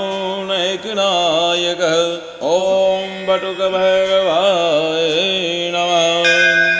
नैकनायकः ॐ बटुकभगवाय नमः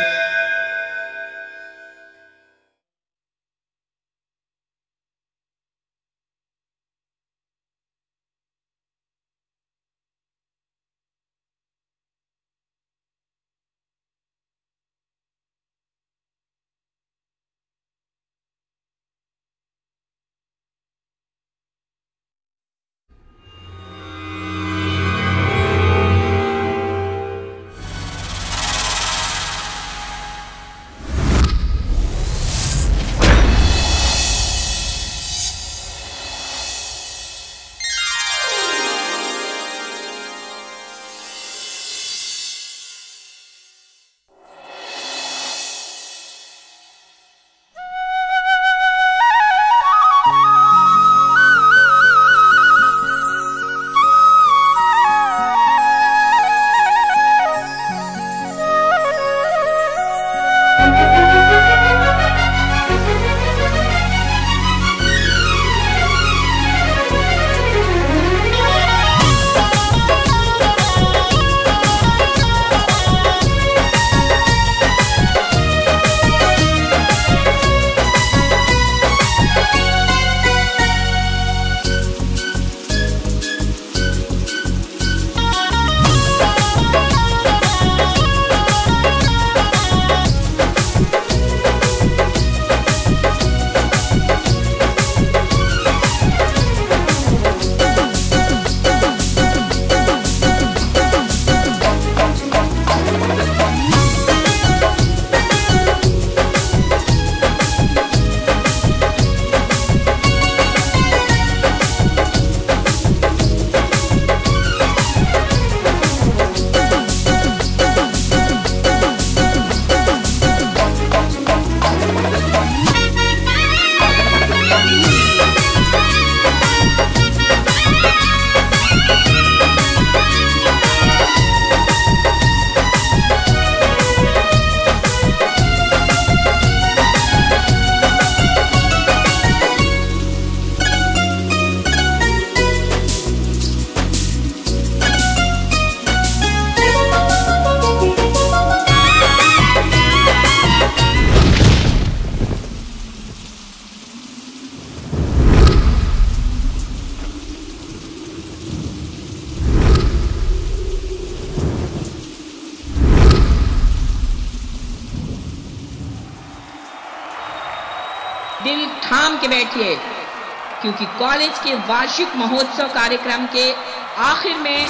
दिल थाम के बैठिए क्योंकि कॉलेज के वार्षिक महोत्सव कार्यक्रम के आखिर में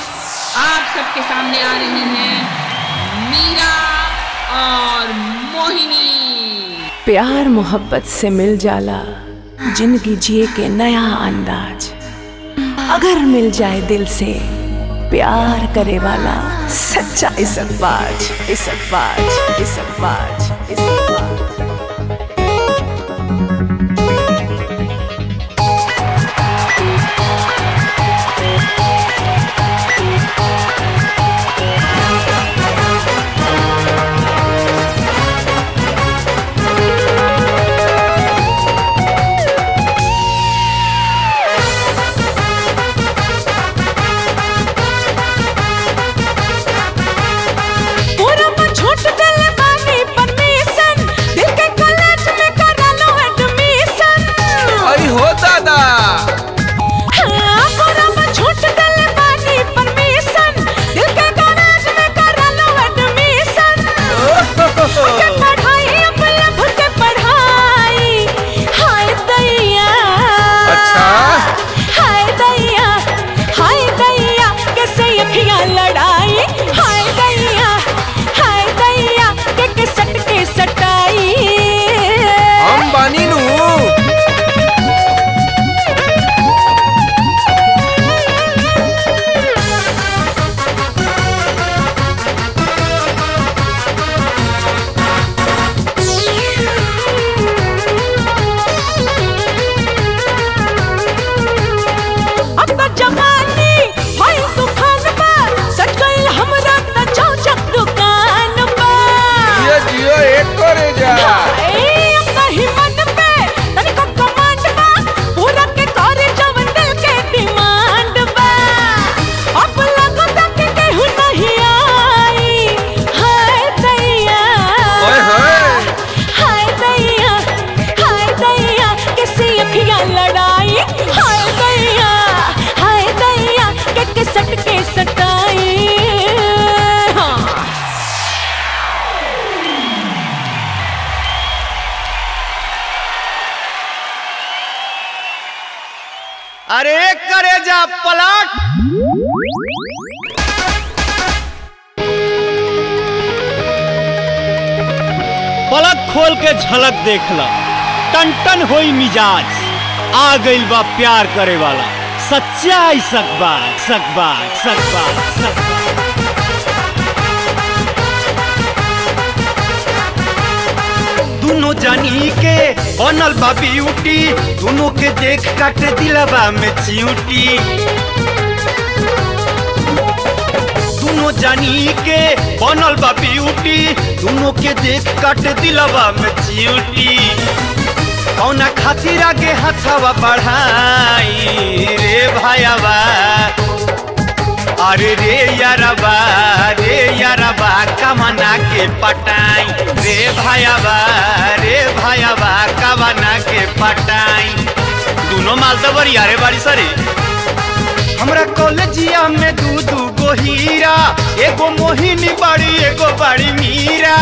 आप सबके सामने आ रही हैं मीरा और मोहिनी प्यार मोहब्बत से मिल जाला जिंदगी जिए के नया अंदाज अगर मिल जाए दिल से प्यार करे वाला सच्चा इसकबाज इसकबाज इसकबाज इसकबाज पूरा छोट दिल बानी परमिशन खोल के झलक देख ला टन टन होई मिजाज आ गइल बा प्यार करे वाला सच्चाई सकबा सकबा सकबा सकबा दोनों जानी के बनल बा ब्यूटी दोनों के देख काट दिलवा में चियूटी दोनों जानी के बनल बा ब्यूटी दोनों के देख काट दिलवा में चियूटी कौना खातिर आगे हथवा बढ़ाई रे भाईवा अरे रे यारबा रे यारबा कमना के पटाई रे भाईबा रे भाईबा कमना के पटाई दोनों माल तो बड़ी यारे बाड़ी सरे हमरा कॉलेजिया में दू दू गो हीरा एगो मोहिनी बाड़ी एगो बाड़ी मीरा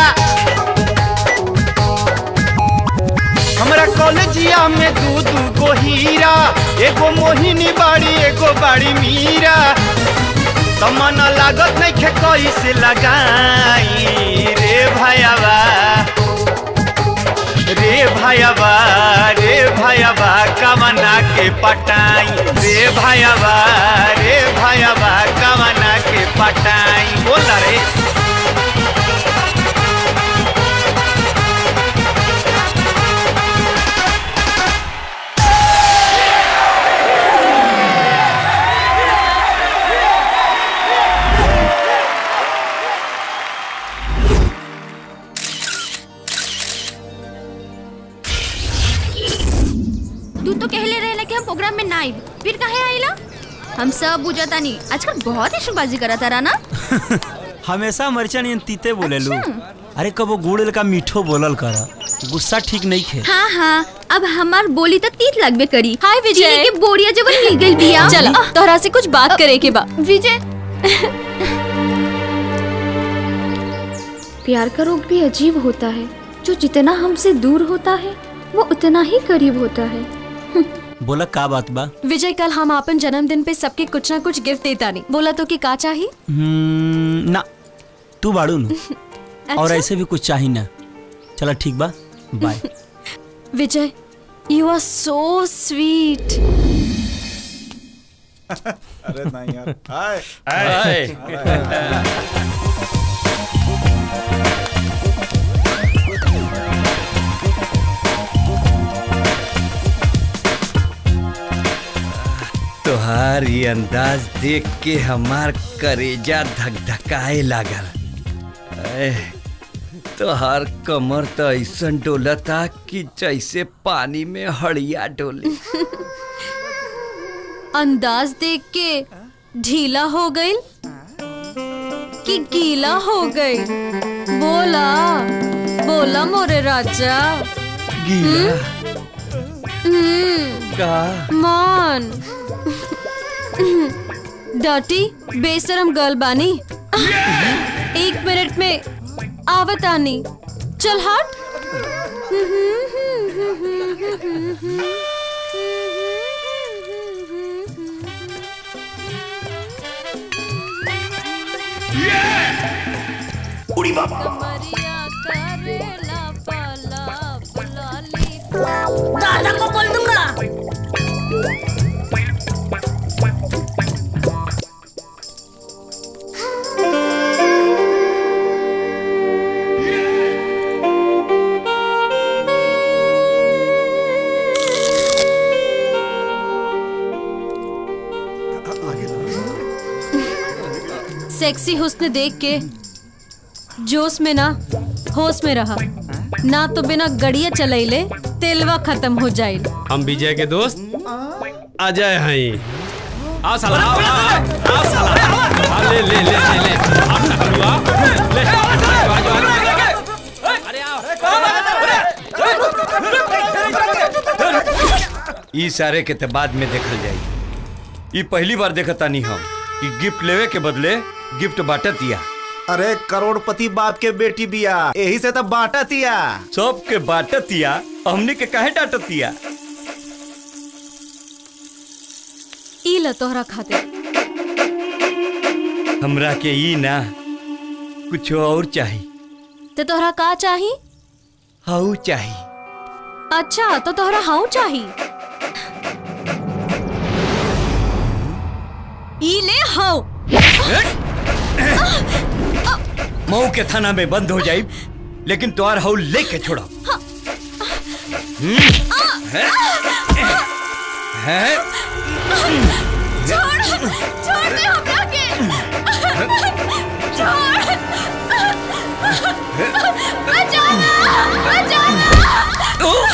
हमरा कॉलेजिया में दू दू गो हीरा एगो मोहिनी बाड़ी एगो बाड़ी मीरा तमन लागत नहीं खे कैसे लगाई रे भाईबा रे भाईबा रे भाईबा कमना के पटाई रे भाईबा रे भाईबा कमना के पटाई बोल ना रे तू तो कहले रहे कि हम प्रोग्राम में ना आई फिर काहे आइला हम सब बुझता नहीं आजकल बहुत ही शुबाजी करता रहा ना हमेशा मरचा नहीं तीते बोलेलू अरे कबो गुड़ का मीठो बोलल कर गुस्सा ठीक नहीं खे हाँ हाँ अब हमार बोली तो तीत लगबे करी हाय विजय के बोरिया जब मिल गई बिया चल तोहरा से कुछ बात करे के बा विजय प्यार का रोग भी अजीब होता है जो जितना हमसे दूर होता है वो उतना ही करीब होता है बोला का बात बा विजय कल हम अपन जन्मदिन पे सबके कुछ ना कुछ गिफ्ट देता नहीं बोला तो कि का चाहिए हम्म, ना तू बाड़ू नु और अच्छा? ऐसे भी कुछ चाहिए ना चला ठीक बा bye Vijay you are so sweet अरे नहीं यार हाय हाय। तोहार ये अंदाज देख के हमार करेजा धक धकाए लागल ऐ, तोहार कमर तो ऐसन डोलता कि जैसे पानी में हड़िया डोले अंदाज देख के ढीला हो गई कि गीला हो गई बोला बोला मोरे राजा गीला हम्म का मान डटी बेशरम गर्ल बानी एक मिनट में आवत आनी चल हट उड़ी बाबा दादा को बोल दूंगा सेक्सी हुस्न देख के जोश में ना होश में रहा ना तो बिना गड़िया चलैले तेलवा खत्म हो जाए हम विजय के दोस्त अजय हैं आओ साला आओ आओ, आओ आओ साला आओ ले ले ले ले ले आप टकलू आओ ले आओ, आओ, आओ, अरे आओ ई सारे के ते बाद में देखल जाई ई पहली बार देखता नहीं हम कि गिफ्ट लेवे के बदले गिफ्ट बांटत दिया अरे करोड़पति बाप के बेटी बिया यही से तो बांटा तिया सबके बांटत दिया हमने के काहे डांटत दिया ई ल तोहरा खातिर हमरा के ई ना कुछ और चाहिए ते तोहरा का चाही हाउ चाही अच्छा तो तोहरा हाउ चाही ई ले हाउ मऊ के थाना में बंद हो जाई लेकिन तोहार हाउ लेके छोड़ा है छोड़ छोड़ दे हमरा के छोड़ बचाना बचाना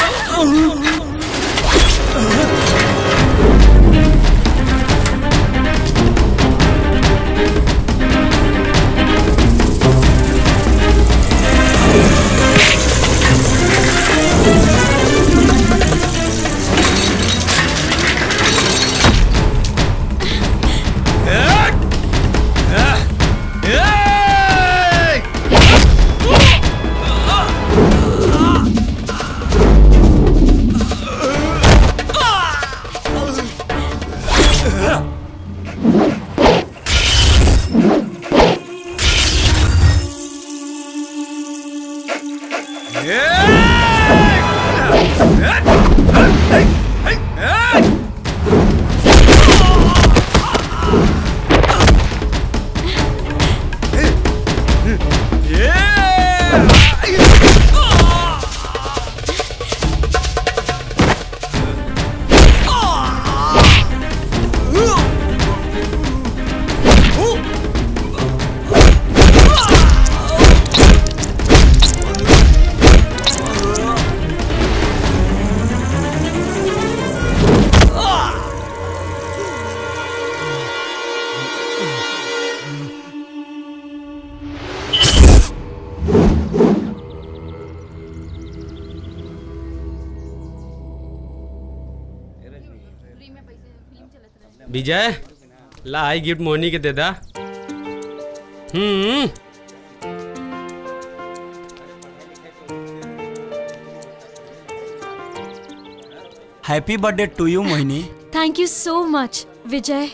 विजय ला आई गिफ्ट मोहनी के दे दा हम्म happy birthday to you Mohini thank you so much Vijay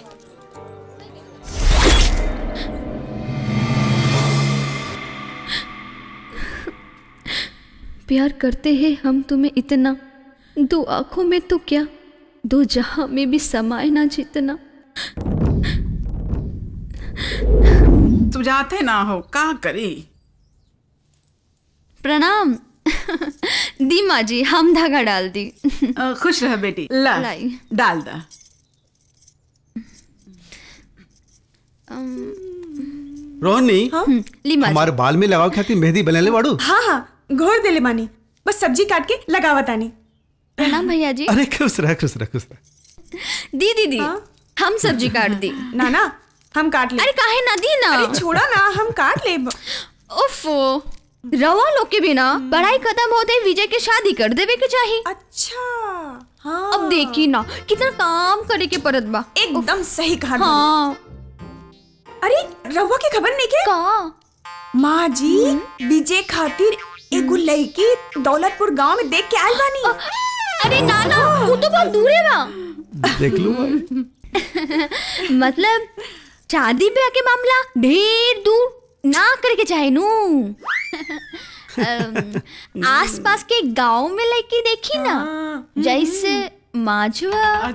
प्यार करते हैं हम तुम्हें इतना दो आंखों में तो क्या दो जहां में भी समाए ना जितना सुझाते ना हो का करी प्रणाम दी माँ जी हम धागा डाल दी अ, खुश रह बेटी ला लाई। डाल दा रोहनी ली माँ जी। हमारे बाल में लगाओ खातिर मेहंदी बनेले बाड़ू हाँ हाँ घोर देले मानी बस सब्जी काट के लगावत आनी प्रणाम भैया जी अरे खुश रह खुश रह खुश रह दी दीदी हम सब्जी काट दी ना ना हम काट ले अरे काहे ना दी ना अरे छोड़ा ना हम काट ले ओफो रवा लोग के बिना पढ़ाई खत्म होते ही विजय के शादी कर देवे के चाहिए अच्छा हाँ अब देखी ना कितना काम करे के परत बा एकदम सही कहा हाँ अरे रवा के खबर नहीं के का माँ जी विजय खातिर एगो लड़की दौलतपुर गांव में देख के आयल बानी अरे ना ना वो तो बहुत दूर है बा देख लू मतलब शादी ब्याह के मामला ढेर दूर ना करे के चाहे नू अम, आसपास के गांव में लड़की देखी ना जैसे माजुआ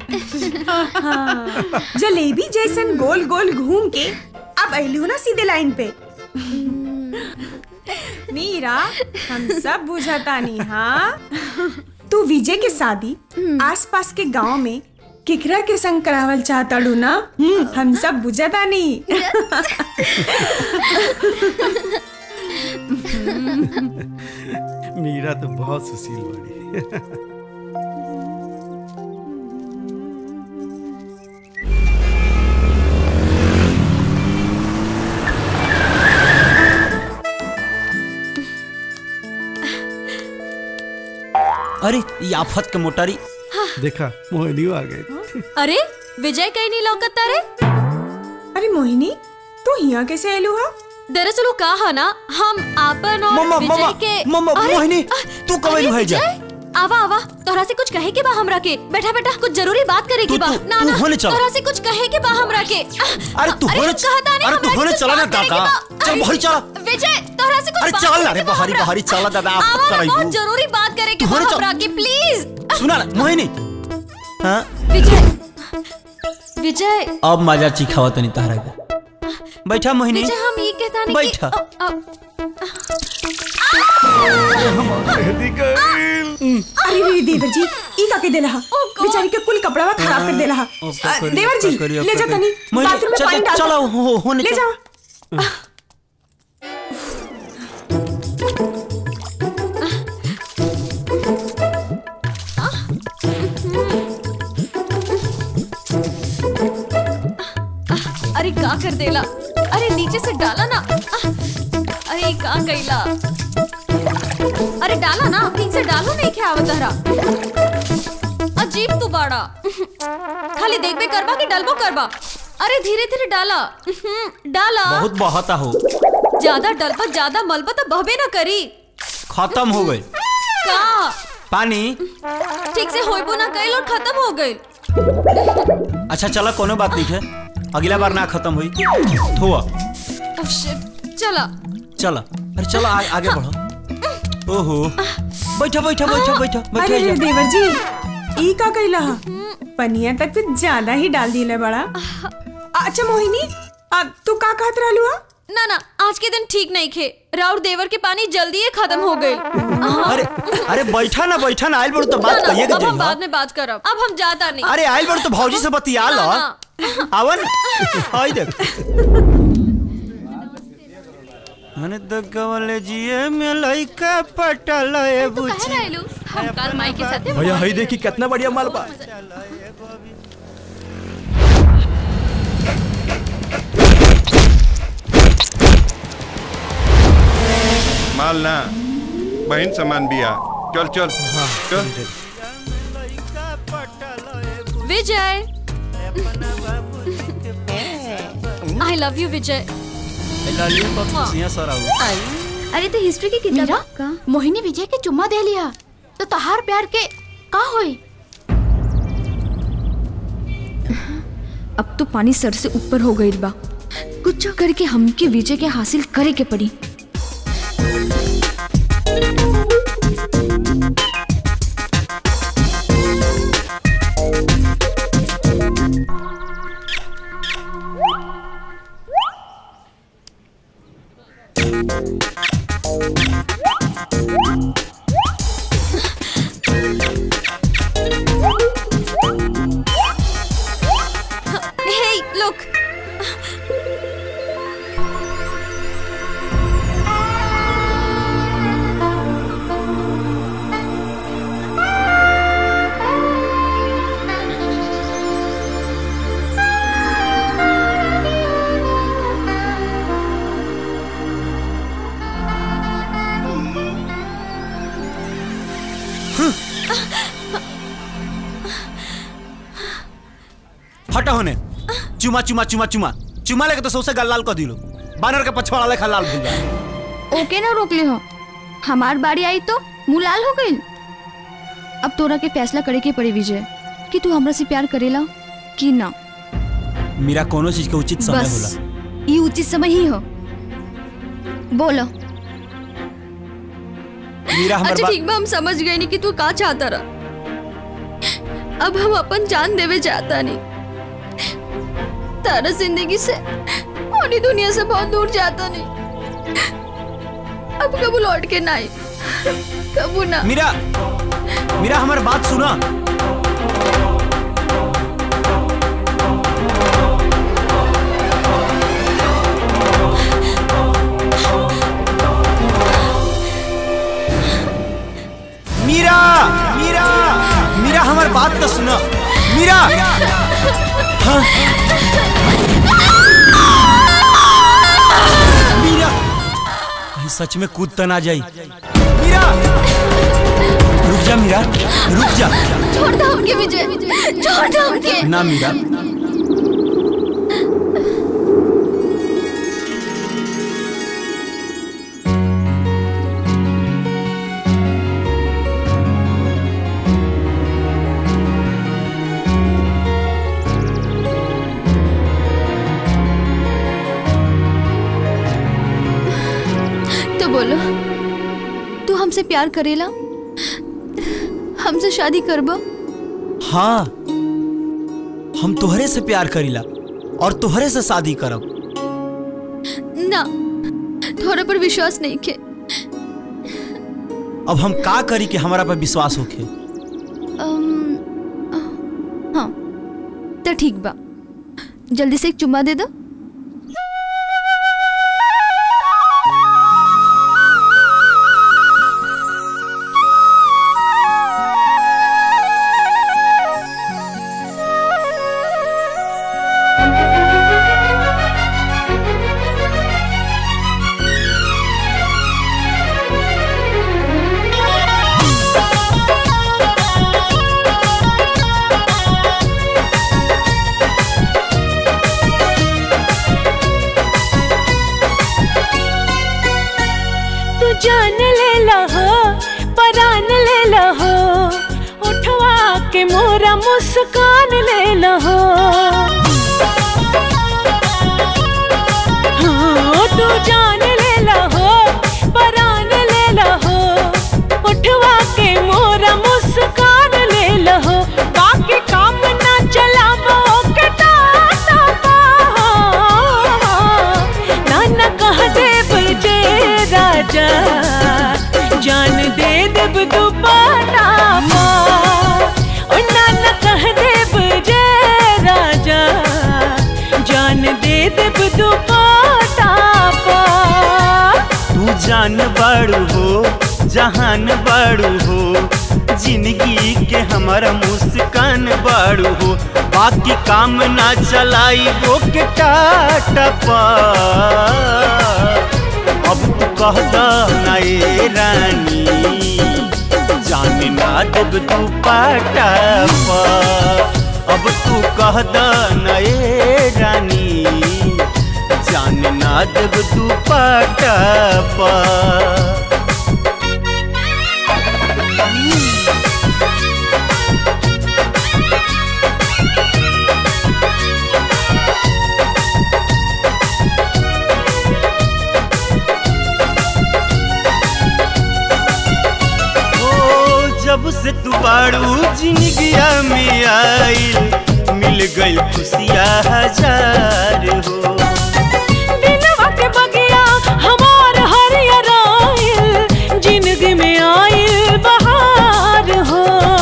जलेबी जैसन गोल गोल घूम के अब अहलू ना सीधे लाइन पे मीरा हम सब बुझतानी हाँ तू विजय के शादी आसपास के गांव में किकरा के संग करावल चाहताड़ू ना हम्म, हम सब बुझतानी मीरा तो बहुत सुशील बाड़ी अरे ये आफत के मोटारी देखा मोहिनी आ गई अरे विजय कहीं नहीं लौकता रे अरे मोहिनी तू यहाँ कैसे आयलू हा दरअसल वो कहा ना हम आपन और मम्मा, विजय मम्मा, के मम्मा, अरे, मोहिनी, अ, तू कब अरे, आइल है जा? विजय, आवा आवा तोहरा से कुछ कहे के बा हमरा के बैठा बैठा कुछ जरूरी बात करे की तू- बा तू- ना तू ना होने चल। तोहरा से कुछ कहे के बा हमरा के अरे तू होने कहता नहीं अरे तू हमरा के होने कुछ चला ना बात करे के काका बा। चल भाई चल विजय तोहरा से कुछ अरे बात चल ना करे रे के बा बहारी हमरा। बहारी चल दादा आप आवा, कराई बहुत जरूरी बात करे के बा तोहरे चल। हमरा की प्लीज सुना ना मोहिनी हाँ विजय विजय अब मजा चिखावा तनी तहरा के बैठा मोहिनी विजय हम ये कहता नहीं बैठा। अरे रे देवर जी ई का के देला हा बेचारी के कुल कपड़ा खराब कर देला हा अ, देवर जी ले जा तनी बाथरूम में पानी डाल चलो हो होने ले चल। जाओ अरे का कर देला अरे नीचे से डाला ना अरे का कैला अरे डाला ना ठीक से डालो नहीं क्या आवतरा अजीब तू बाड़ा खाली देख बे करबा कि डलबो करबा अरे धीरे धीरे डाला डाला बहुत बहता हो ज्यादा डलबा ज्यादा मलबा तो बहबे ना करी खत्म हो गई का पानी ठीक से होइबो ना कइल और खत्म हो गइल अच्छा चलो कोनो बात नहीं है अगला बार ना खत्म हुई थोआ ओह शिट चला चलो अरे चलो आ, आगे बढ़ो ओहो बैठा बैठा बैठा बैठा बैठा अरे रे जा। देवर जी ई का कैला हा पनिया तक तो ज्यादा ही डाल दिले बड़ा अच्छा मोहिनी आ, तू का कहत रहलू हा ना ना आज के दिन ठीक नहीं खे राउर देवर के पानी जल्दी ही खत्म हो गए अरे अरे बैठा ना बैठा ना आइल बड़ो तो बात कहिए के अब हम जाइए बाद में बात करब अब हम जाता नहीं अरे आइल बड़ो तो भौजी से बतिया लो ना, आवन आई देख मैंने तो कवले जिए में लइका पटल ए बुची रहलू हम कल माई के साथे भैया हई देखी कितना बढ़िया माल बा माल ना बहन सामान बिया चल चल चल Vijay I love you Vijay lollipop खुशियां सर आओ अरे तो हिस्ट्री की किताब का मोहिनी विजय के चुम्मा दे लिया तो तहार प्यार के का होई अब तो पानी सर से ऊपर हो गई बा कुछ करके हमके विजय के हासिल करे के पड़ी Hey, look. हटा होने चुमा चुमा चुमा चुमा चुमा लेके तो सौसे गाल लाल कर दिलो बानर के पछवाड़ा लेखा लाल भूल गया ओके ना रोक ले हो हमार बारी आई तो मुंह लाल हो गई अब तोरा के फैसला करे के पड़ी विजय कि तू हमरा से प्यार करेला कि ना मेरा कोनो चीज के उचित समय बस होला ये उचित समय ही हो बोलो मीरा हमर अच्छा बात ठीक बा हम समझ गए नहीं कि तू का चाहता रहा अब हम अपन जान देवे चाहता नहीं तारा जिंदगी से और दुनिया से बहुत दूर जाता नहीं अब कबू लौट के ना आई कबू ना मीरा मीरा हमार बात सुना मीरा मीरा मीरा हमार बात तो सुना मीरा हाँ मीरा कहीं सच में कूद तो ना जाई मीरा रुक जा मीरा रुक जा छोड़ दो उनके विजय छोड़ दो उनके ना मीरा बोलो तू हमसे प्यार करेला हमसे शादी करबा हाँ हम तोहरे से प्यार करीला और तोहरे से शादी करब ना थोड़ा पर विश्वास नहीं के अब हम का करी कि हमारा पर विश्वास होखे अम, हाँ तो ठीक बा जल्दी से एक चुम्मा दे दो तू जान ले लहो परान ले लहो उठवा के मोरा मुस्कान ले लहो हाँ, तू जान ले लहो परान ले लहो उठवा के मोरा मुस्कान ले लहो बाकी काम ना चलावो के टाटा पा नाना कह देव जे राजा जान दे देव दुपट्टा पा ओ नाना कह देव जे राजा जान दे देव दुपट्टा पा तू जान बड़ू हो जहान बड़ू हो जिंदगी के हमारा मुस्कान बड़ू हो बाकी काम ना चलाई वो के टाटा पा अब तू कह दा ना ए रानी जान ना देब तू पाटा पा अब तू कह दा ना ए रानी जान ना देब तू पाटा पा ओ जब से तू बाड़ू जिंदगिया में आइल मिल गई खुशियाँ हजार हो दिलवा के बगिया हमार हरियर आइल जिंदगी में आइल बहार हो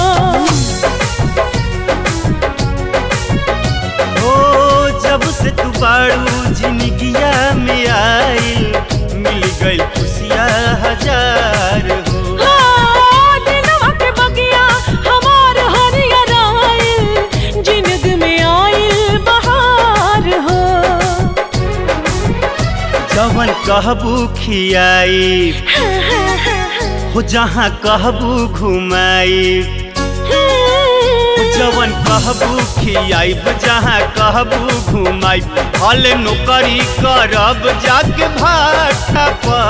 ओ जब से तू बाड़ू जिंदगिया में आइल मिल गई खुशियाँ हजार हो हाँ, दिलवा के बगिया हमार हरियर आइल जिंदगी में आइल बहार हो जवन कहबू खियाई हो जहाँ कहबू घुमाई जवन कहबू खियाइब जहाँ कहबू घुमाई हल नौकरी करब जाके भाटा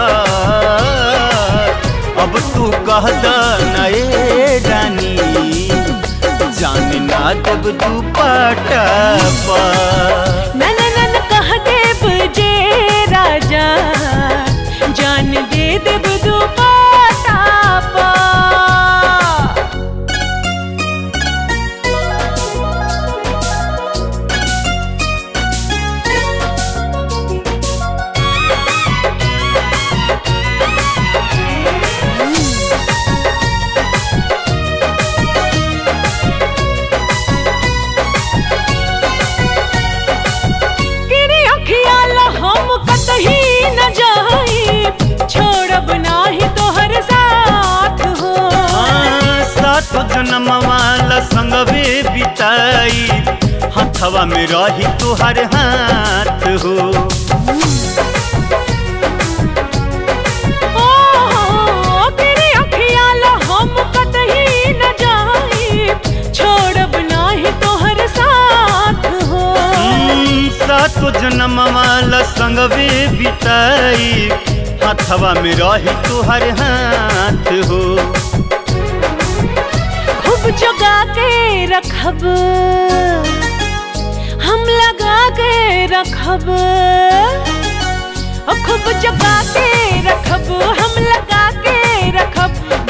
पर अब तू कह द नए रानी जान ना देब तू पाटा पर नन नन कह देव जे राजा जान दे देव दुपट्टा पा किरी अखियाल हम कतही न जाई छोड़ब नाही तोहर साथ हो हाँ, सात जन्म वाला संगवे बिताई हथवा में रही तुहर हाथ हो ओ किरी अखियाल हम कतही न जाई छोड़ब नाही तोहर साथ हो हम्म, सातो जन्म वाला संगवे बिताई हथवा में रही तुहर हाथ हो खूब जगा के रखब हम लगा के रखब ओ खूब जगा के रखब हम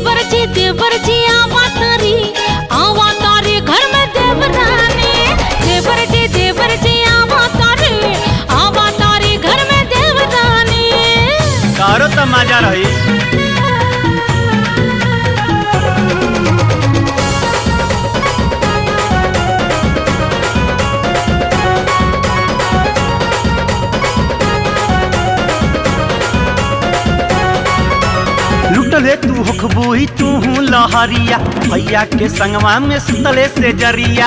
देवर जी देवर जी आवा तारी आवा तारी घर में देवरानी देवर जी देवर जी आवा तारी आवा तारी घर में देवरानी तारो तो मजा रही लुटले तू हखबोई तू हूँ लहरिया भैया के संगवा में सुतले से जरिया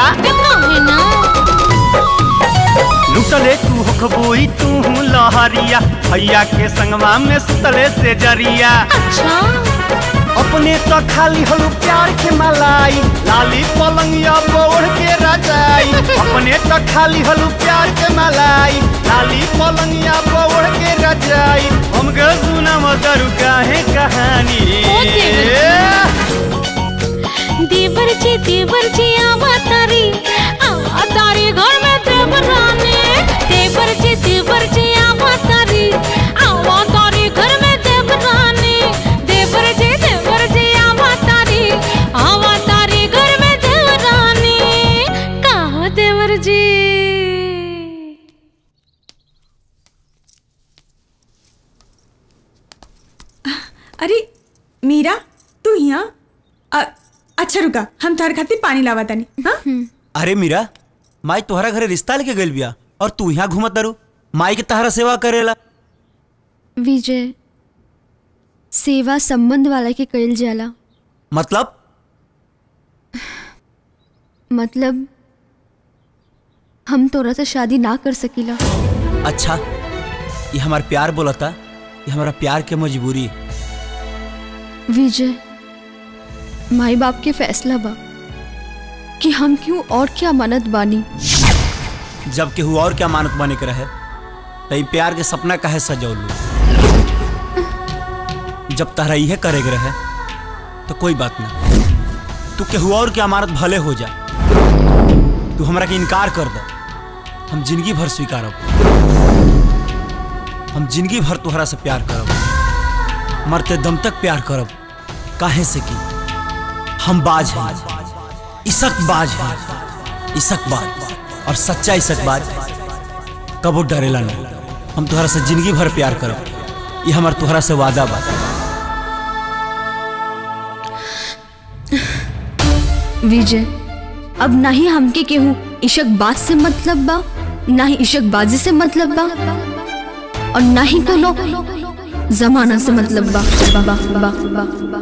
लुटले तू हखबोई तू हूँ लहरिया भैया के संगवा में सुतले से जरिया अच्छा अपने तो खाली हलू प्यार के मलाई लाली पलंगिया बोढ़ के रजाई अपने तो खाली हलू प्यार के मलाई लाली पलंगिया बोढ़ के रजाई हम ग सुना मदरू काहे कहानी देवर जी देवर जी आवा तारी आवा तारी घर में देवरानी देवर जी देवर जी आवा तारी आवा तारी घर में देवरानी देवर जी देवर जी आवा तारी आवा तारी घर में देवरानी कहो देवर जी अरे मीरा तू यहाँ अ- अच्छा रुका हम तोहर खातिर पानी लावा तानी हाँ अरे मीरा माई तोहरा घरे रिश्ता लेके गइल बिया और तू यहाँ घूमत दारू माई के तहरा सेवा करेला विजय सेवा संबंध वाला के कइल जाला मतलब मतलब हम तोरा से शादी ना कर सकीला अच्छा ये हमार प्यार बोलता ये हमारा प्यार के मजबूरी है। विजय माई बाप के फैसला बा कि हम क्यों और क्या मानत बानी जब केहू और क्या मानत बने के रहे तई प्यार के सपना काहे सजौलू जब तहरा इहे करे के रहे तो कोई बात ना तू केहू और के अमानत भले हो जा तू हमरा के इनकार कर दे हम जिंदगी भर स्वीकारब हम जिंदगी भर तुहरा से प्यार करब मरते दम तक प्यार करब काहे से कि हम बाज हैं इसक बाज हैं इसक बाज और सच्चा इसक बाज कबो डरेला नहीं हम तुहरा से जिंदगी भर प्यार करब ये हमार तुहरा से वादा बा विजय अब ना ही हमके केहू इशक बाज से मतलब बा ना ही इशक बाजी से मतलब बा और ना ही कोनो जमाना से मतलब बा बा बा बा बा बा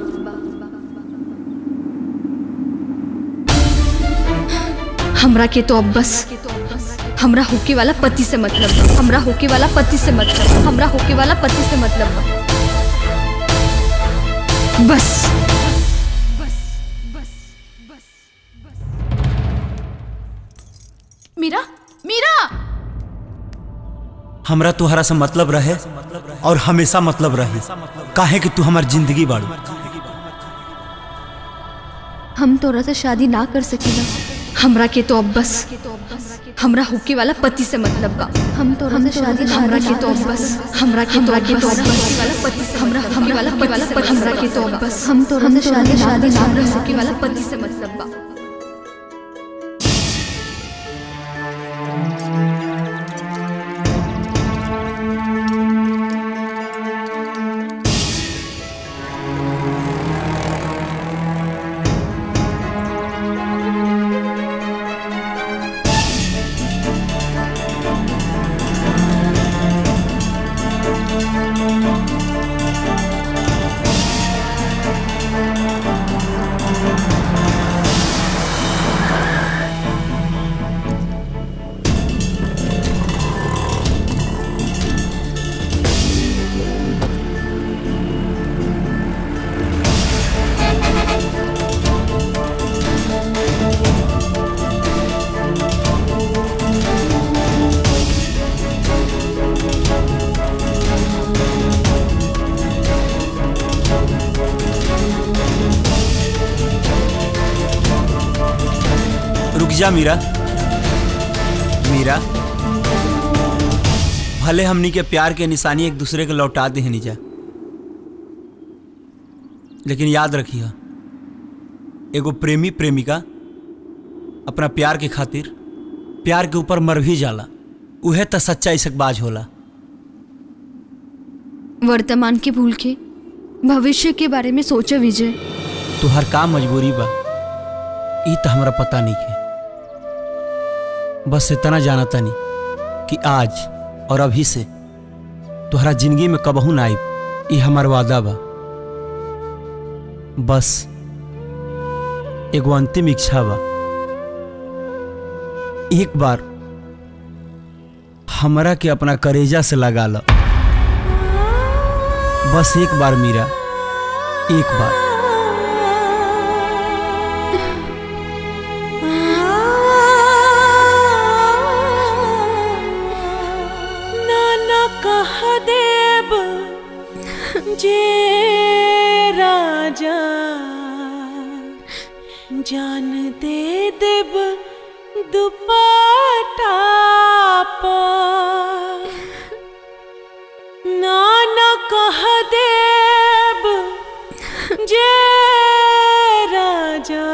हमरा के तो अब बस हमरा होके वाला पति से मतलब बा हमरा होके वाला पति से मतलब बा हमरा होके वाला पति से मतलब बा बस मीरा मीरा हमरा तुहरा से मतलब रहे और हमेशा मतलब रही काहे कि तू हमार जिंदगी बाड़ू हम तोरा से शादी ना कर सकीला हमरा के तो अब बस हमरा होके वाला पति से मतलब बा हम तोरा से शादी हमरा के तो अब बस हमरा के तो के तो वाला पति से हमरा हमरा वाला पति वाला पति हमरा के तो अब बस हम तोरा से शादी शादी ना कर सके वाला पति से मतलब बा रुक जा मीरा मीरा भले हमनी के प्यार के निशानी एक दूसरे के लौटा दे जा लेकिन याद रखिए एगो प्रेमी प्रेमिका अपना प्यार के खातिर प्यार के ऊपर मर भी जाला उहे तो सच्चा इसकबाज होला वर्तमान के भूल के भविष्य के बारे में सोचो विजय तुहार का मजबूरी बा ई तो हमरा पता नहीं है बस इतना जाना तानी कि आज और अभी से तुहरा जिंदगी में कबहू ना आई ई हमार वादा बा बस एगो अंतिम इच्छा बा एक बार हमरा के अपना करेजा से लगा लो बस एक बार मीरा एक बार नाना कह देब जे राजा जान दे देब दुपट्टा पर नाना कह देब जे राजा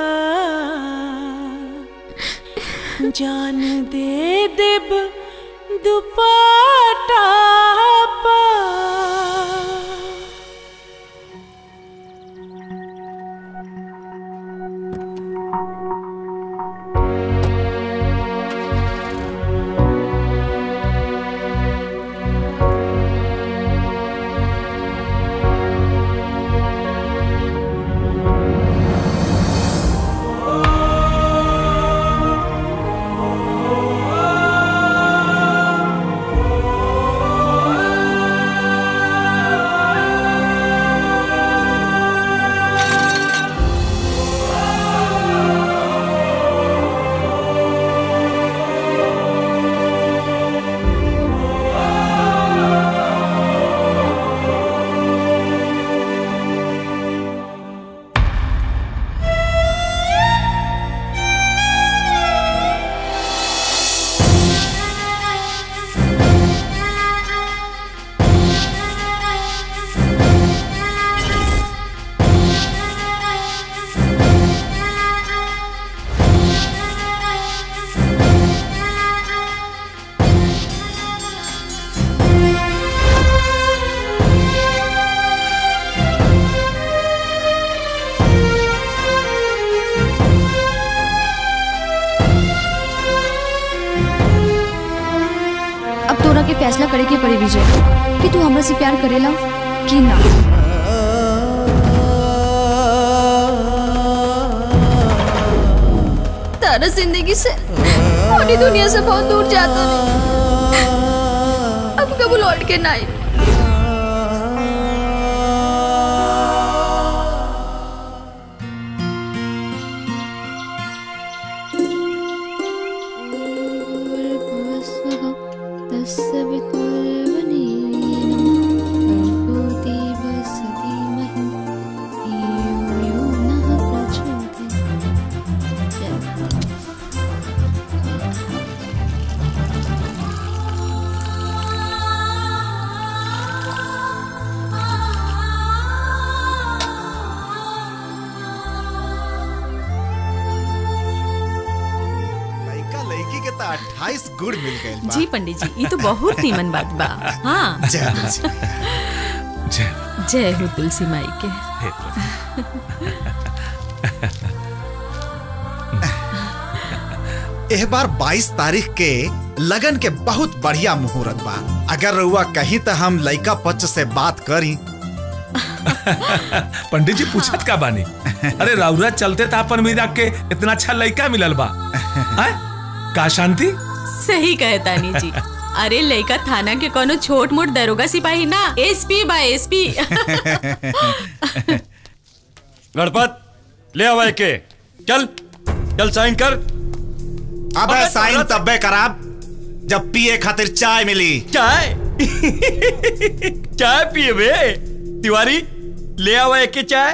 जान दे देब दुपट्टा पर अब तोरा के फैसला करे के पड़ी विजय कि तू हमरा से प्यार करेला कि ना तारा जिंदगी से पूरी दुनिया से बहुत दूर जाता नहीं अब कब लौट के ना आई लड़का लड़की के तो अट्ठाईस गुड़ मिल गए बा। जी पंडित जी ये तो बहुत नीमन बात बा हाँ जय हो, जय जय हो तुलसी माई के एह बार 22 तारीख के लगन के बहुत बढ़िया मुहूर्त बा अगर रउआ कहीं तो हम लड़का पक्ष से बात करी पंडित जी पूछत का बानी अरे राउरा चलते था अपन मीरा के इतना अच्छा लड़का मिलल बा हैं? का शांति सही कहे तानी जी अरे लड़का थाना के कोनो छोट मोट दरोगा सिपाही ना एसपी बा एसपी गणपत ले आवा के चल चल साइन कर अब साइन तब्बे कराब जब पिए खातिर चाय मिली चाय चाय पिए बे तिवारी ले आवा के चाय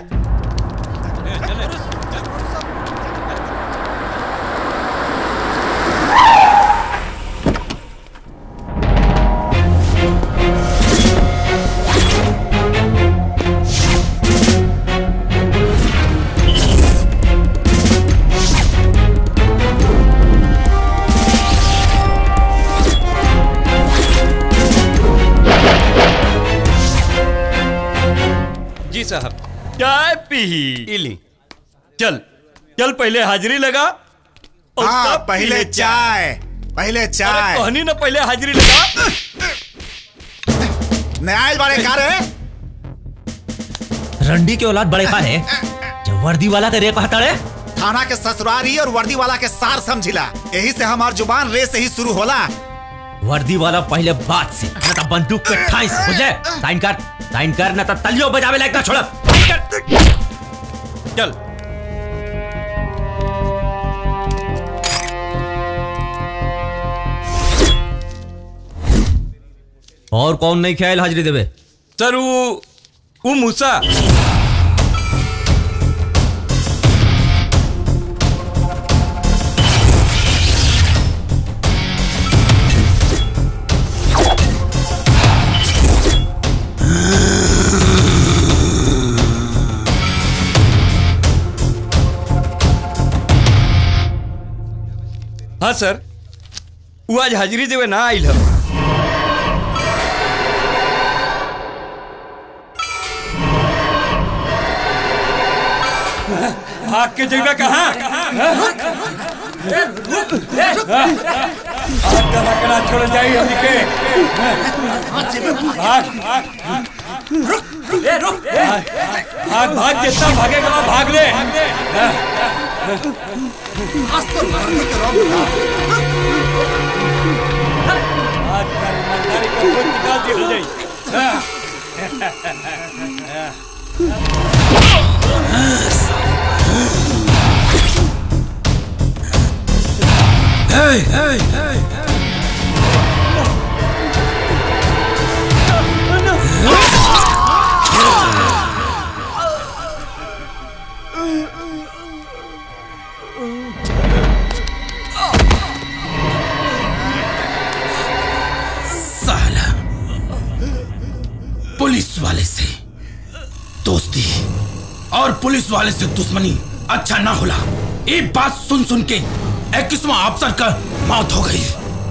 साहब चाय पी इली चल चल पहले हाजिरी लगा और हाँ तब पहले पीले चाय पहले अरे चाय कहनी ना पहले हाजिरी लगा न्याय बारे का रे रंडी के औलाद बड़े का है जब वर्दी वाला करे कहता रे थाना के ससुरारी और वर्दी वाला के सार समझिला यही से हमार जुबान रे से ही शुरू होला वर्दी वाला पहले बात से न तो बंदूक पे ठाई से बुझे साइन कर साइन कर न तो तलियो बजावे लायक ना छोड़ चल और कौन नहीं ख्याल हाजिरी देवे सर वो वो मूसा हाँ सर वो आज हाजिरी देवे ना आइल हम भाग के जगह कहाँ करा छोड़ जाइए हमनी के भाग भाग भाग जितना भागेगा भाग ले आज का ईमानदारी का खुद निकाल दिया जाए Hey, hey, hey. साला पुलिस वाले से दोस्ती और पुलिस वाले से दुश्मनी अच्छा ना होला एक बात सुन सुन के इक्कीसवा अफसर का मौत हो गई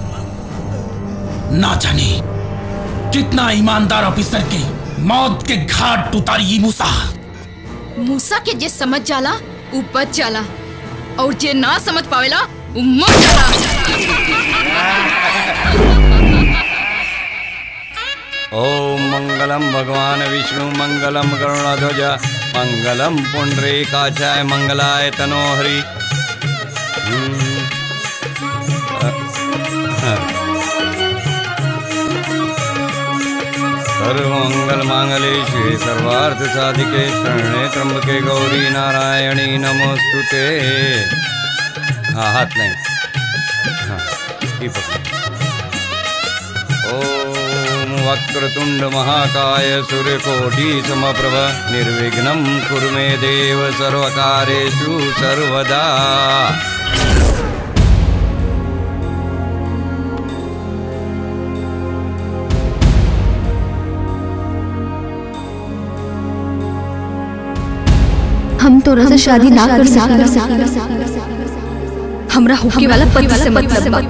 ना जाने कितना ईमानदार ऑफिसर के मौत के घाट उतारी ये मूसा मूसा के जे समझ जाला उ बच जाला और जे ना समझ पावेला उ मर जाला ओम मंगलम भगवान विष्णु मंगलम गरुणध्वज मंगलम पुंडरीकाचाय मंगलाय तनोहरि हम्म, अ, हाँ। सर्वमंगल मांगले शिवे सर्वार्थ साधिके शरणे त्र्यंबके गौरी नारायणी नमोस्तुते हाँ हाथ नहीं हाँ ये पकड़ो ॐ वक्रतुण्ड महाकाय सूर्यकोटि समप्रभ निर्विघ्नं कुरु मे देव सर्वकारेषु सर्वदा हम तो से शादी ना कर सकेला हमरा होके वाला पति से मतलब बा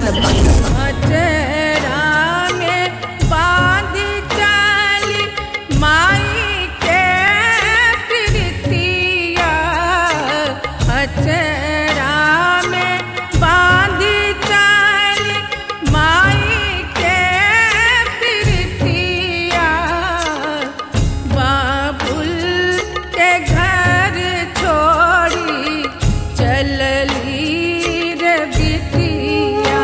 बाबुल के घर छोड़ी चलली रे बिटिया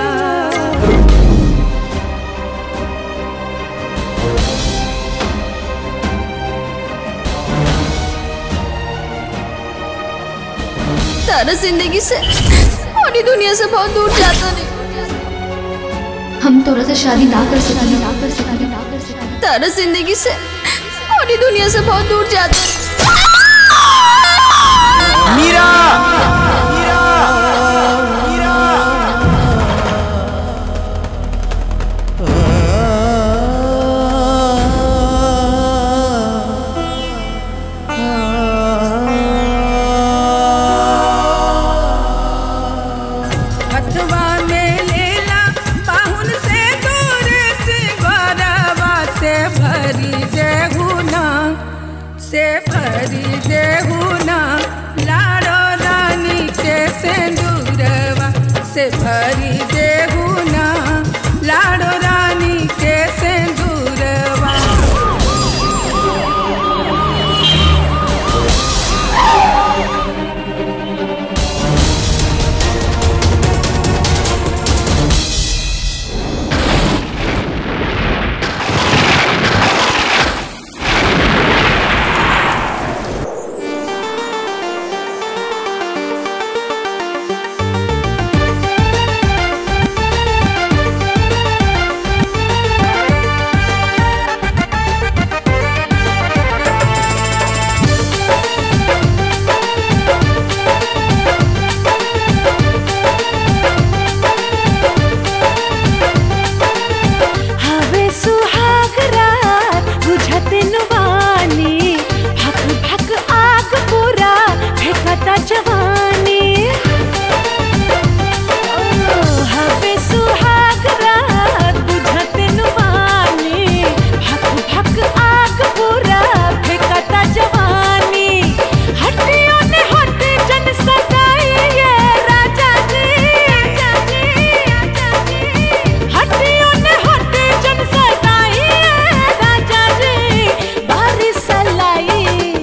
तारा जिंदगी से और ये दुनिया से बहुत दूर जाता नहीं हम तो से शादी ना कर सकेंगे ना कर सकेंगे ना कर सकेंगे तारा जिंदगी से और ये दुनिया से बहुत दूर जाता मीरा हथवा में लेला बाहुन से दूर से गरवा से भरी देहुना से भरी से भरी देहू ना लाडो रानी के सिंदूरवा हवे सुहाग रात बुझते नुवानी भक भक आग पूरा फेंकता जवानी ओ, हवे सुहाग रात बुझते नुवानी भक भक आग पूरा फेंकता जवानी हटियो ने हट जन सदाई ये राजा जी राजा जी हटियो ने हट जन सदाई ये राजा जी बारिश लाई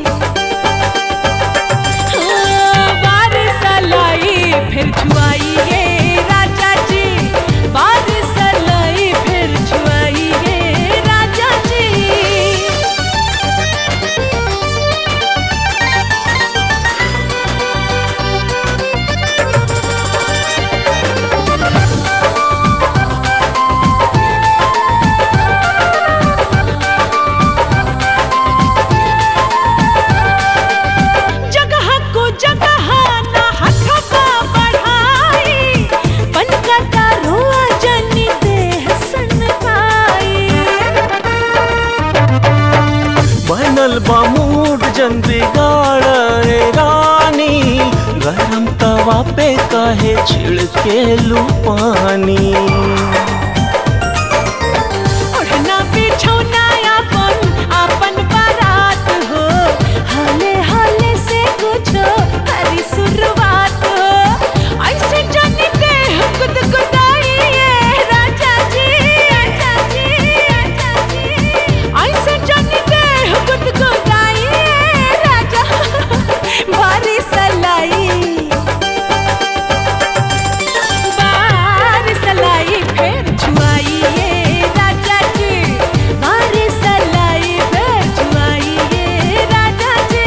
हाँ, बारिश लाई फिर छुआई ये राजा जी बारिश लाई फिर छुआई ये राजा जी जगह को जगह ना हथवा बढ़ाई बनकता रोआ जनी देह सनकाई बनल बा मूड जन बिगाड़ रे रानी गरम तवा पे काहे छिड़के लू पानी ओढ़ना बिछौना अपन अपन बारात हो हाले हाले से कुछो करी शुरुआत हो ऐसे जानी देह गुदगुदाई ये राजा जी राजा जी राजा जी ऐसे जानी देह गुदगुदाई ये राजा बारिश लाई बारिश लाई फिर छुआई ये राजा जी बारिश लाई फिर छुआई ये राजा जी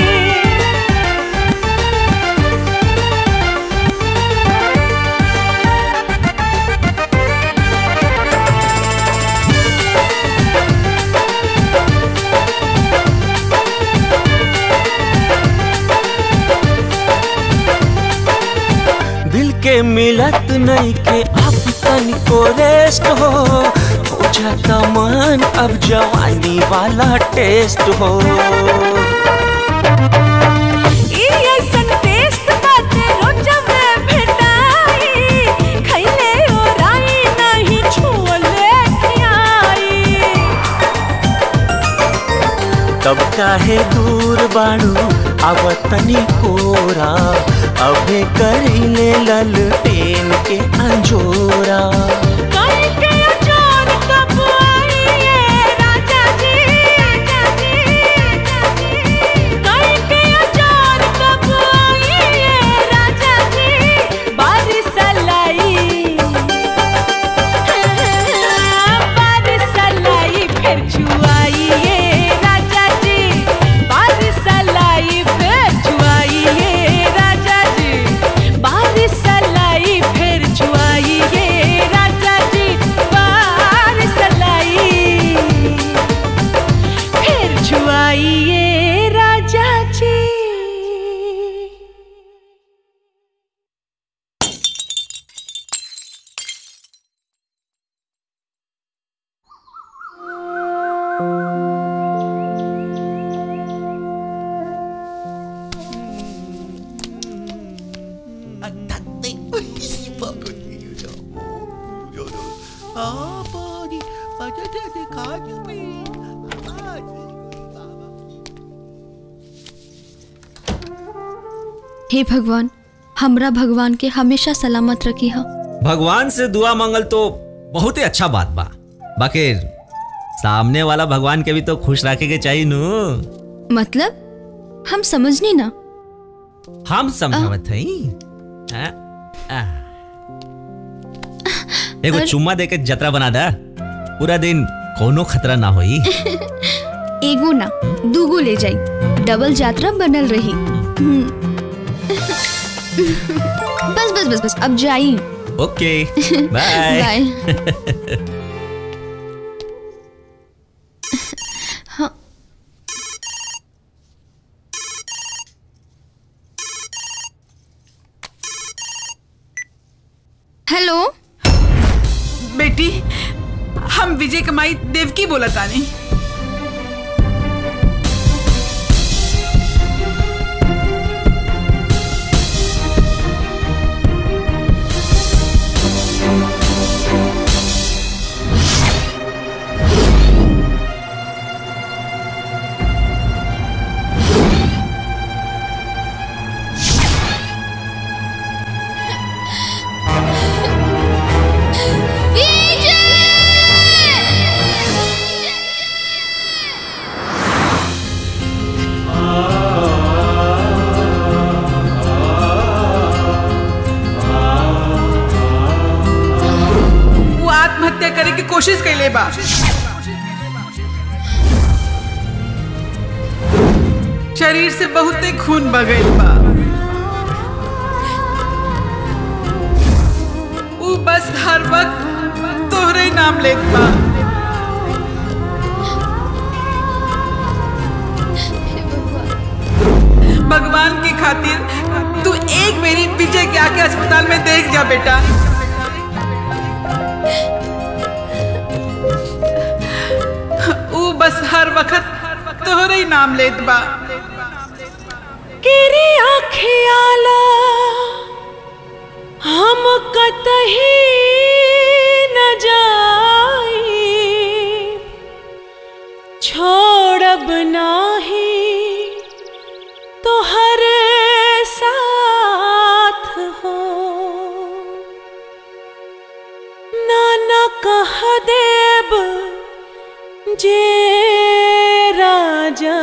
दिल के मिलत नहीं के अब तनिको रेस्ट हो हो जाता मन अब जवानी वाला टेस्ट हो ई ऐसन टेस्ट बाटे रोजा में भेटाई खइले ओराई नहीं छुअले खियाई तब काहे दूर बाड़ू अब तनी कोरा अबे करीले ललटेन के अंजोरा काहे के अचार कब आई ये राजा जी राजा जी राजा जी काहे के अचार कब आई ये राजा जी बारिश लाई बारिश लाई फिर छुआई ये राजा जी बारिश लाई फिर छुआई ये राजा जी बारिश लाई फिर छुआई ये राजा जी बारिश लाई फिर छुआई ये राजा जी 아버지, 아저씨 가슴이 हे भगवान हमरा भगवान के हमेशा सलामत रखी हा भगवान से दुआ मांगल तो बहुत ही अच्छा बात बा बाकी सामने वाला भगवान के भी तो खुश रखे के चाहिए नु मतलब हम समझनी ना हम समझावत हई हाँ? आ। एगो चुम्मा दे के जतरा बना दा पूरा दिन कोनो खतरा ना होई एगो ना दूगो ले जाई डबल यात्रा बनल रही हम्म। बस बस बस बस अब जाई ओके बाय बाय हाँ हेलो बेटी हम विजय कमाई देवकी बोला तानी वो आत्महत्या करे की कोशिश कैले बा शरीर से बहुते खून बगैल बा ऊ बस हर वक्त तोहरे ही नाम लेत बा भगवान की खातिर तू एक मेरी विजय के आके अस्पताल में देख जा बेटा ऊ बस हर वक्त तोहरे ही नाम लेत बा केरी आखियाला हम कतही न जाई छोड़ब नाही तोहर साथ हो नाना कह देब जे राजा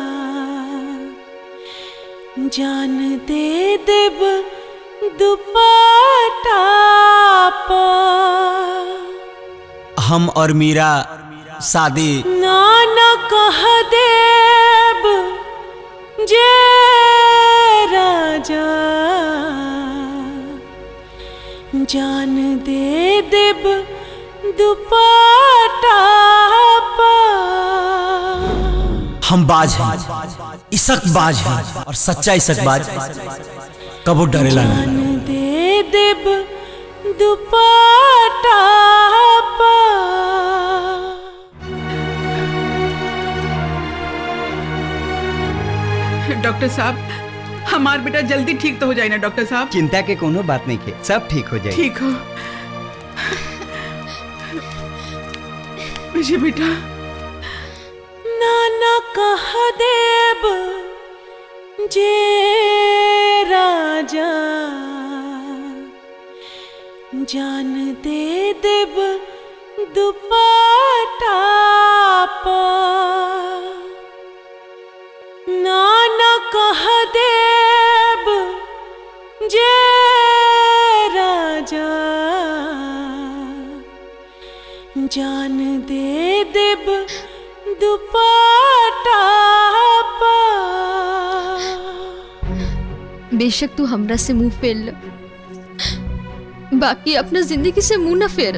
जान दे देब दुपट्टा पर हम और मीरा शादी नाना कह देब जे राजा जान दे देब दुपट्टा पर हम बाज हैं इसक बाज हैं और सच्चा इसक बाज कबो डरेला नहीं जान दे देब दुपट्टा पर डॉक्टर साहब हमार बेटा जल्दी ठीक तो हो जाए ना डॉक्टर साहब चिंता के कोनो बात नहीं के सब ठीक हो जाए ठीक हो विजय बेटा नाना कह देब जे राजा जान दे देब दुपट्टा पर नाना कह देब जे राजा जान दे देब दुपट्टा पर बेशक तू हमरा से मुंह फेर ल बाकी अपना जिंदगी से मुंह न फेर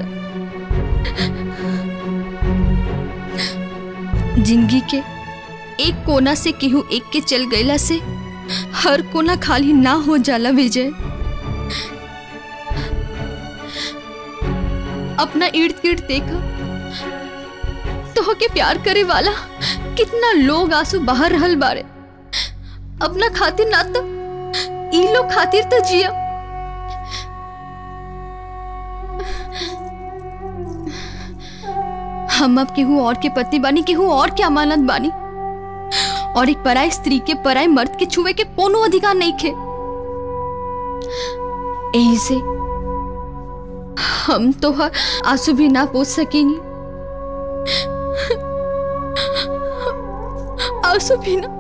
जिंदगी के एक कोना से केहू एक के चल गईला से हर कोना खाली ना हो जाला विजय अपना इर्द गिर्द देखा तो के प्यार करे वाला कितना लोग आंसू बाहर रहल बारे अपना खातिर ना तो ई लोग खातिर तो जिया हम अब केहू और के पति बानी केहू और के अमानत बानी और एक पराई स्त्री के पराई मर्द के छुए के कोनो अधिकार नहीं खे यही से हम तो हर आंसू भी ना पोछ सकेनी आंसू भी ना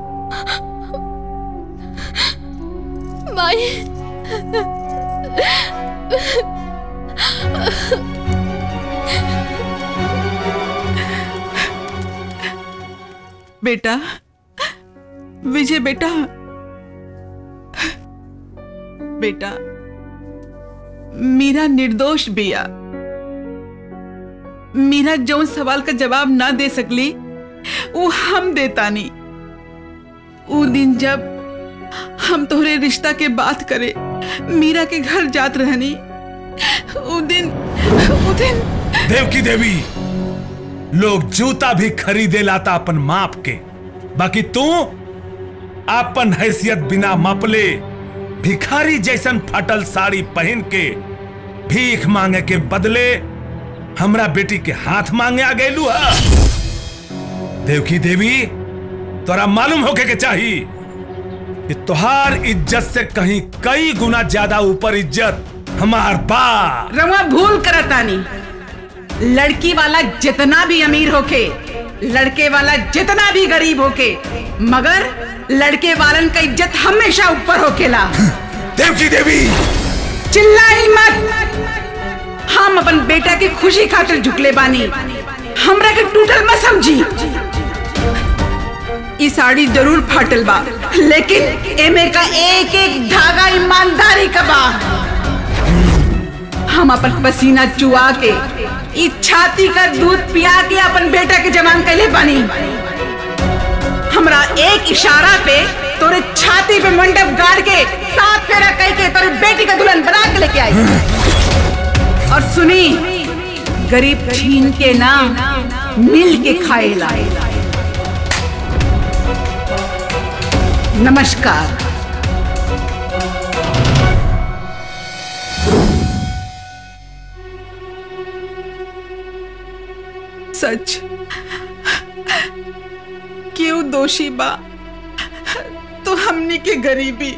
माई बेटा विजय बेटा बेटा मीरा निर्दोष बिया मीरा जौन सवाल का जवाब ना दे सकली वो हम देतानी वो दिन जब हम तोहरे रिश्ता के बात करे मीरा के घर जात रहनी वो दिन वो दिन देवकी देवी लोग जूता भी खरीदे लाता अपन माप के बाकी तू अपन हैसियत बिना मापले भिखारी जैसन फटल साड़ी पहन के भीख मांगे के बदले हमरा बेटी के हाथ मांगे आ गए हा देवकी देवी तोरा मालूम होके के चाही कि तुहार इज्जत से कहीं कई गुना ज्यादा ऊपर इज्जत हमार बा रवा भूल करतानी लड़की वाला जितना भी अमीर होके लड़के वाला जितना भी गरीब होके मगर लड़के वालन का इज्जत हमेशा ऊपर होकेला देवकी देवी चिल्लाई मत हम अपन बेटा की खुशी खातिर झुकले बानी हमरा के टूटल मत समझी ई साड़ी जरूर फाटल बा लेकिन एमे का एक एक धागा ईमानदारी का बा हम अपन पसीना चुआ के ई छाती का दूध पिया के अपन बेटा के जवान कैले बानी हमरा एक इशारा पे तोरे छाती पे मंडप गाड़ के सात फेरा कह के तोरे बेटी का दुल्हन बना के लेके आई और सुनी गरीब छीन के ना मिल के खाएला नमस्कार सच क्यों दोषी बा तो हमनी के गरीबी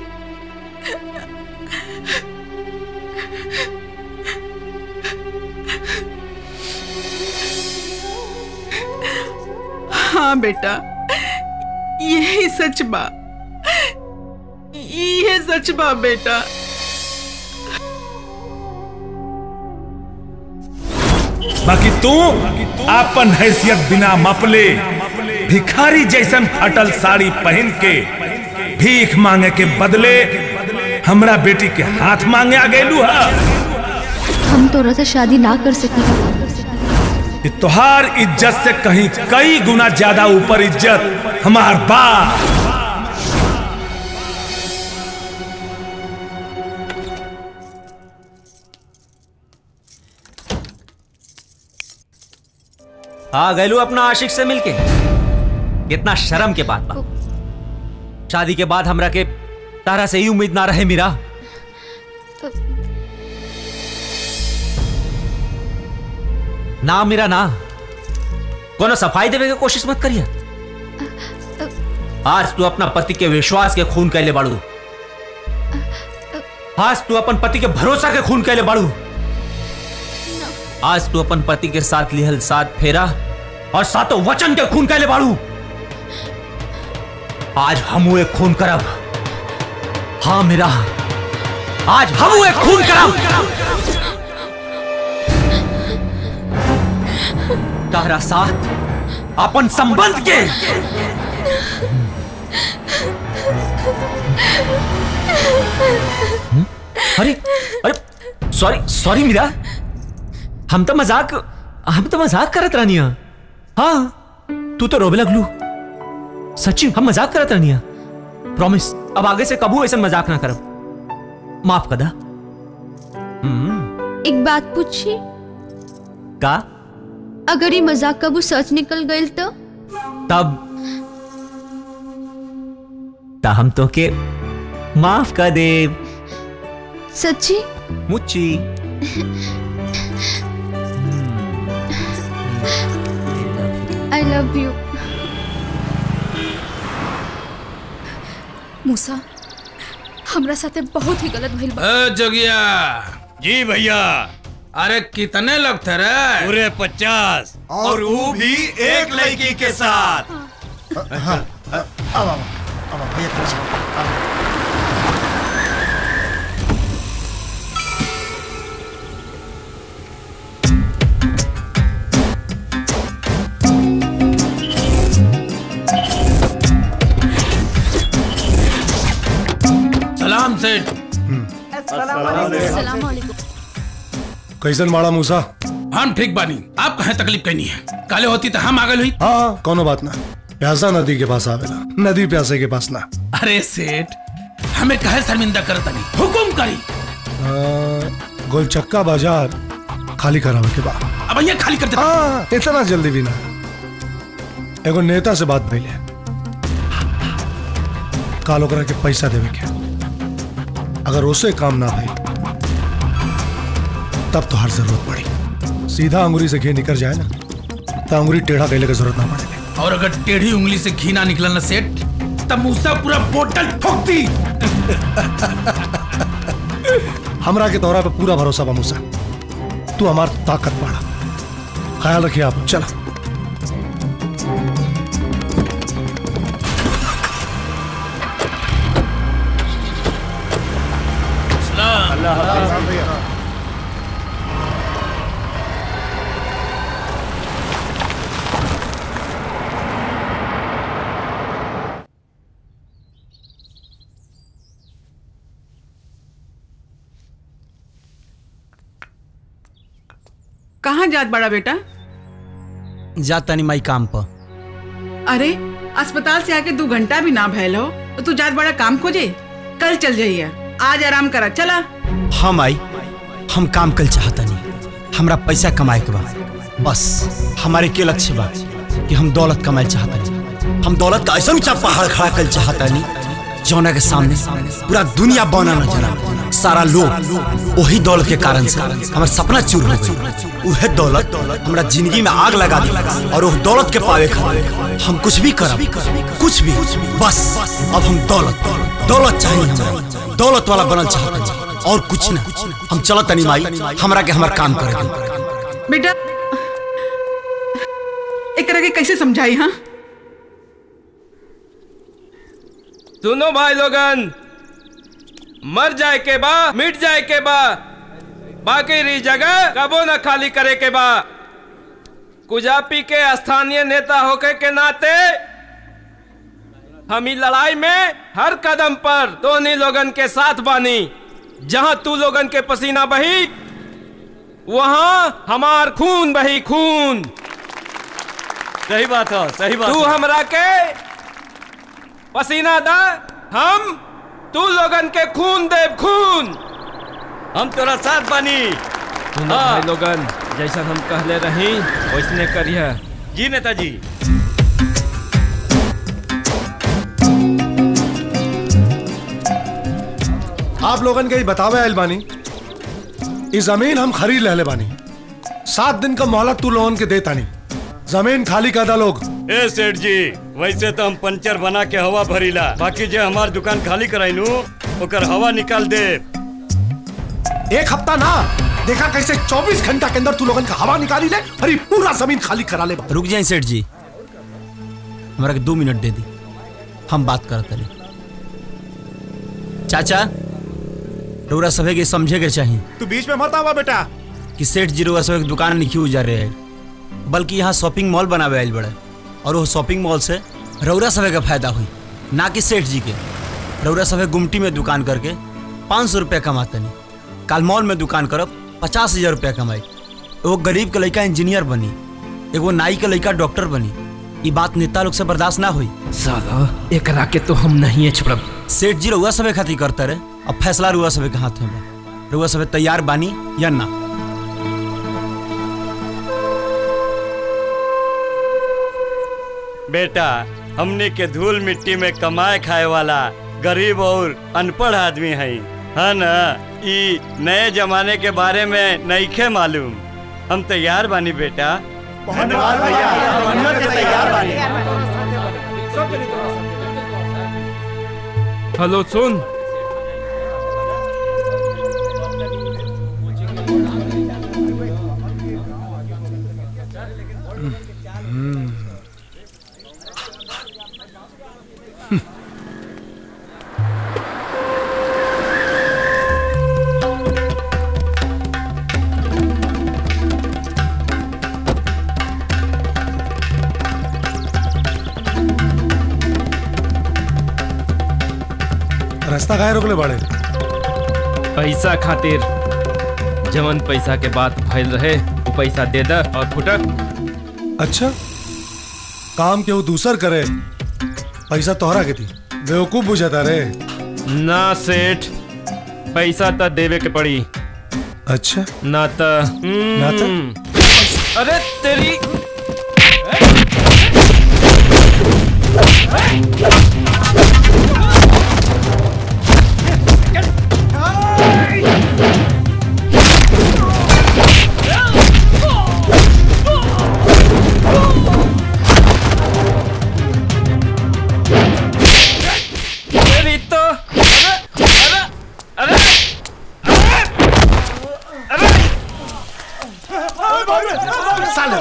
हाँ बेटा यही सच बा ये सच बा बेटा बाकी तू अपन हैसियत बिना मपले भिखारी जैसन फटल साड़ी पहन के भीख मांगे के बदले हमरा बेटी के हाथ मांगे आ गए हा हम तोरा से शादी ना कर सकी कि तुहार इज्जत से कहीं कई गुना ज्यादा ऊपर इज्जत हमार बा आ गैलू अपना आशिक से मिलके कितना शर्म के बात बा शादी के बाद हमरा के तारा से ही उम्मीद ना रहे मीरा ना मेरा ना कोनो सफाई देवे के कोशिश मत करिए आज तू अपना पति के विश्वास के खून कैले बाड़ू आज तू अपन पति के भरोसा के खून कैले बाड़ू आज तू अपन पति के साथ लिहल साथ फेरा और सातों वचन के खून कैले बाड़ू आज हम एक खून करब हाँ मेरा आज हम एक खून करब तारा साथ अपन संबंध के हम्म? अरे अरे सॉरी सॉरी मीरा हम तो मजाक हम तो मजाक करत रहनिया हाँ तू तो रोबे लगलू सच्ची हम मजाक करत रहनिया प्रॉमिस अब आगे से कबू ऐसा मजाक ना करब माफ कदा हम्म एक बात पूछी का अगर ये मजाक कबू सच निकल गई तो तब ता हम तो के माफ कर दे सच्ची मुच्ची आई लव यू मूसा हमरा साथे बहुत ही गलत भइल बा ए जोगिया जी भैया अरे कितने लोग थे रे पूरे पचास और वो भी एक लड़की के साथ हाँ अब अब अब भैया खड़े चलो सलाम सेठ कैसन माड़ा मूसा हम ठीक बानी आप कहे तकलीफ कहनी है काले होती तो हम आगे हुई हाँ कोनो बात ना प्यासा नदी के पास आवेला नदी प्यासे के पास ना अरे सेठ हमें कहे शर्मिंदा करता नहीं हुकुम करी आ, गोलचक्का बाजार खाली करावे के बाद अब ये खाली कर देता हाँ इतना जल्दी भी ना एगो नेता से बात भइले काल ओकरा के पैसा देवे के अगर उसे काम ना भई तब तो हर जरूरत पड़ी सीधा अंगुरी से घी निकल जाए ना तो अंगुरी टेढ़ा कैले की जरूरत ना पड़े और अगर टेढ़ी उंगली से घी ना निकला ना सेठ तब मूसा पूरा बोतल ठोक दी हमरा के तोहरा पे पूरा भरोसा बा मूसा तू हमार ताकत बाड़ा ख्याल रखिए आप चलो कहाँ जात बड़ा बेटा जा तनी माई काम पर अरे अस्पताल से आके दो घंटा भी ना भैल हो तो तू जात बड़ा काम खोजे कल चल जाइए आज आराम करा चला हम आई हम काम कल चाहता नहीं हमरा पैसा कमाए के बा बस हमारे के लक्ष्य बा कि हम दौलत कमाए चाहता नहीं हम दौलत का ऐसा ऊंचा पहाड़ खड़ा कर चाहता नहीं जौना के सामने पूरा दुनिया बना नजर आ सारा लोग वही दौलत के कारण से हमारा सपना चूर हो गई उहे दौलत हमरा जिंदगी में आग लगा दी और वो दौलत के पावे खातिर हम कुछ भी करब कुछ भी बस अब हम दौलत दौलत चाहिए हमरा दौलत वाला बनल चाहता हूं और कुछ ना हम चलत नहीं माई हमरा के हमार काम करे दे बेटा एक तरह के कैसे समझाई हाँ सुनो भाई लोगन मर जाए के बा मिट जाए के बा बाकी री जगह कबो न खाली करे के बा कुजापी के स्थानीय नेता होके के नाते हम ई लड़ाई में हर कदम पर दोनों लोगन के साथ बानी जहां तू लोगन के पसीना बही वहां हमार खून बही खून सही बात है सही बात तू है। हमरा के पसीना दा हम तू लोगन के खून देव खून हम तोरा साथ बानी सुनो भाई लोगन जैसा हम कहले रही वैसने करिए जी नेताजी आप लोगन के ही बतावे आयल बानी ई जमीन हम खरीद लेले बानी सात दिन का मोहलत तू लोगन के देता नहीं जमीन खाली कर दा लोग ए सेठ जी वैसे तो हम पंचर बना के हवा भरीला बाकी जे हमार दुकान खाली कराइनू ओकर हवा निकाल दे एक हफ्ता ना देखा कैसे 24 घंटा के अंदर तू लोगन का हवा निकाली ले अरे पूरा जमीन खाली करा ले रुक जाए सेठ जी हमारा के दो मिनट दे दी हम बात करते रहे चाचा रउरा सभे के समझे के चाहिए तू बीच में मत आवा बेटा कि सेठ जी रउरा सभे के दुकान नहीं उजार रहे हैं बल्कि यहाँ शॉपिंग मॉल बनावे आयल बड़े और वो शॉपिंग मॉल से रउरा सभे का फायदा हुई ना कि सेठ जी के रउरा सभे गुमटी में दुकान करके पाँच सौ रुपया कमाते नहीं काल मॉल में दुकान करब पचास हजार रुपया कमाई एगो गरीब के लड़का इंजीनियर बनी एगो नाई के लड़का डॉक्टर बनी ये बात नेता लोग से बर्दाश्त ना हुई साला एकरा के तो हम नहीं छोड़ब सेठ जी रउआ सभे खातिर करते रहे अब फैसला रुआ सभे के हाथ में बा रुआ सभे तैयार बानी या ना बेटा हमने के धूल मिट्टी में कमाए खाए वाला गरीब और अनपढ़ आदमी है है ना ई नए जमाने के बारे में नईखे मालूम हम तैयार बानी बेटा धन्यवाद भैया हम के तैयार बानी हेलो सुन रास्ता काहे रोकले बाड़े पैसा खातिर जवन पैसा के बात भइल रहे वो पैसा दे द और फुटक अच्छा काम केहू दूसर करे पैसा तोहरा के दी बेवकूफ बुझाता रे ना सेठ पैसा त देवे के पड़ी अच्छा ना त ना त? अरे तेरी तेरी तो अरे अरे अरे साले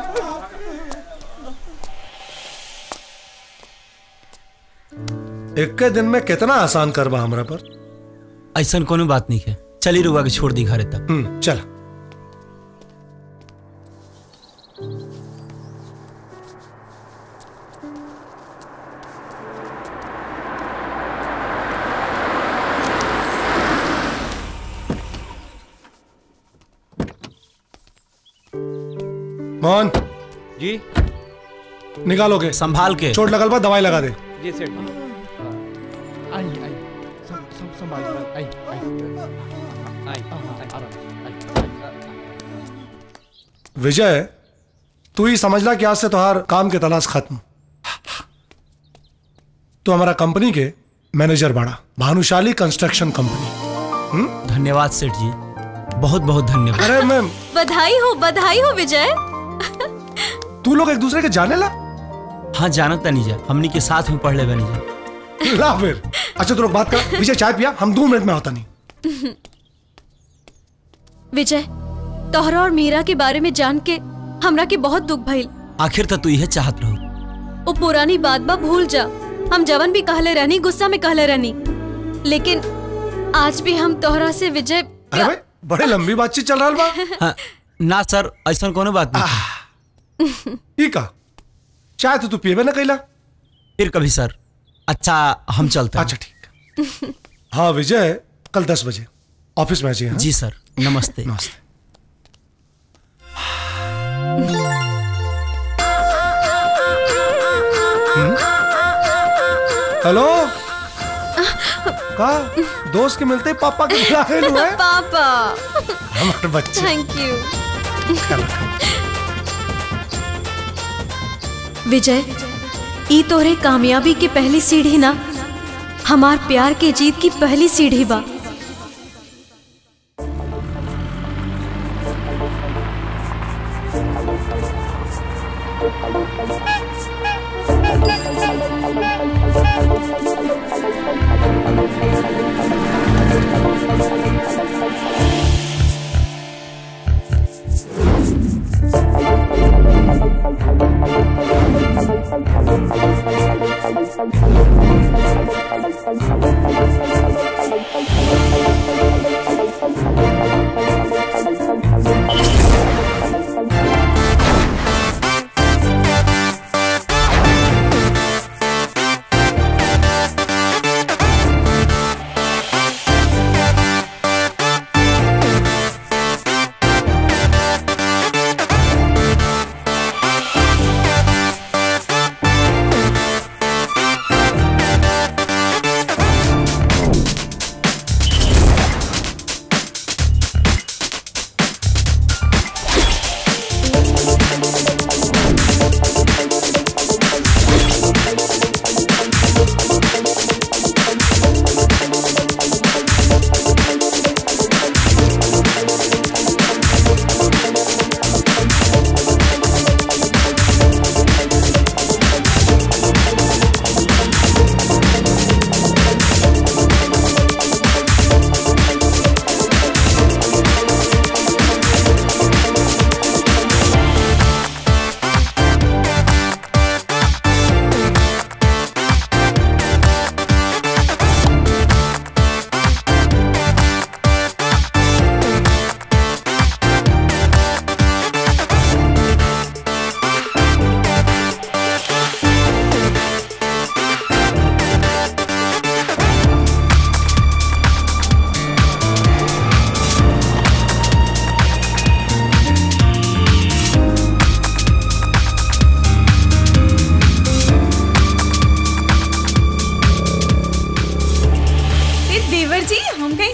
एक के दिन में कितना आसान करबा हमरा पर ऐसा कोनो बात नहीं है चली रुआ के छोड़ दी घरे तक हम्म चल मोहन जी निकालोगे संभाल के चोट लगल बा दवाई लगा दे जी सेठ आई आई सं- सं- संभाल आई आई विजय तू ही समझ ला कि आज से तोहार काम के तलाश खत्म तो हमारा कंपनी के मैनेजर बाड़ा भानुशाली कंस्ट्रक्शन कंपनी धन्यवाद सेठ जी बहुत बहुत धन्यवाद अरे मैम बधाई हो बधाई हो विजय तू लोग एक दूसरे के जाने ला हाँ जानत नहीं जा हमनी के साथ में पढ़ ले बनी जा ला फिर अच्छा तू लोग बात कर विजय चाय पिया हम दो मिनट में होता नहीं विजय तोहरा और मीरा के बारे में जान के हमरा के बहुत दुख भइल आखिर तक तू यह चाहत रहो वो पुरानी बात बा भूल जा हम जवन भी कहले रहनी गुस्सा में कहले रहनी लेकिन आज भी हम तोहरा से विजय अरे भाई बड़े लंबी बातचीत चल रहा बा हाँ, ना सर ऐसा कोनो बात नहीं ठीक है चाय तो तू पिएबे ना कैला फिर कभी सर अच्छा हम चलते अच्छा ठीक हाँ विजय कल दस बजे ऑफिस में आ जाइए हाँ? जी सर नमस्ते नमस्ते हेलो का दोस्त के मिलते ही पापा के बुला रहे हुए पापा हमारे बच्चे थैंक यू विजय ई तोरे कामयाबी के पहली सीढ़ी ना हमार प्यार के जीत की पहली सीढ़ी बा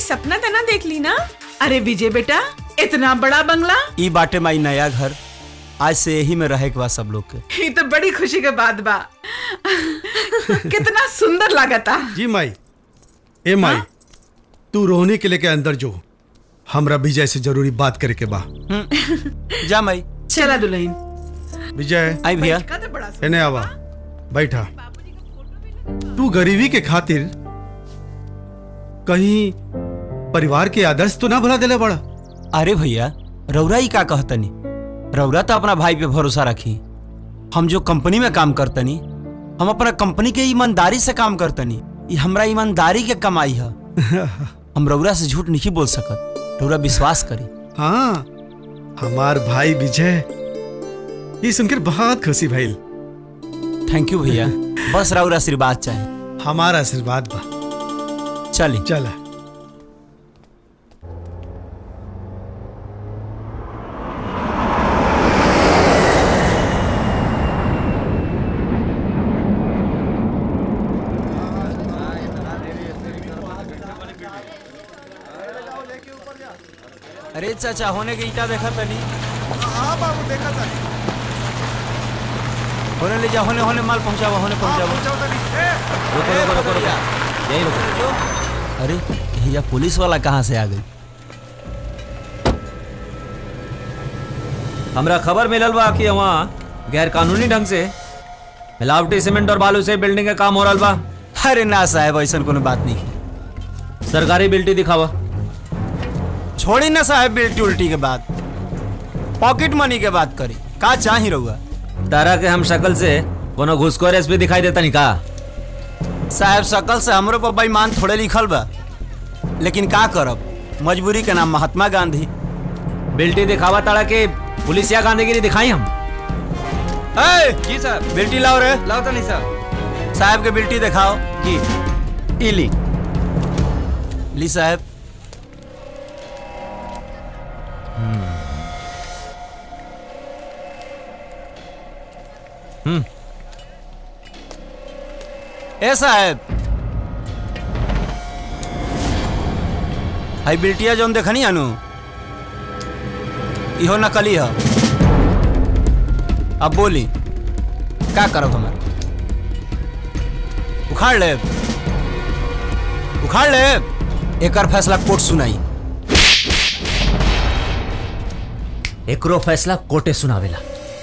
सपना तना देख ली ना अरे विजय बेटा इतना बड़ा बंगला ई बाटे माई नया घर आज से यही में रहे के बाद सब लोग के ये तो बड़ी खुशी के बात बा कितना सुंदर लागता जी माई ए माई तू रोहनी के लेके अंदर जो हमरा विजय से जरूरी बात करे के बा जा माई चला दुल्हन विजय आई भैया एने आवा बैठा तू गरीबी के खातिर कहीं परिवार के आदर्श तो ना भुला देले बड़ा अरे भैया रौरा ही का कहतनी रौरा तो अपना भाई पे भरोसा रखी हम जो कंपनी में काम करतनी हम अपना कंपनी के ईमानदारी से काम करतनी ये हमरा ईमानदारी के कमाई है हम रौरा से झूठ नहीं बोल सकत रौरा विश्वास करी हाँ हमार भाई विजय ये सुनकर बहुत खुशी भइल थैंक यू भैया बस रौरा आशीर्वाद चाहिए हमारा आशीर्वाद बा चली चला अरे चाचा होने के ईटा देखा तनी हाँ बाबू देखा था होने ले जा होने होने माल पहुंचावा होने पहुंचावा रुको रुको रुको रुको यही रुको अरे भैया पुलिस वाला कहाँ से आ गई हमरा खबर मिलल बा कि वहाँ गैर कानूनी ढंग से मिलावटी सीमेंट और बालू से बिल्डिंग का काम हो रहा बा अरे ना साहब ऐसा कोनो बात नहीं सरकारी बिल्टी दिखावा छोड़ी ना साहब बिल्टी उल्टी के बात पॉकेट मनी के बात करी का चाही रहुआ तारा के हम शक्ल से कोनो घुसखोर एसपी दिखाई देता नहीं का साहब शकल से हमरो पर बेईमान थोड़े लिखल बा लेकिन का करब मजबूरी के नाम महात्मा गांधी बिल्टी दिखावा तारा के पुलिसिया गांधीगिरी दिखाई हम ए, जी साहब बिल्टी लाओ रे लाओ तो नहीं साहब साहब के बिल्टी दिखाओ जी इली ली साहब हम्म ए साहब हाई बिल्टिया जोन देखनी अनु इहो नकली है अब बोली का करब हमार उखाड़ ले उखाड़ ले एकर फैसला कोर्ट सुनाई एकरो फैसला कोर्टे सुनावेला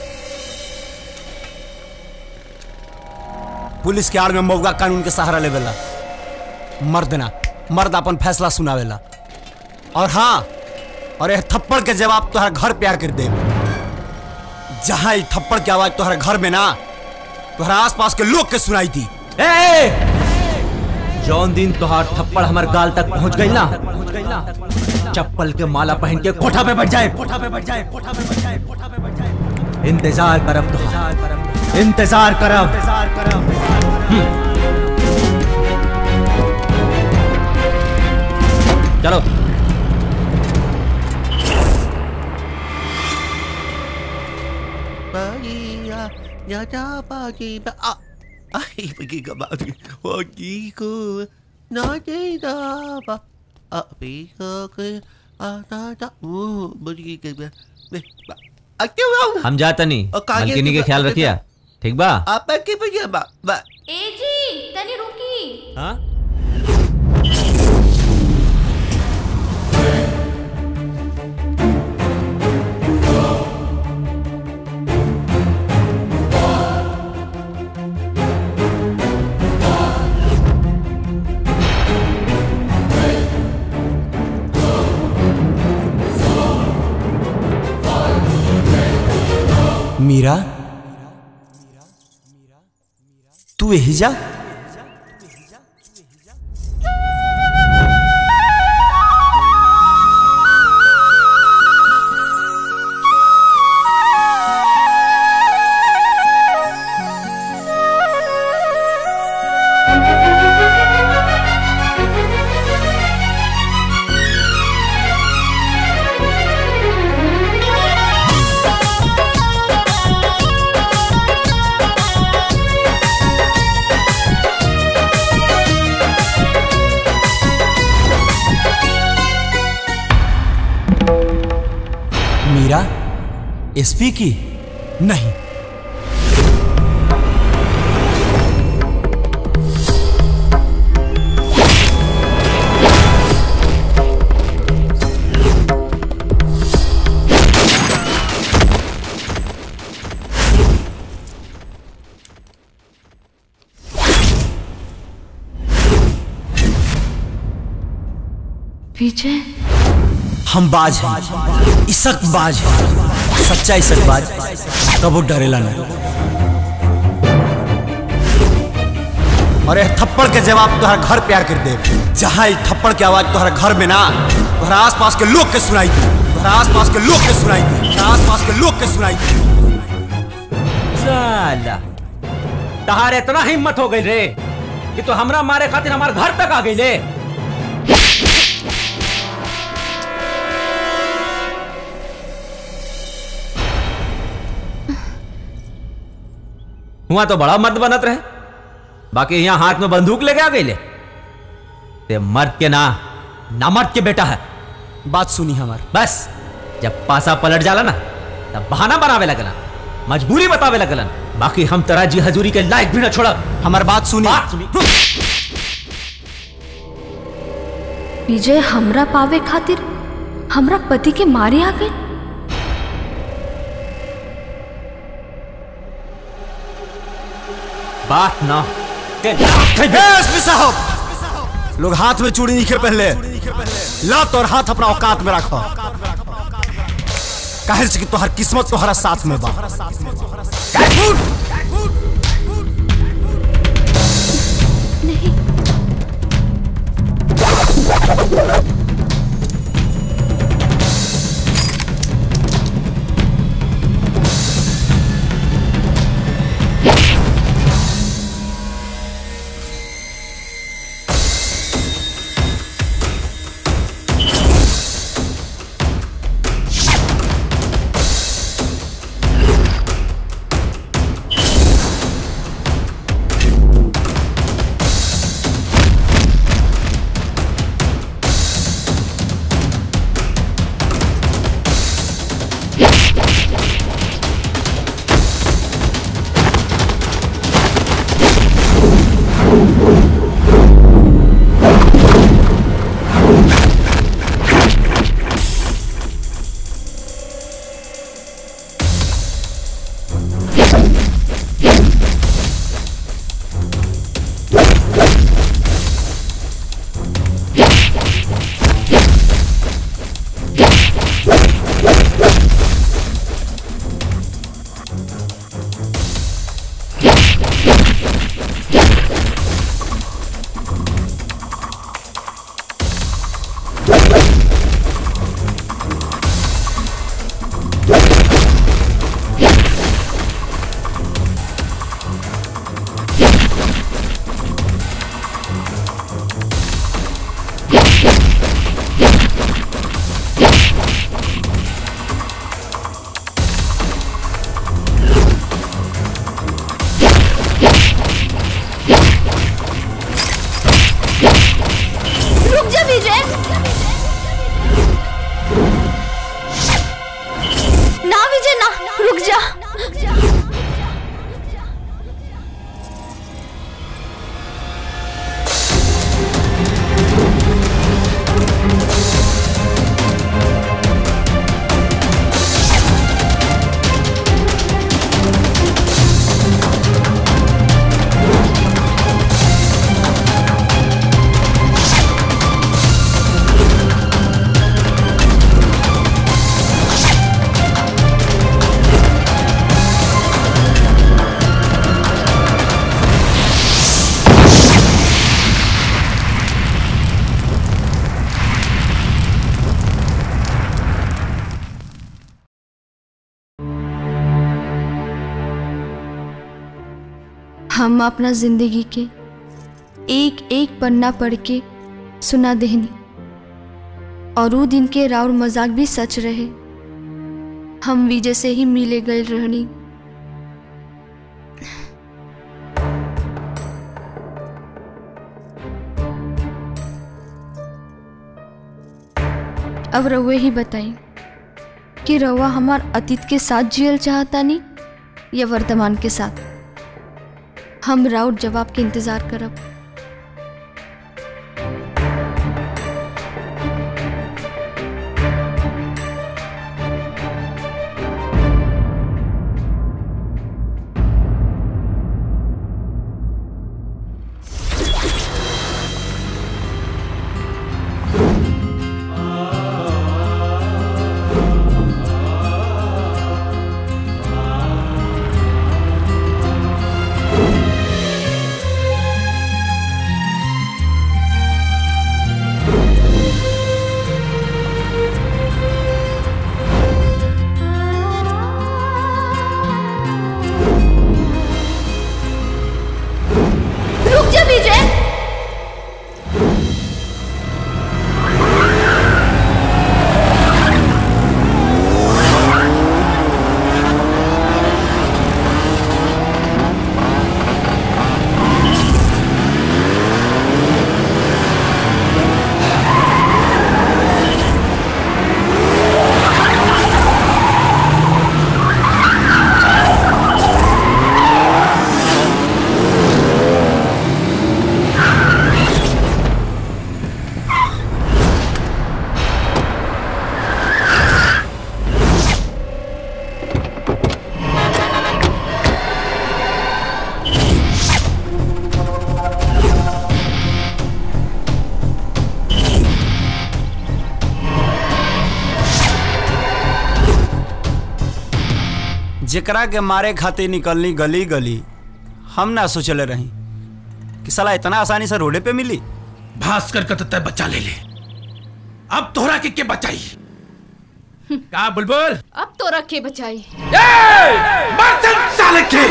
पुलिस के आड़ में मौगा कानून के सहारा लेवेला मर्द ना मर्द अपन फैसला सुनावेला और हाँ और यह थप्पड़ के जवाब तुम्हारा घर प्यार कर दे जहां ये थप्पड़ की आवाज तुम्हारे घर में ना तुम्हारा आसपास के लोग के सुनाई थी ए! जौन दिन तोहार थप्पड़ हमार गाल तक पहुंच गई ना चप्पल के माला पहन के कोठा पे बैठ जाए कोठा पे बैठ जाए कोठा पे बैठ जाए कोठा पे बैठ जाए इंतजार करब तो इंतजार करब इंतजार करब चलो Maria, nyata pagi ba ah, ay pergi ke bagi pagi ku nanti dah ba ah pergi ke ah tak tak oh pergi ke be be Aku mau हम जाता नहीं और कागे मलकिनी के की ख्याल बात रखिया ठीक बा apa ke pergi ba ba ए जी तनी रुकी हाँ मीरा तू यही जा मीरा एसपी की नहीं विजय हम बाज हैं इसक बाज हैं सच्चा इसक बाज कबो डरेला नहीं और यह थप्पड़ के जवाब तुम्हारा घर प्यार कर दे जहाँ इस थप्पड़ की आवाज तुम्हारा घर में ना तुम्हारा आसपास के लोग के सुनाई दी तुम्हारा आसपास के लोग के सुनाई दी तुम्हारा आसपास के लोग के सुनाई दी साला तहार इतना हिम्मत हो गई रे कि तो हमरा मारे खातिर हमारे घर तक आ गई ले हुआ तो बड़ा मर्द बनत रहे बाकी यहाँ हाथ में बंदूक लेके आ गई ले ते मर्द के ना ना मर्द के बेटा है बात सुनी हमार बस जब पासा पलट जाला ना तब बहाना बनावे लगलन मजबूरी बतावे लगलन बाकी हम तरह जी हजूरी के लायक भी ना छोड़ा हमार बात सुनी बात सुनी विजय हमरा पावे खातिर हमरा पति के मारे आ गए बात ना एसपी साहब लोग हाथ में चूड़ी नहीं पहले लात और हाथ अपना औकात में रखो काहे से कि तोहर किस्मत तोहरा साथ में बा रुक जा विजय ना विजय ना रुक जा हम अपना जिंदगी के एक एक पन्ना पढ़ के सुना देहनी और वो दिन के राउर मजाक भी सच रहे हम विजय से ही मिले गए रहनी अब रउए ही बताई कि रउआ हमार अतीत के साथ जियल चाहतानी या वर्तमान के साथ हम राउत जवाब के इंतजार करब रुक जा विजय जेकरा के मारे खातिर निकलनी गली गली हम ना सोचले रही कि साला इतना आसानी से रोडे पे मिली भास्कर का तो तय बचा ले ले अब तोहरा के के बचाई का बुलबुल अब तो रखे बचाई बर्तन साले के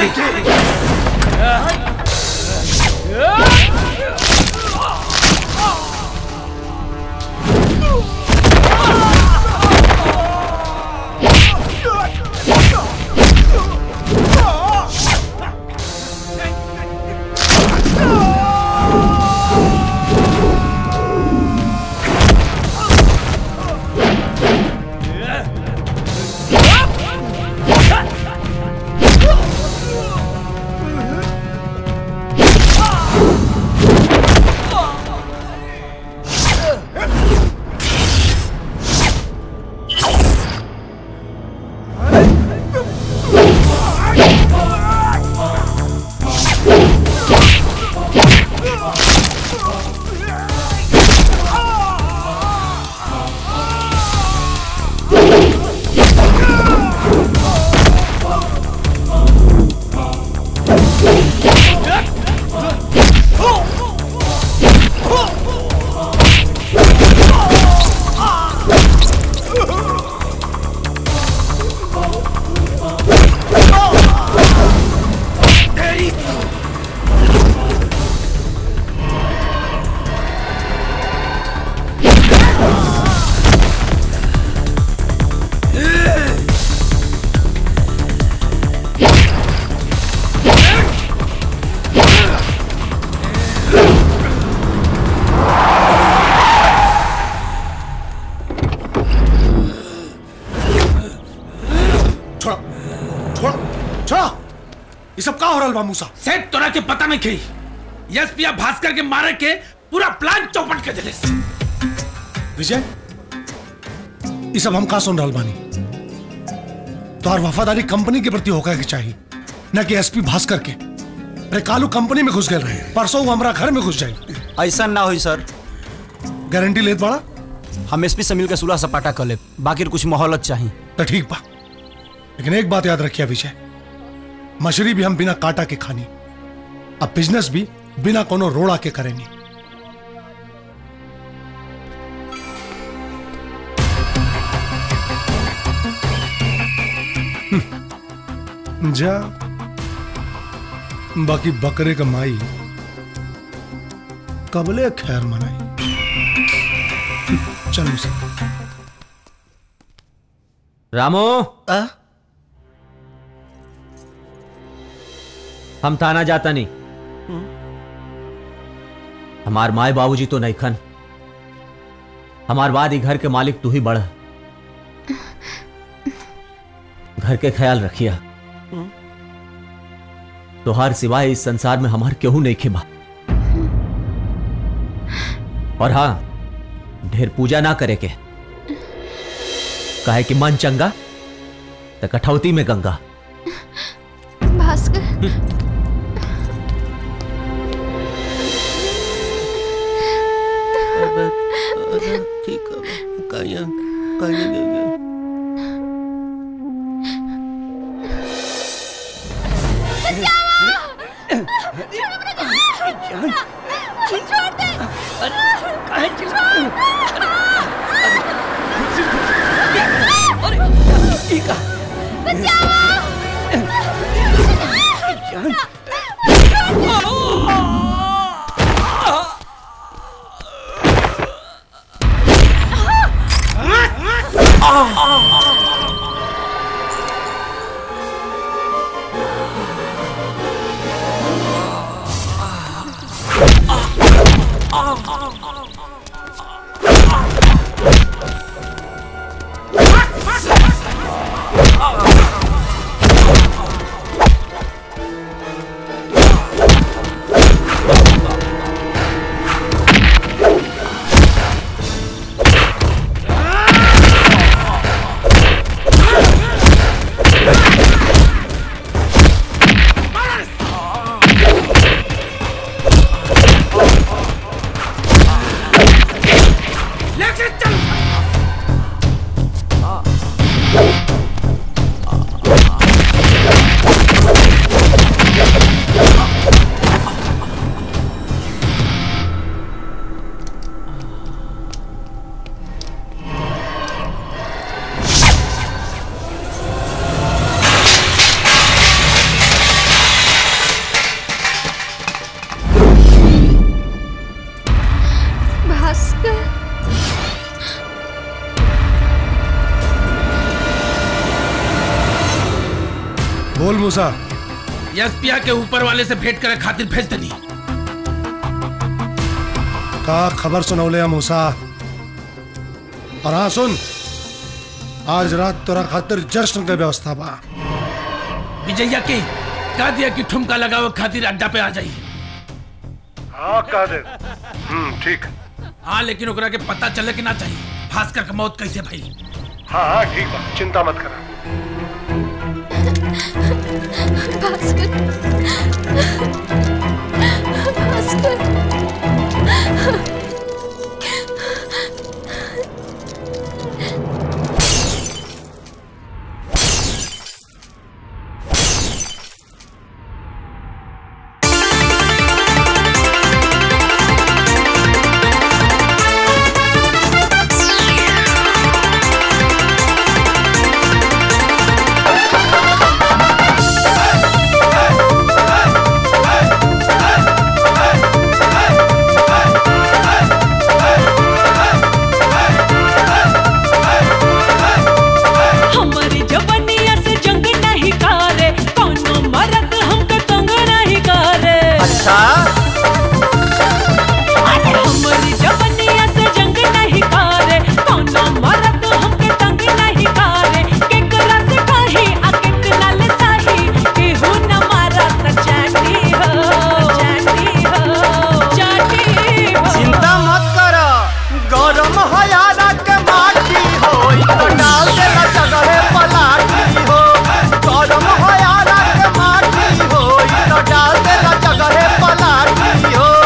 छोड़ा छोड़ा छोड़ा ये सब का हो रहा बा मूसा सेठ तोरा के पता नहीं खी यस पिया भास्कर के मारे के पूरा प्लान चौपट के दिले विजय ये सब हम का सुन रहा बानी तोहर वफादारी कंपनी के प्रति होकर के चाहिए न कि एसपी भास्कर के अरे कालू कंपनी में घुस गए रहे परसों वो हमारा घर में घुस जाई ऐसा ना हुई सर गारंटी लेत बड़ा हम एसपी से मिलकर सुलह सपाटा कर ले बाकी कुछ मोहलत चाहिए तो ठीक बा लेकिन एक बात याद रखिए विजय मछली भी हम बिना काटा के खानी अब बिजनेस भी बिना कोनो रोड़ा के करेंगे हम्म, जा बाकी बकरे का माई कबले खैर मनाई हम्म, चल मुझसे रामो हम थाना जाता नहीं हमार माए बाबूजी तो नहीं खन हमार बाद ही घर के मालिक तू ही बढ़ घर के ख्याल रखिया तोहार सिवाय इस संसार में हमार केहू नहीं खे बा और हाँ ढेर पूजा ना करे के काहे कि मन चंगा तो कठौती में गंगा भास्कर ठीक है काया काया दे दे लेके चल भास्कर बोल मूसा यस्पिया के ऊपर वाले से भेंट करे खातिर भेज दनी का खबर सुनौले हम मूसा और हाँ सुन आज रात तोरा खातिर जश्न के व्यवस्था बा विजया के कह दिया कि ठुमका लगावे खातिर अड्डा पे आ जाई हाँ कह दे हम्म ठीक हाँ लेकिन ओकरा के पता चले कि ना चाहिए भास्कर का मौत कैसे भई हाँ हाँ ठीक बा चिंता मत करा भास्कर भास्कर हमारी जवनिया से जंग नहीं करे कौनो मरद हमको तंग नहीं करे अच्छा हमारी जवनिया से जंग नहीं करे कौनो मरद हमको तंग नहीं करे केकरा से कही आ केकरा ले सही केहू न मारा त चाटी हो चाटी हो चाटी हो चिंता मत कर गरम हो यारा के माटी हो ई तो डाल देला जगहे पलाटी हो गरम हो यारा के माटी हो ई तो डाल देला जगहे पलाटी हो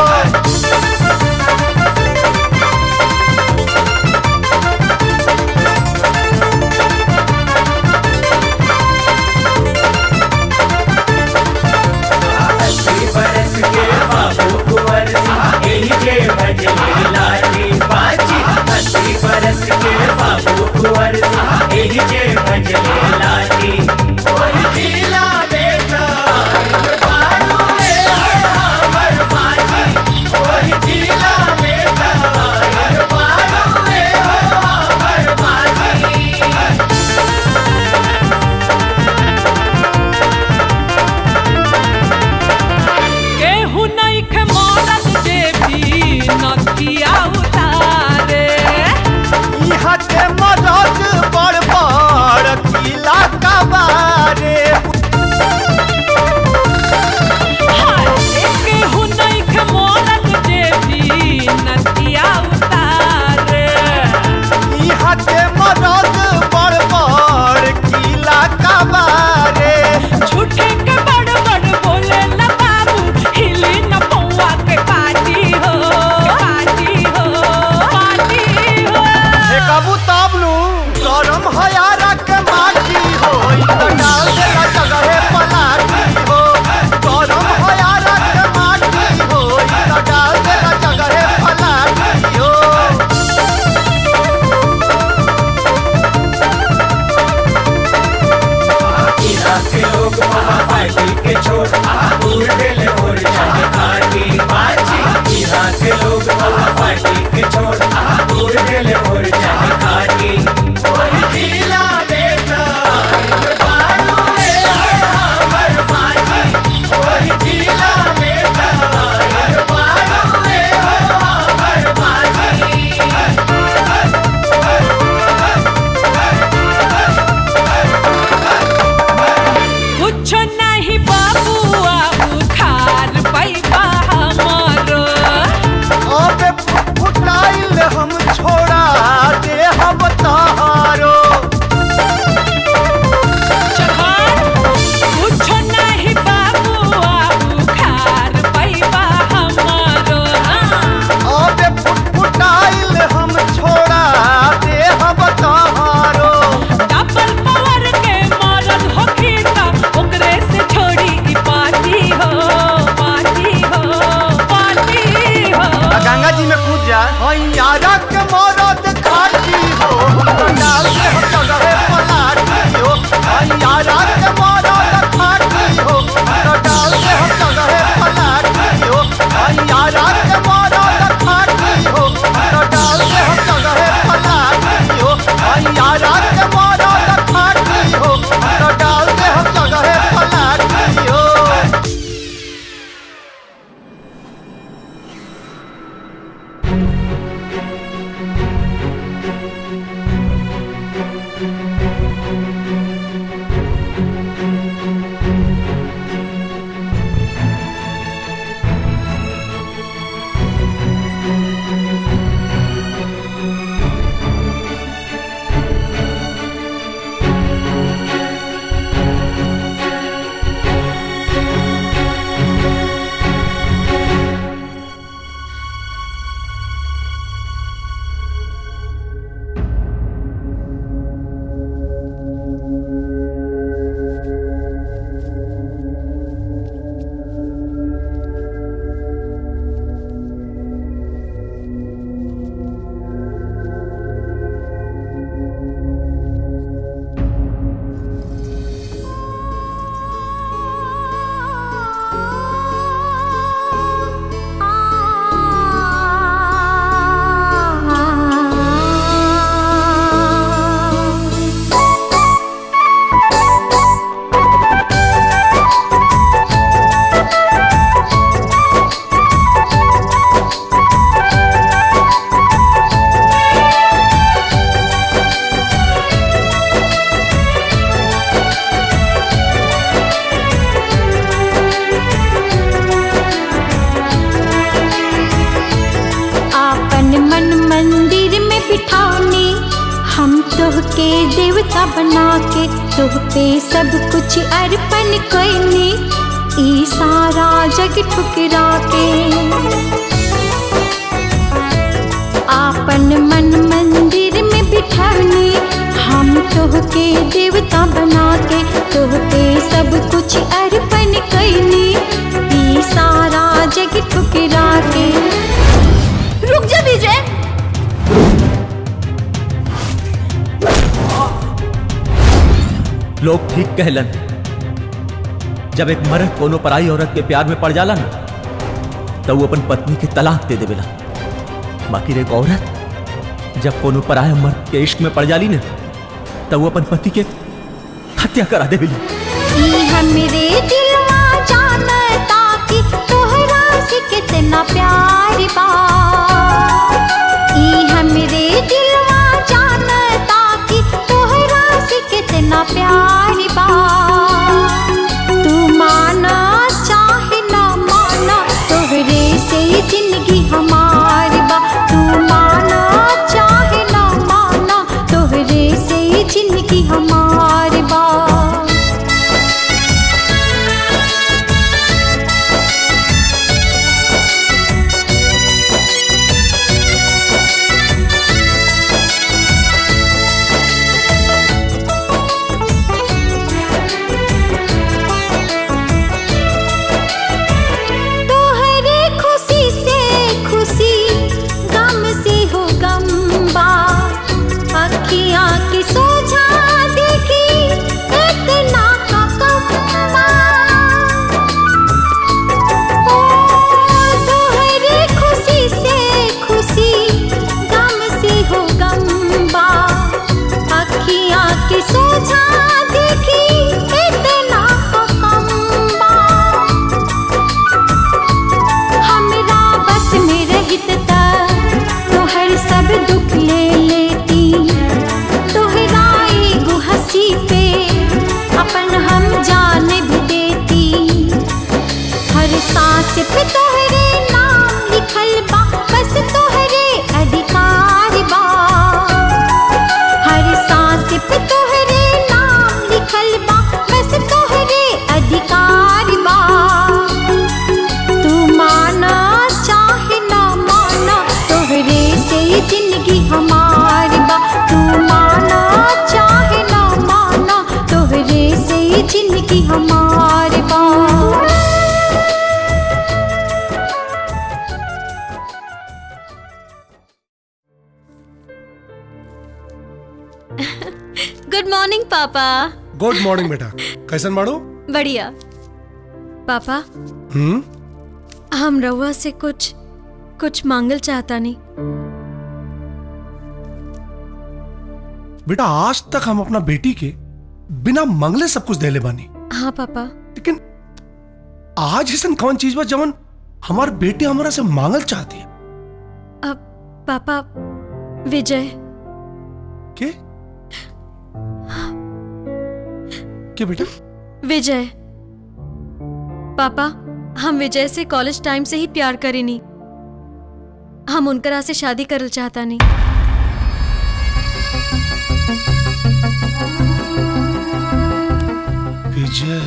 बरस के बाबू कुंवर यही जे भजनी लाली बाजी अस्सी बरस के बाबू कुंवर यही जे भजनी लाली ओही जिला बेटा बारू रे हमर बाजी ओही जिला बेटा बारू रे हमर बाजी केहू नहीं खे मरद जे भी नथिया उतारे इहा के मरद बड़ बड़ नु गरम हयारा के माटी हो तो डाल देला जगहे पलाटी हो गरम हयारा के माटी हो तो डाल देला जगहे पलाटी हो इहाँ के लोग वहाँ पार्टी के छोड़ दूर दिल और जाने खाटी बाजी इहाँ के लोग वहाँ पार्टी के छोड़ दूर दिल और जाने खाटी वही जिला बेटा बारू रे हमर बाजी वही जिला बेटा बारू रे हमर बाजी कुछ नहीं बाबुआ बुखार पैबा हमारो अबे फुटाइल हम छोड़ा दे हम तहारो कुछ नहीं बाबुआ बुखार पैबा हमारो अबे फुटाइल हम छोड़ा दे हम तहारो डबल पावर के मरद होखी त ओकरे से छोड़ी ई पार्टी हो पार्टी हो पार्टी हो गंगा जी में कूद जा यारा के मरद खाटी हो हम डाल दे हम जगहे पलाटी हो यारा के मरद खाटी हो हम डाल दे हम जगहे पलाटी हो यारा के मरद खाटी हो हम डाल दे हम जगहे पलाटी हो यारा के मरद खाटी हो हम डाल दे हम जगहे पलाटी हो आपन मन मंदिर में बिठाने हम तोह के देवता बना के तोह पे सब कुछ अर्पण करने ई सारा जग ठुकरा के आपन मन मंदिर में बिठाने हम तोह के देवता बना के तोह पे सब कुछ अर्पण करने ई सारा जग ठुकरा के रुक जा विजय लोग ठीक कहलन जब एक मर्द कोनो पराई औरत के प्यार में पड़ जाला ना तो वो अपन पत्नी के तलाक दे देवेला बाकी एक औरत जब कोनो पराया मर्द के इश्क में पड़ जाली ना तो वो अपन पति के हत्या करा देवेली ई हमरे दिलवा जानता कि तोहरा से कितना प्यार बा ई हमरे दिलवा जानता कि तोहरा से कितना प्यार बा तू माना चाहे ना माना तोहरे से ही जिंदगी हमारी बा तू माना चाहे ना माना तोहरे से ही जिंदगी हमारी बा गुड मॉर्निंग पापा गुड मॉर्निंग बेटा कैसन माड़ो बढ़िया पापा हम्म हम रउआ से कुछ कुछ मांगल चाहता नहीं बेटा आज तक हम अपना बेटी के बिना मंगले सब कुछ देले बानी हाँ पापा आज ऐसा कौन चीज बा जवन हमार बेटी हमरा से मांगल चाहती है अब पापा विजय के के बेटा विजय पापा हम विजय से कॉलेज टाइम से ही प्यार करेनी हम उनकरा से शादी करल चाहता नहीं विजय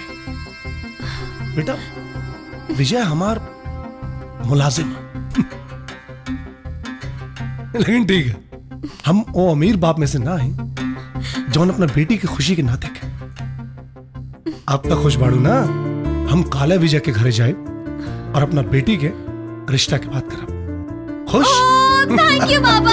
बेटा विजय हमार मुलाजिम लेकिन ठीक है हम वो अमीर बाप में से ना हैं जौन अपना बेटी की खुशी के ना देखे आप तक खुश बाड़ू ना हम काला विजय के घरे जाए और अपना बेटी के रिश्ता की बात करब खुश थैंक यू पापा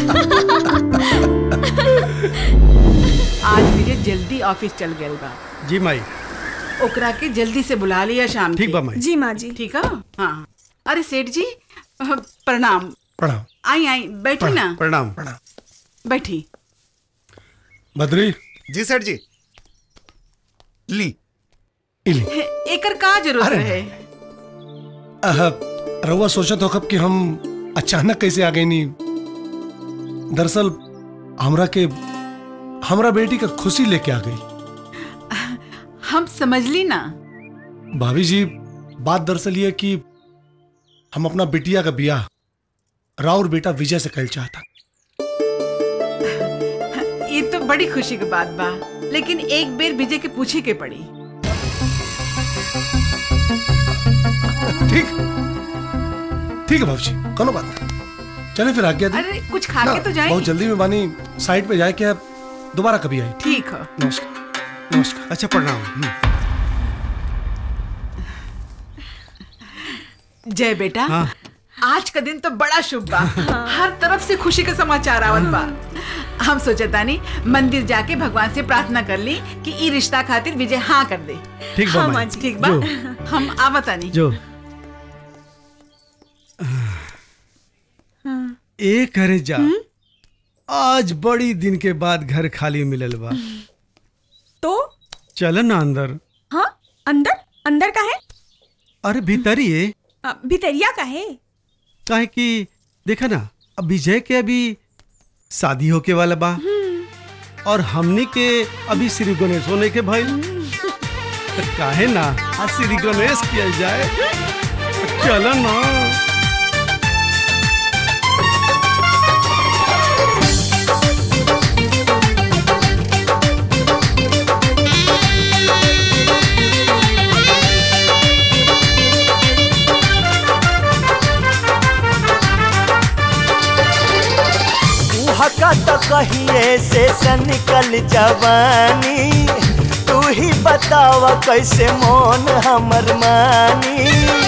आज विजय जल्दी ऑफिस चल गए बा जी माई ओकरा के जल्दी से बुला लिया शाम ठीक के। बा माई। जी माँ जी ठीक है हाँ अरे सेठ जी अह, प्रणाम प्रणाम आई आई बैठी ना प्रणाम प्रणाम बैठी बद्री जी सर जी ली इली एकर का जरूरत अरे है अह, रउआ सोचत हो कब कि हम अचानक कैसे आ गए नी दरअसल हमरा के हमरा बेटी का खुशी लेके आ गई हम समझ ली ना भाभी जी बात दरअसल ये है कि हम अपना बिटिया का बियाह राउर बेटा विजय से कल चाहता ये तो बड़ी खुशी की बात बा लेकिन एक बेर विजय के पूछे के पड़ी ठीक ठीक है भाभी जी कोनो बात नहीं चले फिर आज्ञा दी अरे कुछ खा ना, के तो जाए बहुत जल्दी में बानी साइड पे जाए क्या दोबारा कभी आई ठीक है नमस्कार नमस्कार अच्छा प्रणाम जय बेटा हाँ। आज का दिन तो बड़ा शुभ बा हर तरफ से खुशी का समाचार आवत बा हम सोचता नहीं मंदिर जाके भगवान से प्रार्थना कर ली कि ई रिश्ता खातिर विजय हाँ कर दे ठीक बा हाँ, माई। माँ जी, ठीक बा जो। हम आवता नहीं जो ए करे जा आज बड़ी दिन के बाद घर खाली मिलल बा तो चल ना अंदर हाँ अंदर अंदर का है अरे भीतरिए अ, भितरिया का है काहे कि देखा ना अब विजय के अभी शादी होके वाला बा और हमनी के अभी श्री गणेश होने के भाई तो काहे ना आज श्री गणेश किया जाए चलो ना हका तो कहिए से से निकल जवानी तू ही बतावा कैसे मोन हमर मानी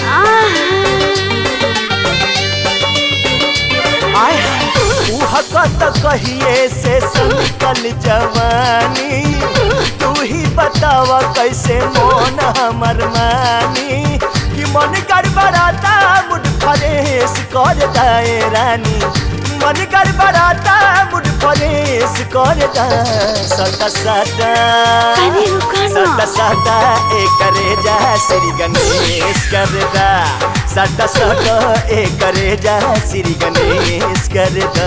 आय तू हका तो कहिए से से निकल जवानी तू ही बतावा कैसे मोन हमर मानी कि मन गड़बड़ाता मुड फरेश कर दाए रानी मन गड़बड़ाता मुड फरेश कर दा सटा सटा सटा सटा ए करे जा श्री गणेश कर दा सटा सटा ए करे जा श्री गणेश कर दा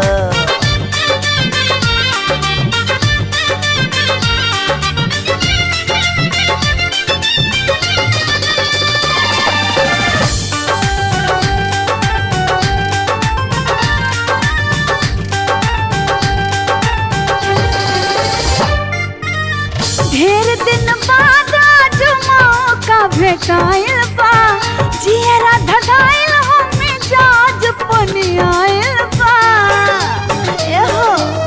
ढेर दिन बाद आज मौका भेटाइल बा जियरा धगाइल हमें जाज पनियाइल बा एहो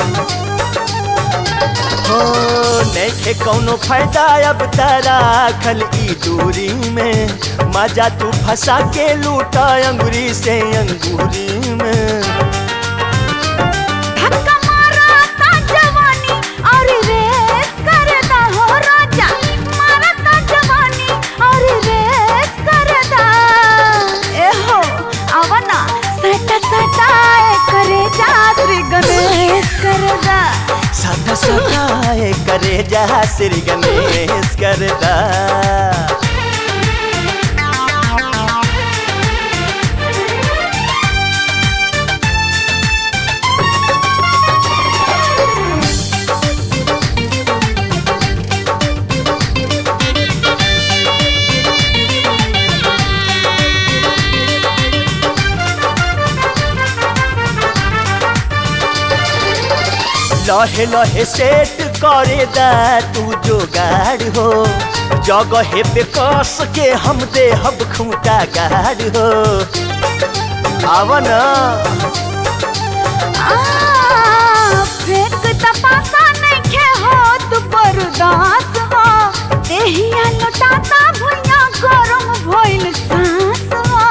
हो नैखे कौनो फायदा अब तारा खल ई दूरी में मजा तू फंसा के लूटा अंगूरी से अंगूरी में धक्का मारा ता करे जा श्री गणेश करदा लहे लहे सेट करे दा तू जोगाड़ हो जगह पे कस के हम दे हब खूंटा गाड़ हो आव ना फेंक तपासा नइखे हो तू बर्दास हो देहिया लुटाता भुइया गरम भइल सांस हो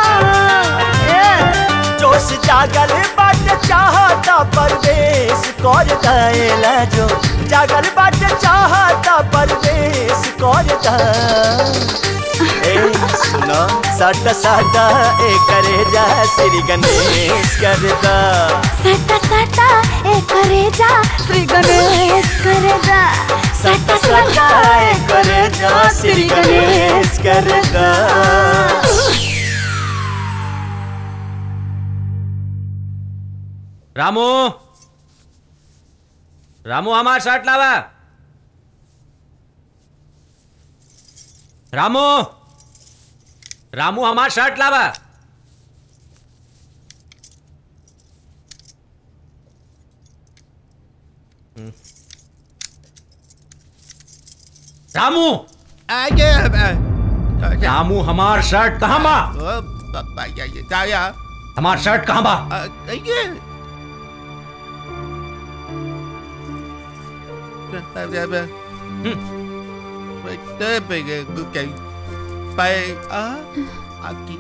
जोश जागल बाट चाहता परवेश कर दाएला जो जागल बाट चाहता परवेश कर दा ए सुनो सट सट ए करे जा श्री गणेश कर दा सटा सटा ए करे जा श्री गणेश करे जा सटा सटा ए करे जा श्री गणेश कर दा रामू रामू हमार शर्ट लावा रामू रामू हमार शर्ट लावा हम्म। रामू रामू हमार शर्ट कहाँ बा हमार शर्ट कहाँ बा Bay á Aki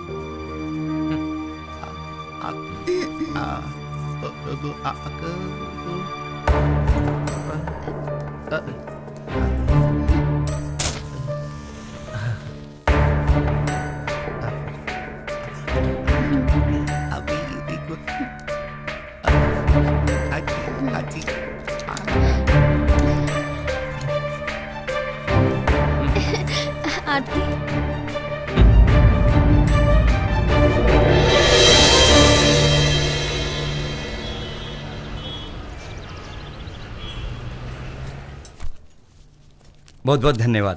Aki à à आरती बहुत बहुत धन्यवाद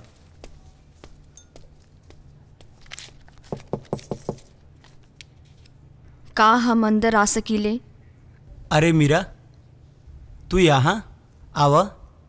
का हम अंदर आ सकीले अरे मीरा तू यहाँ आवा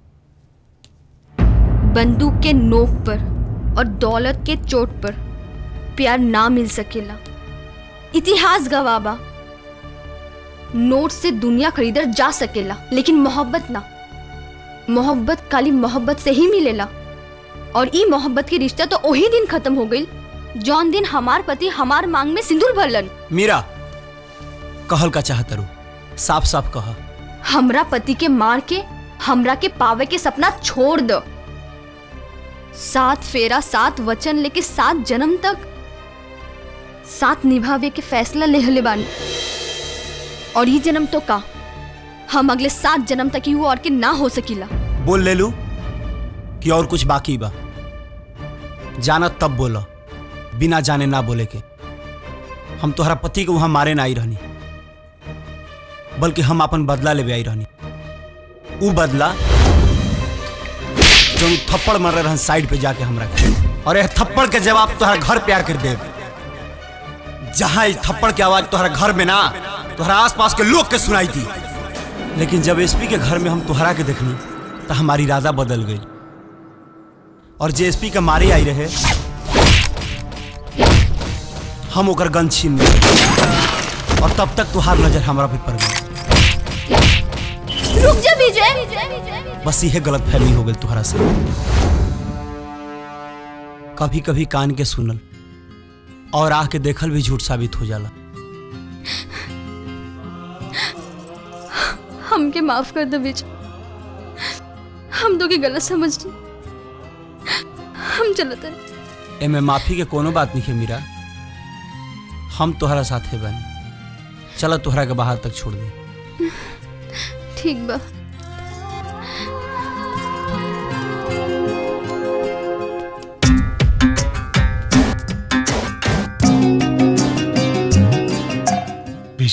बंदूक के नोक पर और दौलत के चोट पर प्यार ना मिल सकेला इतिहास गवाबा नोट से दुनिया खरीदर जा सकेला लेकिन मोहब्बत ना मोहब्बत खाली मोहब्बत से ही मिलेला और ई मोहब्बत के रिश्ता तो वही दिन खत्म हो गई जौन दिन हमार पति हमार मांग में सिंदूर भरलन मीरा कहल का चाहत रू साफ साफ कह हमरा पति के मार के हमरा के पावे के सपना छोड़ दो सात फेरा सात वचन लेके सात जन्म तक साथ निभावे के फैसला ले बानी और ये जन्म तो का हम अगले सात जन्म तक ही वो और के ना हो सकीला बोल ले लू कि और कुछ बाकी बा जानत तब बोलो बिना जाने ना बोले के हम तोहरा पति को वहां मारे ना आई रहनी बल्कि हम अपन बदला लेवे आई रहनी ऊ बदला जो थप्पड़ मार रहन साइड पे जाके हमरा के और यह थप्पड़ के जवाब तोहरा घर पे आकर दे जहां इस थप्पड़ की आवाज तोहरा घर में ना तोहरा आसपास के लोग के सुनाई थी लेकिन जब एसपी के घर में हम तोहरा के देखनी तो हमारी इरादा बदल गई और जे एसपी के मारे आई रहे हम ओकर गन छीन लिए और तब तक तुहार नजर हमरा पे पड़ गई रुक जा विजय बस यह गलत फहमी हो गई तुहरा से कभी कभी कान के सुनल और आह के देखल भी झूठ साबित हो जाला हमके माफ कर दो विजय हम तो की गलत समझ ली हम चलते एमे माफी के कोनो बात नहीं है मीरा हम तोहरा साथे बानी चलो तोहरा के बाहर तक छोड़ दे ठीक बा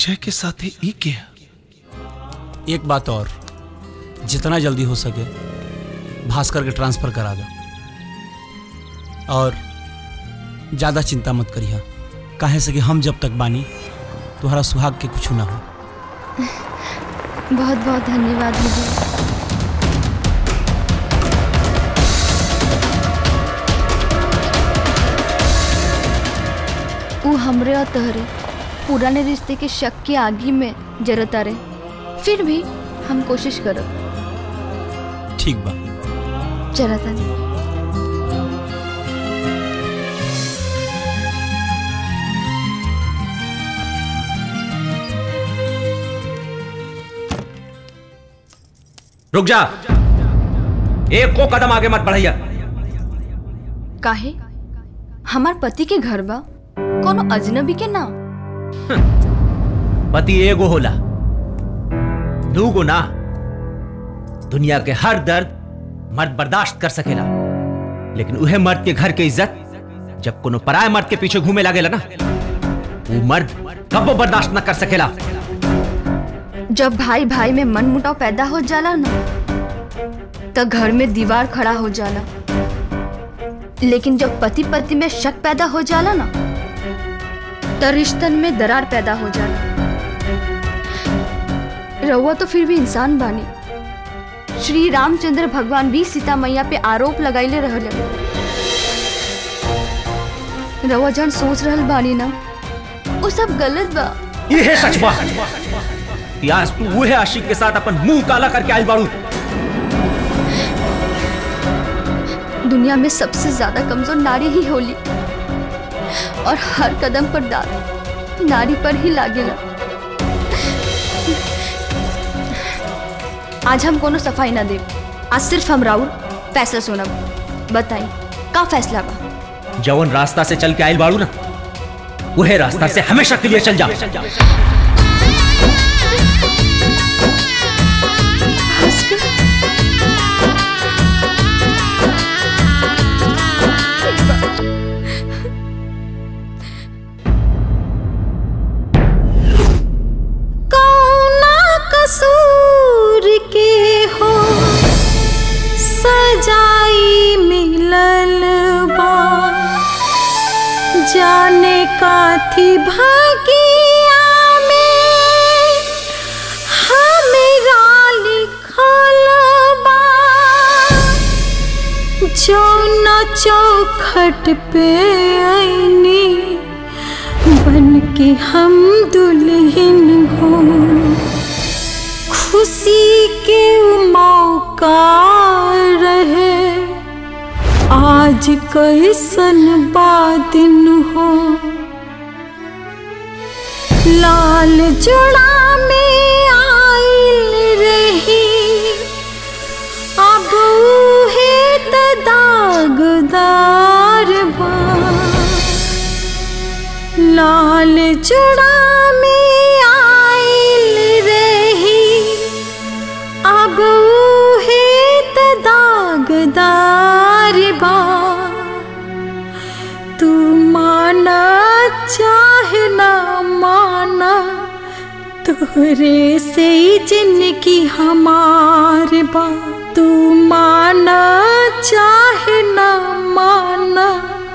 विजय के साथ ही के एक बात और जितना जल्दी हो सके भास्कर के ट्रांसफर करा दो और ज़्यादा चिंता मत करिए काहे से कि हम जब तक बानी तुम्हारा सुहाग के कुछ ना हो बहुत बहुत धन्यवाद विजय ऊ हमरे और तहरे पुराने रिश्ते के शक की आगी में जरता रहे फिर भी हम कोशिश करो ठीक बा चला तनी रुक जा एक को कदम आगे मत बढ़ैया काहे हमार पति के घर बा कोनो अजनबी के नाम पति एगो होला दूगो ना दुनिया के हर दर्द मर्द बर्दाश्त कर सकेला लेकिन उहे मर्द के घर के इज्जत जब कोनो पराय मर्द के पीछे घूमे लागेला ना वो मर्द कबो बर्दाश्त न कर सकेला जब भाई भाई में मन मुटाव पैदा हो जाला ना तो घर में दीवार खड़ा हो जाला लेकिन जब पति पति में शक पैदा हो जाला ना तो रिश्तन में दरार पैदा हो जाला रउआ तो फिर भी इंसान बानी श्री रामचंद्र भगवान भी सीता मैया पे आरोप लगाइले रहले रउआ जन सोच रहल बानी ना वो सब गलत बा ये है सच बात कि आज तू वो है आशिक के साथ अपन मुंह काला करके आई बाड़ू दुनिया में सबसे ज्यादा कमजोर नारी ही होली और हर कदम पर दाग नारी पर ही लागेला आज हम कोनो सफाई ना दे आज सिर्फ हम राउर फैसला सुनब बताई का फैसला बा जवन रास्ता से चल के आयल बाड़ू ना वह रास्ता से हमेशा के लिए चल जा कौना कसूर के हो सजाई मिलल बा जाने काथी भागिया में हमरा लिखल बा जौन चौखट पे आईनी बन के हम दुल्हन हो खुशी के मौका रहे आज कैसन बादिन हो लाल जोड़ा में आइल रही अब उहे त दागदार बा लाल चुड़ा में आइल रही अब उहे त दागदार बा तू माना चाहे ना माना तोरे से ही जिंदगी हमार बा तू माना चाहे ना माना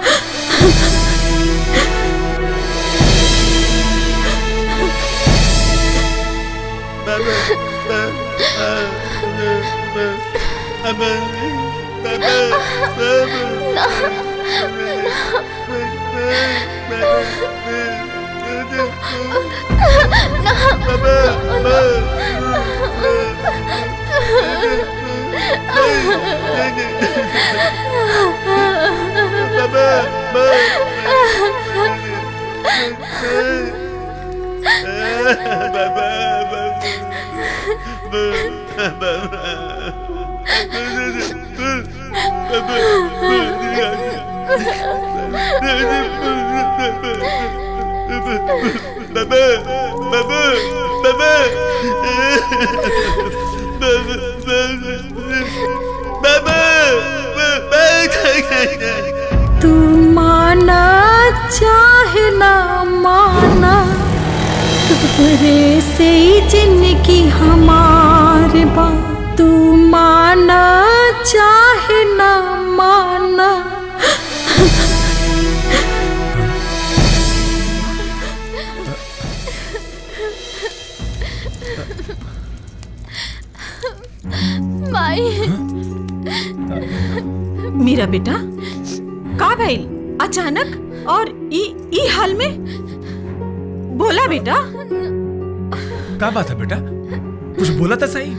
तू माना चाहे ना माना तोहरे से ही जिंदगी हमार बा तू माना चाहे ना माना माई मेरा बेटा का भइल अचानक और ई ई हाल में बोला बेटा क्या बात है बेटा कुछ बोला था सही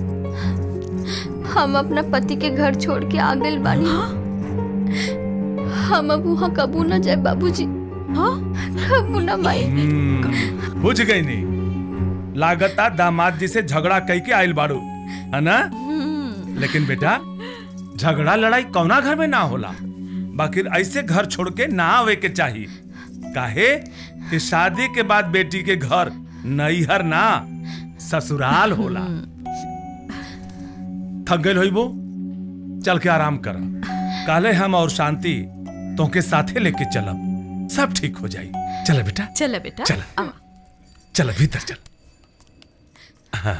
हम अपना पति के घर छोड़ के आ गए बानी हम अब वहाँ कबू न जाए बाबूजी हाँ कबू न माई हम्म, बुझ गई नहीं लागता दामाद जी से झगड़ा कई के आयल बारू है ना लेकिन बेटा झगड़ा लड़ाई कौना घर में ना होला बाकी ऐसे घर छोड़ के ना आवे के चाहिए काहे कि शादी के बाद बेटी के घर नैहर ना ससुराल होला थक गए होइबो चल के आराम कर काले हम और शांति तो के साथे लेके चलब सब ठीक हो जाई चल बेटा चल बेटा चल। आवा। चल भीतर चल हाँ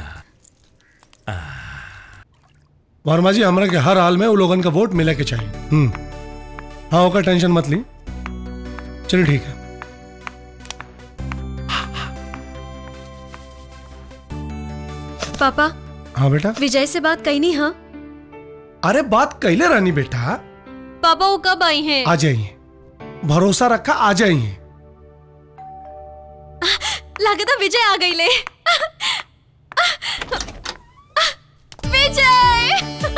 वर्मा जी हमरा के हर हाल में वो लोगन का वोट मिले के चाहिए हम्म हाँ ओकर टेंशन मत ली चलिए ठीक है पापा हाँ बेटा विजय से बात कही नहीं हाँ अरे बात कैले रानी बेटा पापा वो कब आई हैं आ जाइए भरोसा रखा आ जाइए लागता विजय आ गई ले विजय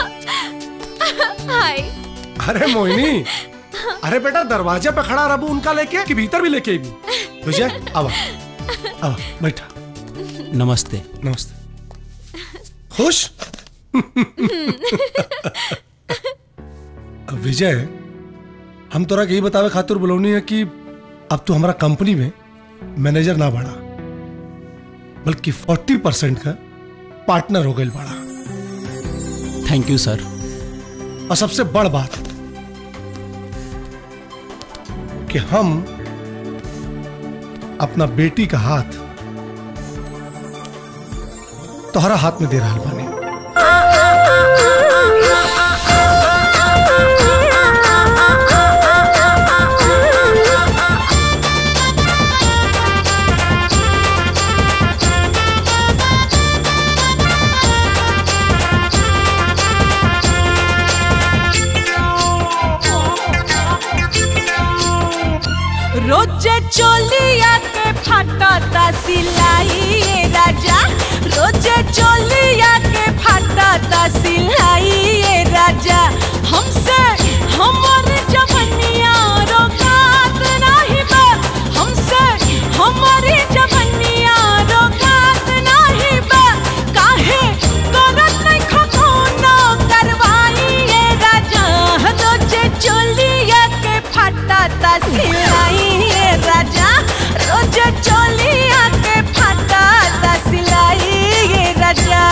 हाय अरे मोहिनी अरे बेटा दरवाजे पे खड़ा रहू उनका लेके कि भीतर भी लेके आई विजय आवा आवा बैठा नमस्ते नमस्ते खुश विजय हम तोरा के यही बतावे खातिर बुलौनी है कि अब तू हमारा कंपनी में मैनेजर ना बढ़ा बल्कि फोर्टी परसेंट का पार्टनर हो गई बड़ा थैंक यू सर और सबसे बड़ बात कि हम अपना बेटी का हाथ तोहरा हाथ में दे रहा बानी रोजे चोलिया के फाटता सिलाई ये राजा रोजे चोलिया के फाटता सिलाई ये राजा हमसे हमर जवनिया रोकात नहीं बा हमसे हमारी जवनिया रोकात नहीं बा काहे करत नहीं खखोना करवाई ये राजा रोजे चोलिया के फाटता सिलाई ये राजा रोजे चोलिया के फाटता सिलाई ये राजा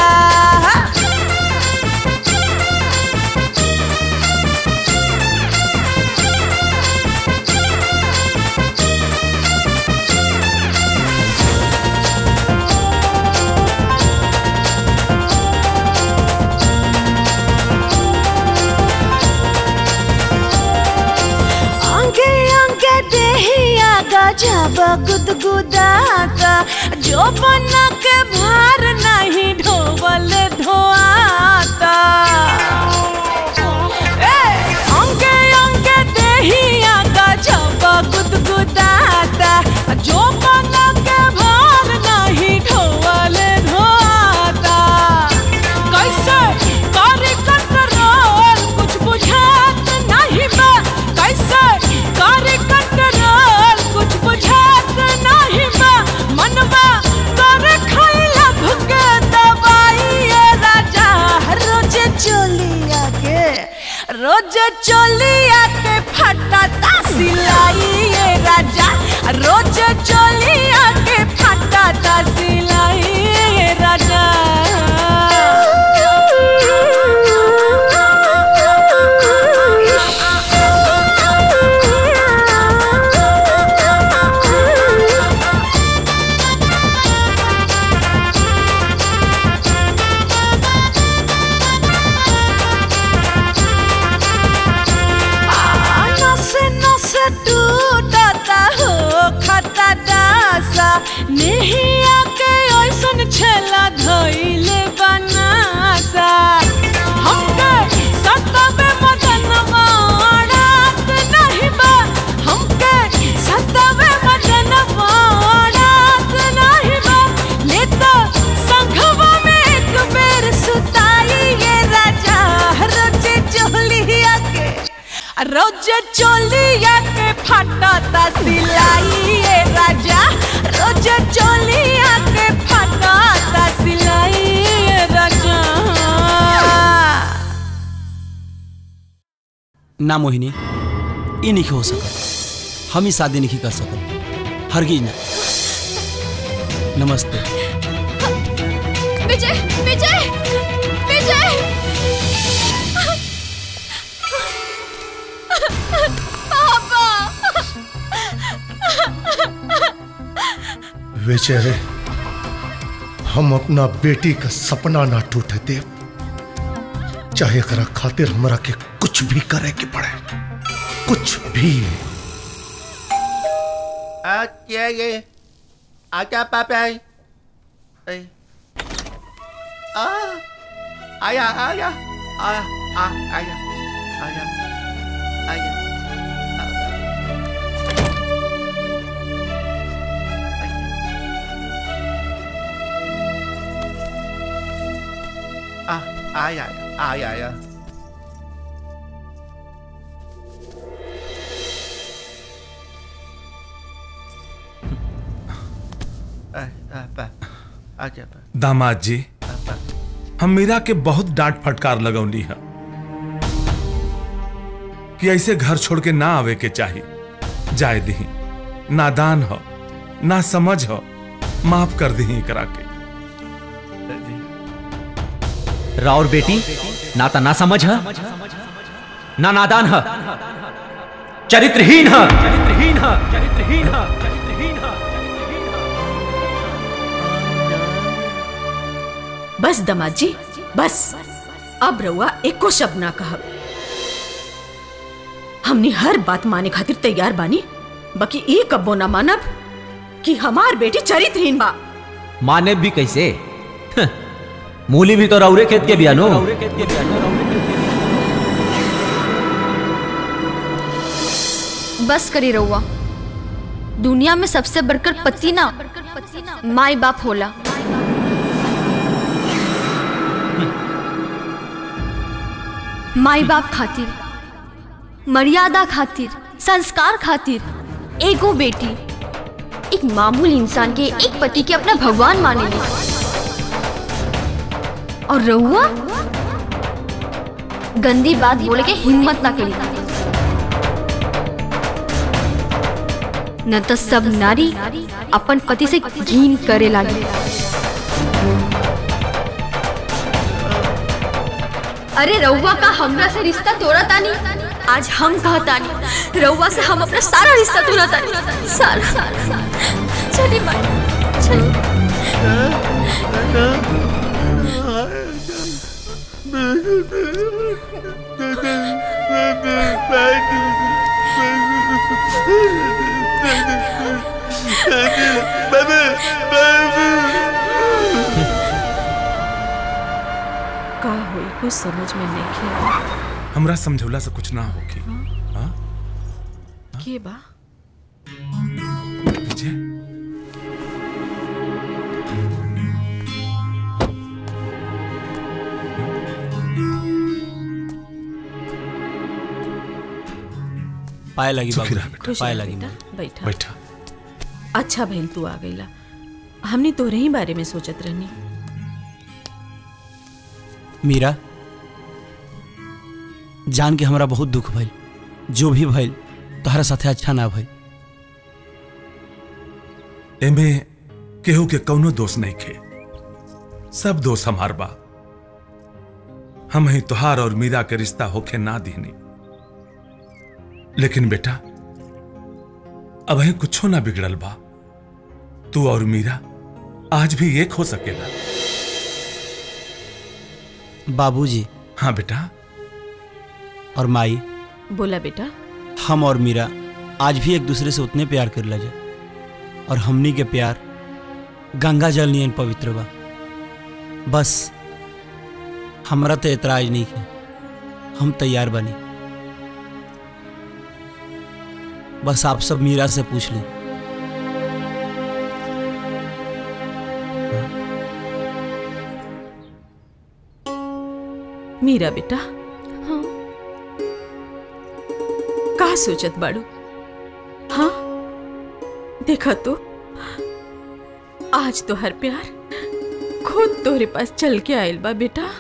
अंगे अंगे देहिया गजब गुदगुदाता जो बना के भार नहीं ढोवल ढोआता ए, अंगे अंगे देहिया गजब गुदगुदाता जो बना के भार नहीं ढोवल ढोआता कैसे करे कंट्रोल कुछ बुझात नहीं बा कैसे करे कंट्रोल कुछ बुझात नहीं बा मनवा करे खैला भुके दवाई ये राजा रोज चोलिया के रोज चोलिया के फटता सिलाई ये राजा रोज चोलिया के फटता सिलाई ये राजा रोज चोलिया के फटता सिलाई ए राजा रोज चोलिया के फटता सिलाई ए राजा ना मोहिनी ई नहीं हो सकत हम ही शादी नहीं कर सकत हरगिज ना नमस्ते विजय विजय विजय विजय हम अपना बेटी का सपना ना टूटे दे चाहे करा खातिर हमरा के कुछ भी करे के पड़े कुछ भी आजा ये आजा पापा ए आ आया आया आ आ आया आया आया आ आया आया आया आ आ पा आजा पा दामाद जी हम मीरा के बहुत डांट फटकार लगौली है कि ऐसे घर छोड़ के ना आवे के चाही जाए दही नादान हो ना समझ हो माफ कर दही करा के राउर बेटी ना ता ना समझ है ना नादान है चरित्रहीन है चरित्रहीन है चरित्रहीन है चरित्रहीन है बस दमाद जी बस अब रउआ एको शब्द ना कहब हमने हर बात माने खातिर तैयार बानी बाकी एक कब्बो ना मानब कि हमार बेटी चरित्रहीन बा माने भी कैसे हं, मूली भी तो रौरे खेत के बियानो बस करी रहुआ दुनिया में सबसे बढ़कर पति ना माई बाप होला माई बाप खातिर मर्यादा खातिर संस्कार खातिर एगो बेटी एक मामूल इंसान के एक पति के अपना भगवान मानेली और रहुआ गंदी बात बोले के हिम्मत ना करी न तो सब नारी अपन पति से घीन करे लागे अरे रउआ का हमरा से रिश्ता तोड़ा तानी आज हम कहा तानी रउआ से हम अपना सारा रिश्ता तोड़ा तानी सारा चली माई चली का होई कुछ समझ में नहीं खेल हमरा समझौला से कुछ ना होगी हाँ? के बा विजय पाए लगी सुखी बाबू रह बेटा। खुश पाए रह लगी बेटा, बैठा बैठा अच्छा भइल तू आ गईला हमने तोरे ही बारे में सोचत रहनी मीरा जान के हमरा बहुत दुख भइल जो भी भइल तोहरा साथे अच्छा ना भइल एमे केहू के कौनो दोष नहीं खे सब दोष हमार बा हम ही तुहार और मीरा के रिश्ता होके ना दीनी लेकिन बेटा अब ही कुछो ना बिगड़ल बा तू और मीरा आज भी एक हो सकेला बाबूजी हाँ बेटा और माई बोला बेटा हम और मीरा आज भी एक दूसरे से उतने प्यार कर लगे और हमनी के प्यार गंगा जल नियन पवित्र बा बस हमरा तो एतराज नहीं है हम तैयार बनी बस आप सब मीरा से पूछ लें मीरा बेटा सोचत बाड़ू हाँ देखा तो आज तो हर प्यार खुद तोरे पास चल के आयल बा बेटा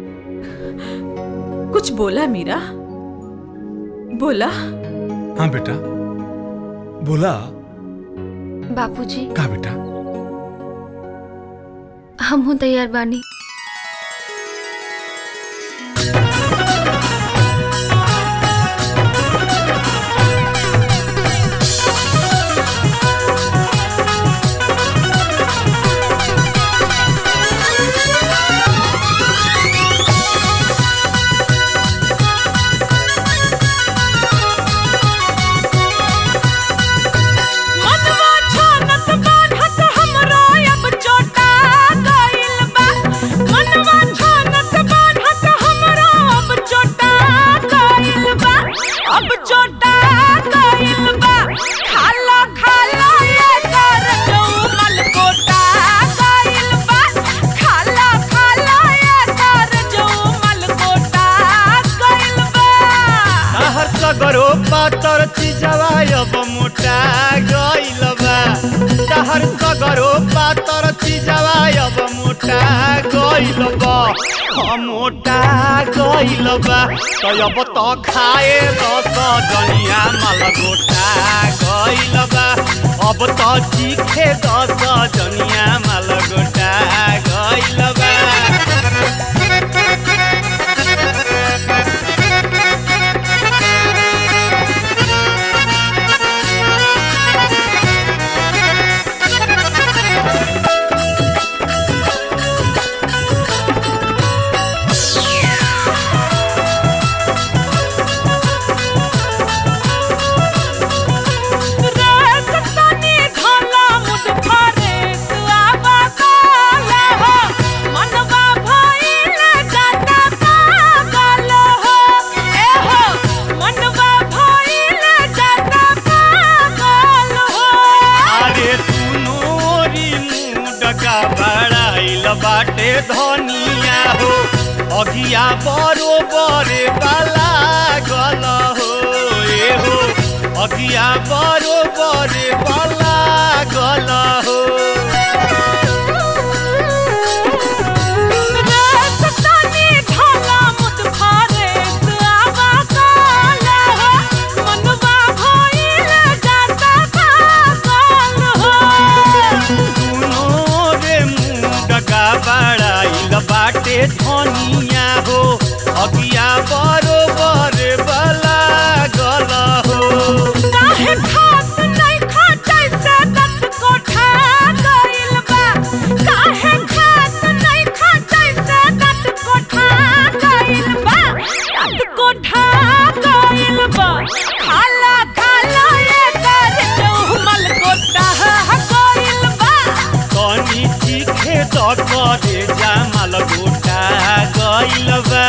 कुछ बोला मीरा बोला हाँ बेटा बोला बापूजी का बेटा हम हूँ तैयार बानी मनवा छानत बाढ़त हमरो अब चोटा गइल बा मनवा छानत बाढ़त हमरो अब चोटा गइल बा अब चोटा गइल बा खाला खाला ये कर जो मलकोटा गइल बा खाला खाला ये कर जो मलकोटा गइल बा तहर सगरो पातर चिजवा अब मोटा गइल बा तहर सगरो पातर चिजवा अब मोटा गइल बा हम मोटा गइल बा तो अब तो खाए दस जनिया माल गोटा गइल बा अब तो चीखे दस जनिया माल गोटा गइल बा रसतनी धला मुद फरेस आवा काला हो मनवा भइल जाता पागल हो ए हो मनवा भइल जाता पागल हो अरे तू नोरी मुडका बड़ाइल बाटे धनिया हो अगिया बरोबर बाला गल हो ए हो अगिया बरोबर बाला गल हो रसतनी धला मुद फरेस आवा काला हो मनवा भइल जाता पागल हो दुनो रे मुडका बड़ाइल बाटे धनिया हो अगिया बरोबर बाला गल हो काहे खात नहीं खाटै से दत कोठा गइल बा काहे खात नहीं खाटै से दत कोठा गइल बा दत कोठा गइल बा खाला खाला ये कर चौमल कोठा गइल बा तनी चीखे त करे जामल गोटा गइल बा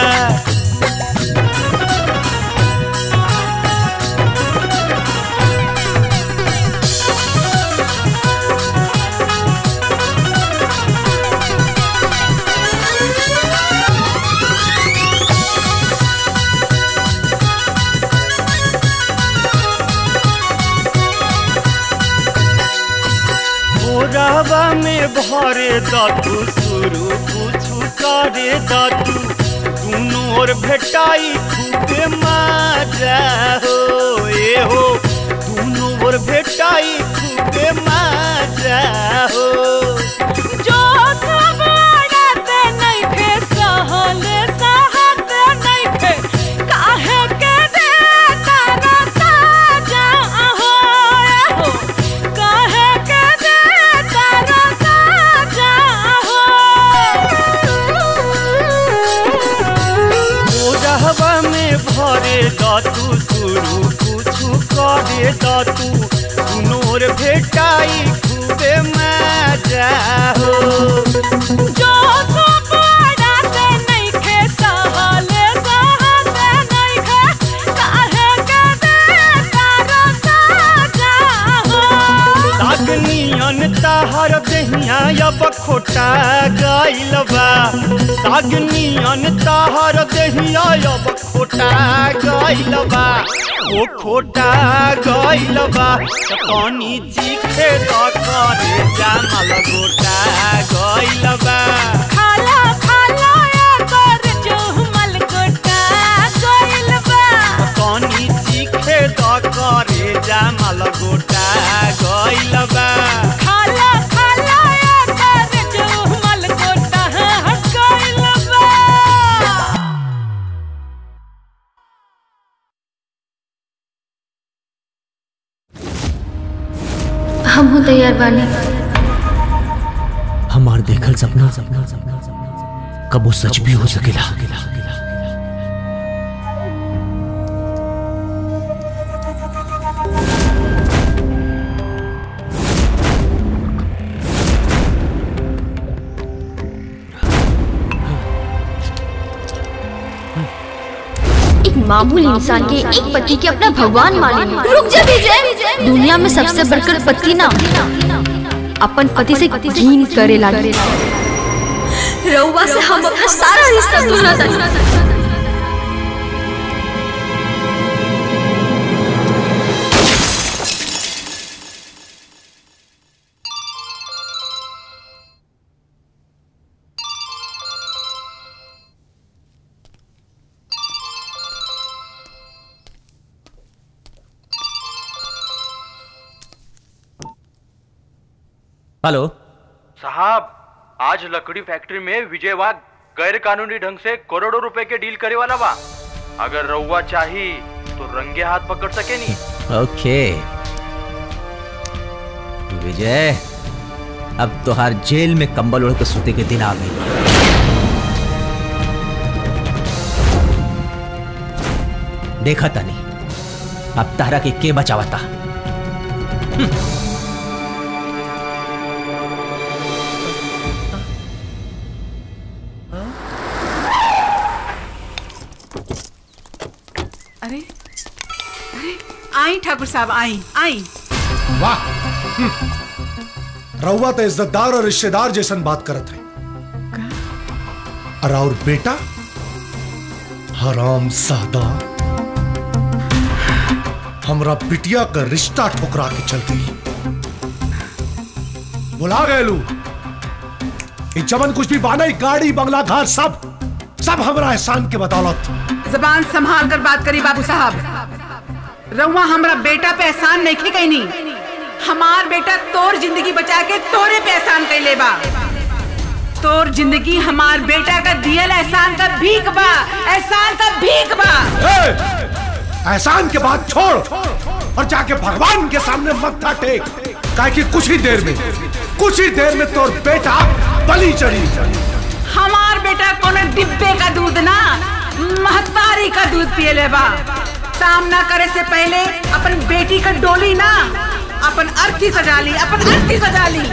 भोरवा में भरे दतु शुरू कुछु करे दतु दुनू ओर भेटाई खूबे मजा हो ए हो दुनू ओर भेटाई खूबे मजा हो जो सब अड़ते नहीं खे सहले सहते नहीं खे काहे के दे तारा साजा हो हो काहे के दे तारा साजा हो भोरवा में भरे दतु शुरू कुछु करे दतु दुनू ओर भेटाई खूबे मजा हो जो सब अड़ते नहीं खे सहले सहते नहीं खे काहे के दे तारा साजा हो सागनियन ताहर देहिया अब खोटा गइल बा सागनियन ताहर देहिया अब खोटा गइल बा ओ खोटा गइल बा त तनी चीखे त करे जामल गोटा गइल बा खाला खाला एकर जुहमल गोटा गइल बा तनी चीखे त करे जामल गोटा गइल बा खाला खाला एकर जुहमल गोटा गइल बा हम हो तैयार बानी हमार देखल सपना सपना सपना कब वो सच भी हो सकेला एक मामूली इंसान के एक पति के अपना भगवान माने रुक जा विजय दुनिया में सबसे बढ़कर पति ना अपन पति से घीन करे लागे रउआ से हम अपना सारा रिश्ता तोड़ा था हेलो साहब आज लकड़ी फैक्ट्री में विजयवाग गैर कानूनी ढंग से करोड़ों रुपए के डील करे वाला बा अगर रउआ चाही तो रंगे हाथ पकड़ सके नी ओके विजय अब तोहार जेल में कंबल ओढ़ के सोते के दिन आ गई देखा तानी अब तारा के के बचावता अरे अरे आई ठाकुर साहब आई आई वाह रउआ तो इज्जतदार और रिश्तेदार जैसन बात करत है और और बेटा हराम सादा हमरा बिटिया का रिश्ता ठुकरा के चल गई बुला गए लू ये जमन कुछ भी बाना ही गाड़ी बंगला घर सब सब हमरा एहसान के बदौलत जबान संभाल कर बात करी बाबू साहब रउआ हमरा बेटा पे एहसान नहीं की कहनी हमार बेटा तोर जिंदगी बचा के तोरे पे एहसान कैले बा तोर जिंदगी हमार बेटा का दियल एहसान का भीख बा एहसान का भीख बा एहसान के बाद छोड़ और जाके भगवान के सामने मत्था टेक काहे कि कुछ ही देर में कुछ ही देर में तोर बेटा बलि चढ़ी हमार बेटा कोनो डिब्बे का दूध ना महतारी का दूध पिए ले बा सामना करे से पहले अपन बेटी का डोली ना अपन अर्थी सजा ली अपन अर्थी सजा ली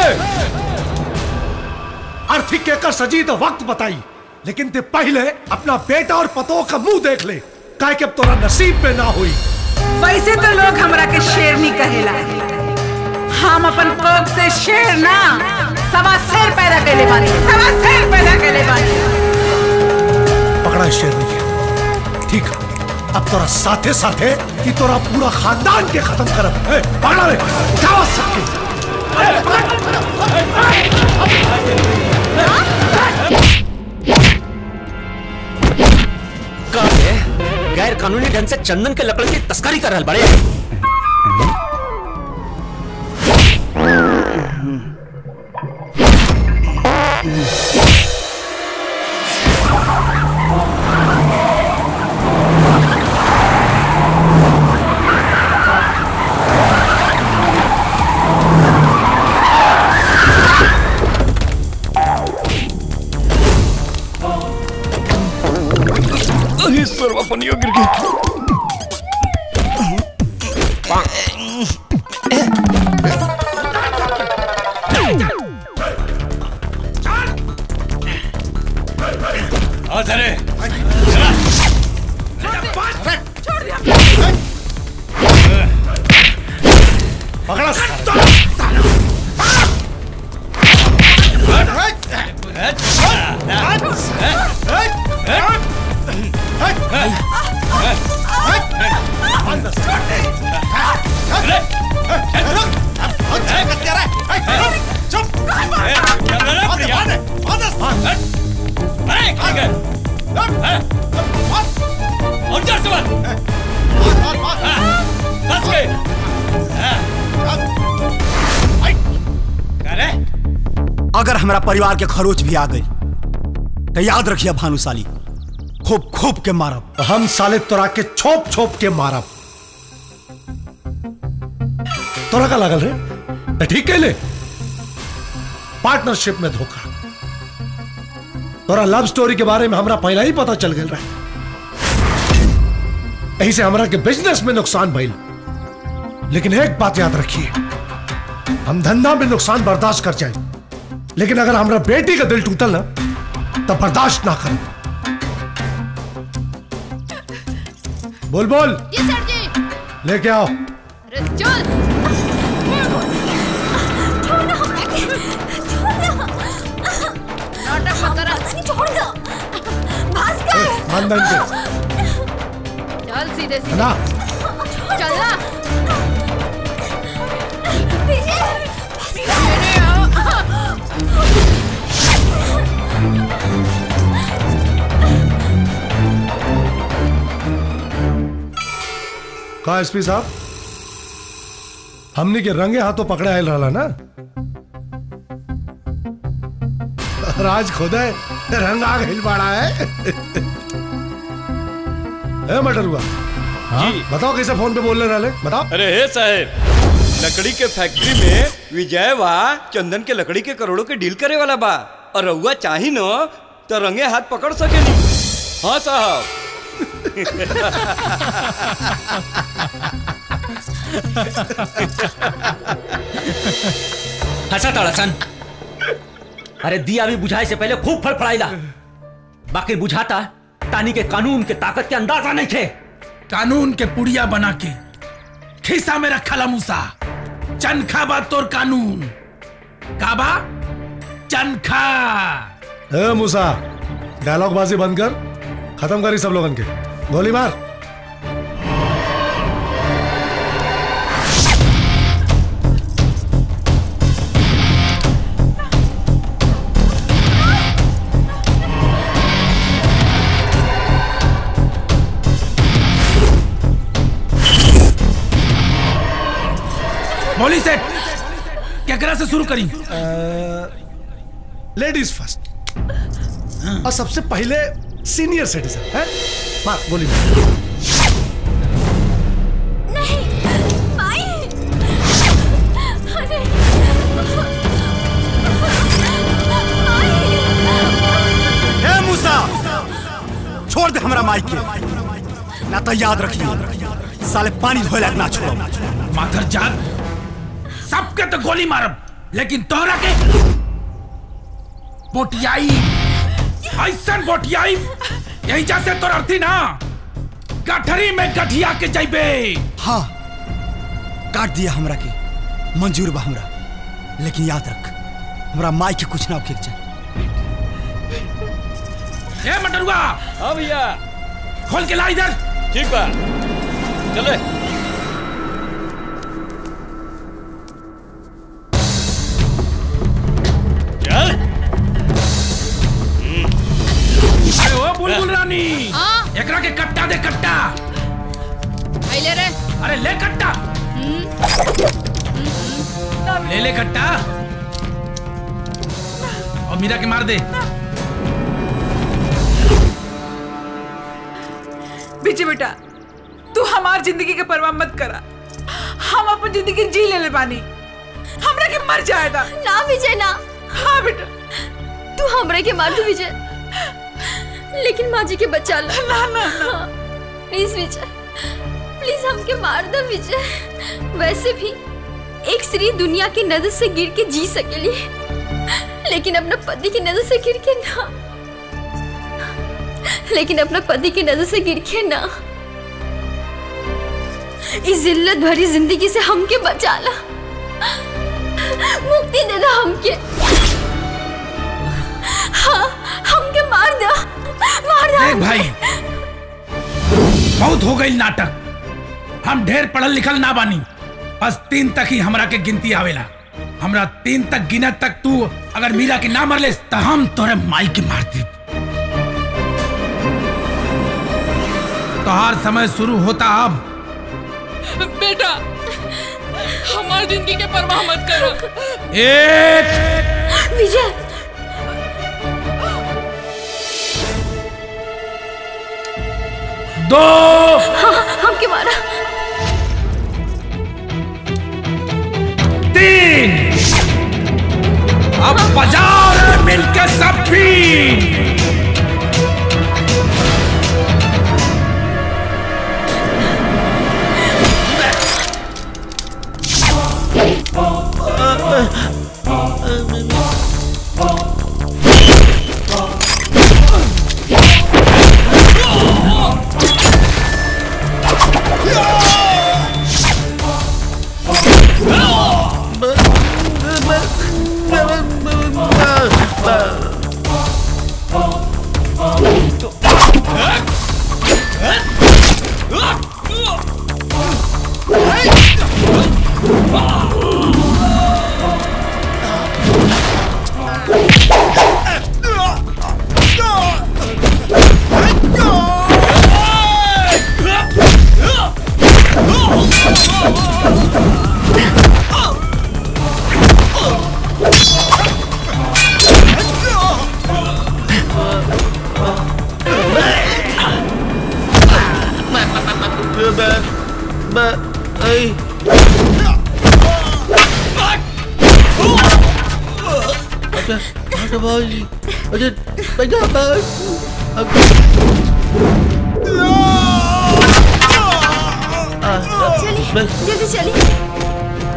अर्थी केकर सजी तो वक्त बताई लेकिन ते पहले अपना बेटा और पतों का मुंह देख ले काहे कि अब तोरा नसीब में ना हुई वैसे तो लोग हमरा के शेरनी कहेला हम अपन कोख से शेर ना सवा शेर पैदा कैले बानी सवा शेर पैदा कैले बानी पकड़ा इस शेरनी के ठीक है अब तोरा साथे साथे कि तोरा पूरा खानदान के खत्म करब ए, पकड़ा रे उठाओ सबके का है गैर कानूनी ढंग से चंदन के लकड़ की तस्करी कर रहल बड़े अरे सर्वा पनियो गिर गई आ सरे पकड़ा अगर हमारा परिवार के खरोच भी आ गई तो याद रखिए भानुशाली खूब खूब के मारब हम साले तोरा के छोप छोप के मारब तोरा का लागल रे मैं ठीक कहले पार्टनरशिप में धोखा तोरा लव स्टोरी के बारे में हमरा पहला ही पता चल गया रहा यही से हमरा के बिजनेस में नुकसान भइल लेकिन एक बात याद रखिए हम धंधा में नुकसान बर्दाश्त कर जाए लेकिन अगर हमरा बेटी का दिल टूटल ना तब बर्दाश्त ना कर बोल बोल जी सर जी लेके आओ अरे चल छोड़ दो हमरा के छोड़ दो नाटक मत करा नहीं छोड़ दो भास्कर खानदान के चल सीधे सीधे ना चल ना का एसपी साहब हमने के रंगे हाथों पकड़े आयल रहा ना राज खुद है रंग आ गई बड़ा है ए मटर हुआ हाँ? बताओ कैसे फोन पे बोलने रहे बताओ अरे हे साहेब लकड़ी के फैक्ट्री में विजय वा चंदन के लकड़ी के करोड़ों के डील करे वाला बा और रउआ चाही न तो रंगे हाथ पकड़ सकेनी हाँ साहब हंसा ताड़ा सन अरे दिया भी बुझाए से पहले खूब फड़फड़ाइला बाकी बुझाता तानी के कानून के ताकत के अंदाजा नहीं थे कानून के पुड़िया बना के खिसा में रखा मूसा चनखा बा तोर कानून काबा चनखा ए मूसा डायलॉग बाजी बंद कर खत्म करी सब लोगन के गोली मार बोली सेठ केकरा से शुरू करी लेडीज फर्स्ट और सबसे पहले सीनियर सिटीजन है मार गोली मार ए मूसा छोड़ दे हमरा माइक के ना तो याद रखिए साले पानी धोए लायक ना छोड़ो माथर जात सबके तो गोली मारब लेकिन तोहरा के बोटियाई ऐसन बोटियाई यही जैसे तोर अर्थी ना गठरी में गठिया के जैबे हाँ काट दिया हमरा के मंजूर बा हमरा लेकिन याद रख हमरा माई के कुछ ना होके के चाहिए ए मटरुआ हाँ भैया खोल के ला इधर ठीक बा चले चल अरे ओ बुलबुल रानी हाँ? एकरा के कट्टा दे कट्टा ले रे अरे ले कट्टा ले ले कट्टा और मीरा के मार दे विजय बेटा तू हमार जिंदगी के परवाह मत करा हम अपन जिंदगी जी ले ले बानी हमरा के मर जाएगा ना विजय ना हाँ बेटा तू हमरे के मार दू विजय लेकिन माँ जी के बचा लो ना ना ना प्लीज विजय प्लीज हमके मार दो विजय वैसे भी एक स्त्री दुनिया की नजर से गिर के जी सकेली लेकिन अपना पति की नजर से गिर के ना लेकिन अपना पति की नजर से गिर के ना इस जिल्लत भरी जिंदगी से हमके बचा ला मुक्ति दे दो हमके हाँ हमके मार दो मार दो देख भाई बहुत हो गई नाटक हम ढेर पढ़ल लिखल ना बानी बस तीन तक ही हमरा के गिनती आवेला हमरा तीन तक गिनत तक तू अगर मीरा के ना मरले तो हम तोरे माई के मार दी तोहार समय शुरू होता अब बेटा हमारी जिंदगी के परवाह मत करो एक विजय दो हाँ हमके मारा तीन अब बाजार मिलकर सब भी चलिए जल्दी चलिए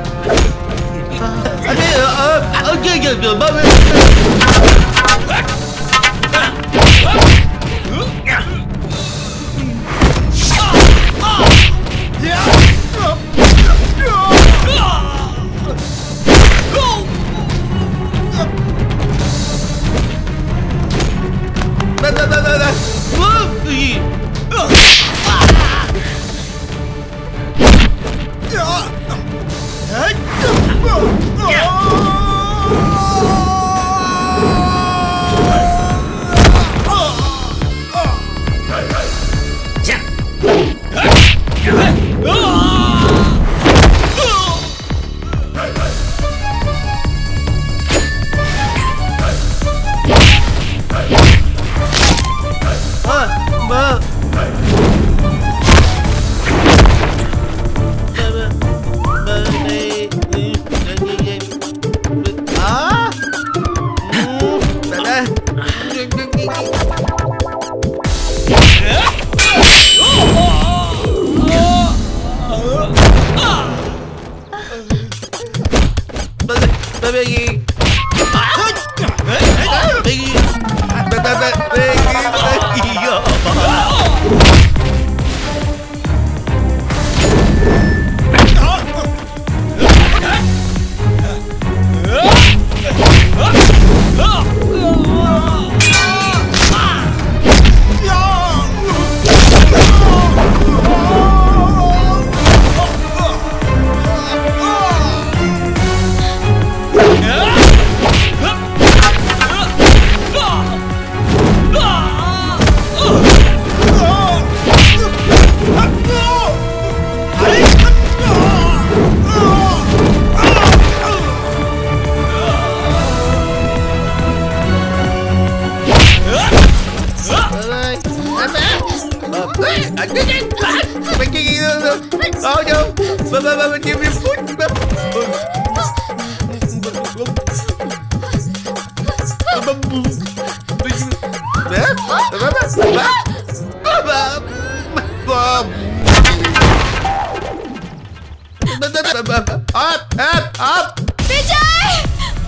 आप आप आप विजय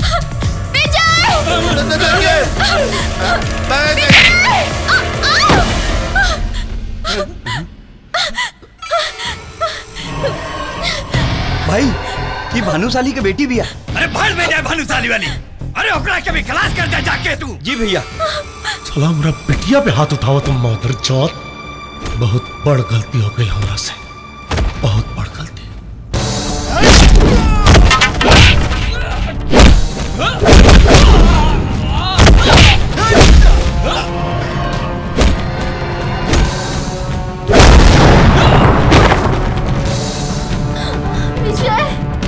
भाई ये भानुशाली के बेटी भी है अरे भाड़ में जाए भानुशाली वाली अरे ओकरा के भी खलास कर दे जाके तू जी भैया चला हमरा बिटिया पे हाथ उठाओ तुम मदर चौथ बहुत बड़ गलती हो गई हमरा से बहुत बड़ गलती विजय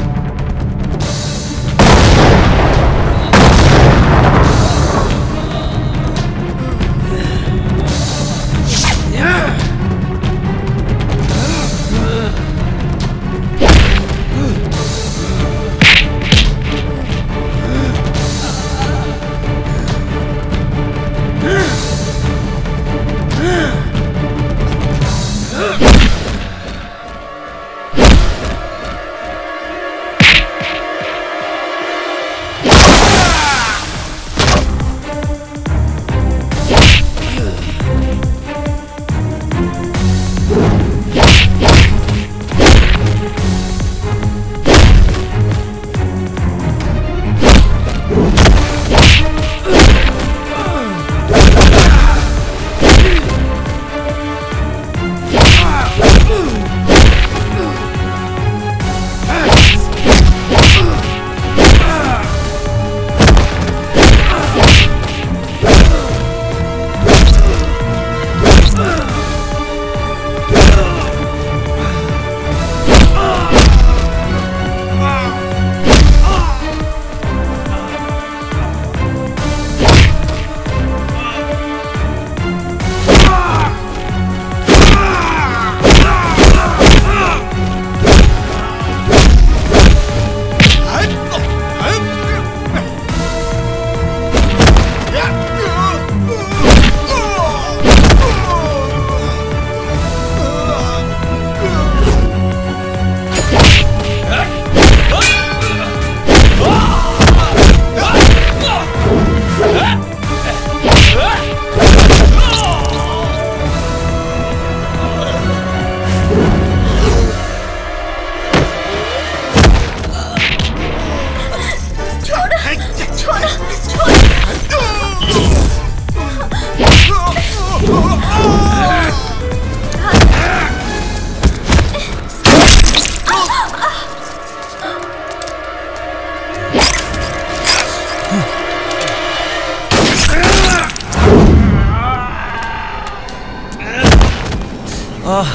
आह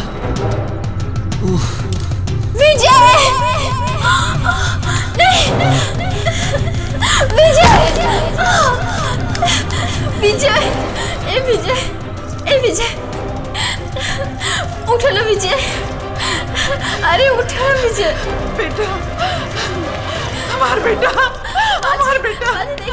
उह विजय नहीं विजय विजय ए विजय ए विजय उठो ना विजय अरे उठो ना विजय बेटा हमार बेटा हमार बेटा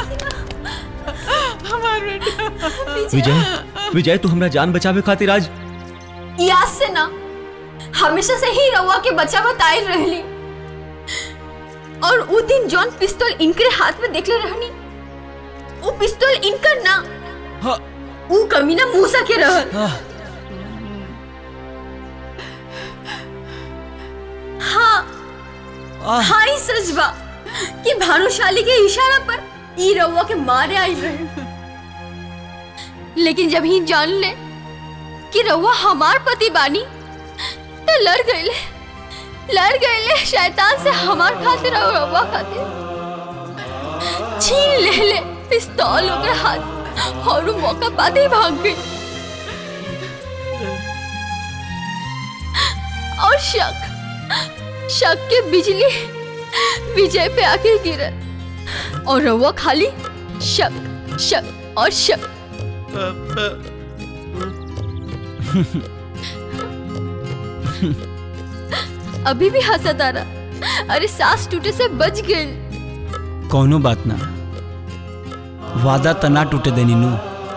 हमार बेटा विजय विजय तू हमरा जान बचावे खातिर आज याद से ना हमेशा से ही रउआ के बच्चा बताए रहली और उ दिन जॉन पिस्तौल इनके हाथ में देखले रहनी वो पिस्तौल इनकर ना उ कमीना मूसा के रहल हाँ हाँ ही सच बा कि भानुशाली के इशारा पर ई रउआ के मारे आई रहे लेकिन जब ही जान ले कि रउआ हमार पति बानी तो लड़ गईले लड़ गईले शैतान से हमार खातिर और रउआ खातिर छीन ले ले पिस्तौल ओकर हाथ और वो मौका पाते ही भाग गई और शक शक के बिजली विजय पे आके गिरे और रउआ खाली शक शक और शक अभी भी हंसा तारा अरे सांस टूटे से बच गए कौनो बात ना वादा तना टूटे देनी नू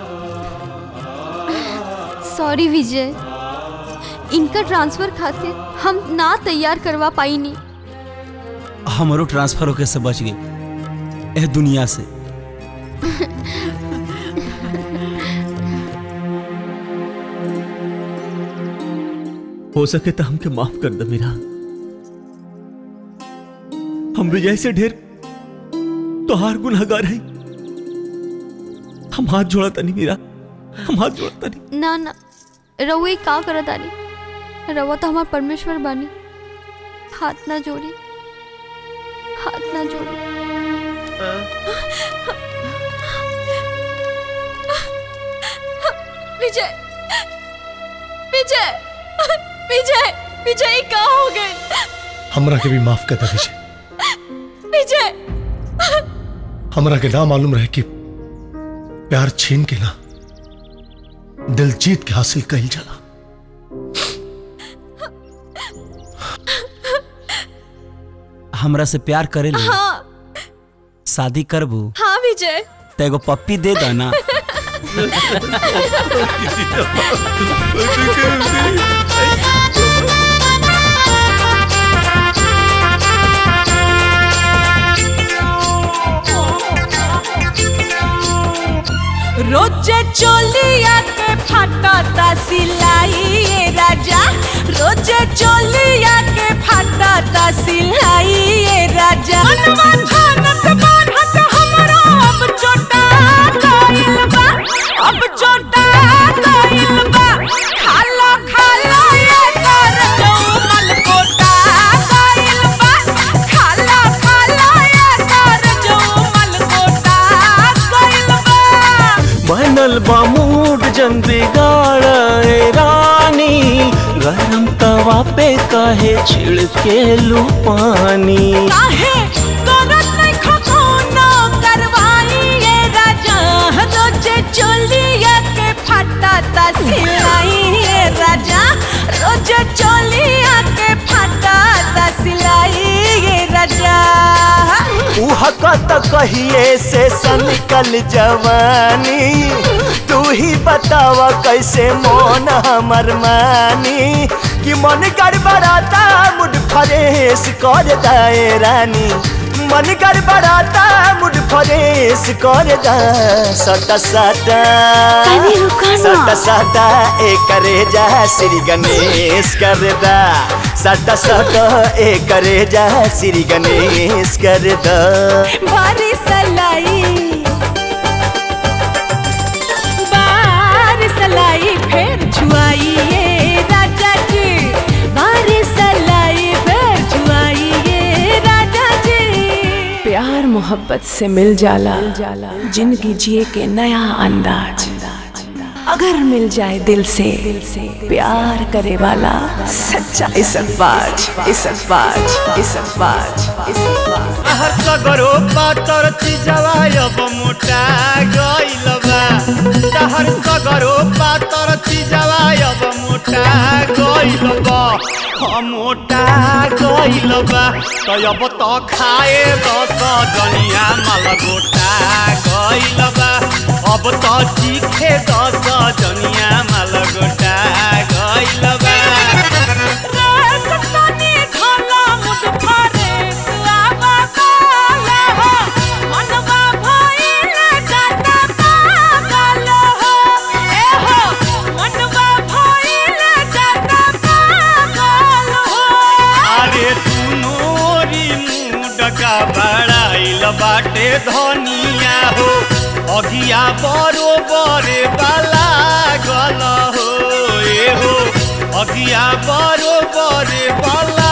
सॉरी विजय इनका ट्रांसफर खातिर हम ना तैयार करवा पाई नहीं हमारो ट्रांसफर होके से बच गई एह दुनिया से हो सके तो हमके माफ कर दे मेरा हम विजय से ढेर तोहार गुनहगार है हम हाथ जोड़ा तनी मेरा हम हाथ जोड़ा तनी ना ना रउए का करत आनी रउआ तो हमार परमेश्वर बानी हाथ ना जोड़ी हाथ ना जोड़ी विजय विजय विजय विजय का हो गए हमरा के भी माफ कर दे विजय विजय हमरा के ना मालूम रहे कि प्यार छीन के ना दिल जीत के हासिल कही जाला हमरा से प्यार करे ले हाँ शादी करबू हाँ विजय तो एगो पप्पी दे दो ना रोजे चोलिया के फाटता सिलाई ये राजा रोजे चोलिया के फाटता सिलाई ये राजा मनवा थानत बान्हत हमरो अब चोटा गइल बा अब चोटा गइल बा खाला खाला ये कर जौमल कोटा गइल बा खाला खाला ये कर जौमल कोटा गइल बा बनल बा मूड जन बिगाड़े रानी गरम तवा पे काहे छिड़के लू पानी काहे करत नहीं खतौना करवाई ये राजा रोजे चोलिया के फटाता सिलाई ये राजा रोजे चोलिया के फटाता सिलाई ये राजा उहकत कहिए से सनिकल जवानी तू ही बतावा कैसे मोन हमर मानी कि मन गड़बड़ाता मुड फरेश कर दाए रानी मन गड़बड़ाता मुड फरेश कर दा सटा सटा अरे रुको ना। सटा सटा ए करे जा श्री गणेश कर दा सटा सटा ए करे जा श्री गणेश कर दा बारिश लाई बारिश लाई फिर छुआई ये राजा जी बारिश लाई फिर छुआई ये राजा जी प्यार मोहब्बत से मिल जाला जिंदगी जिए के नया अंदाज अगर मिल जाए दिल से प्यार करे वाला सच्चा इसकबाज इसकबाज इसकबाज इसकबाज हर सगरो पातर चिजवा अब मोटा गइल बा तहर सगरो पातर चिजवा अब मोटा गइल बा हम मोटा गइल बा तो अब तो खाए दस जनिया माल गोटा गइल बा अब तो चीखे दस जनिया माल गोटा गइल बा अरे तू नोरी मुडका बड़ाइल बाटे धनिया हो अगिया बरोबर बाला गल हो ए हो अगिया बरोबर बाला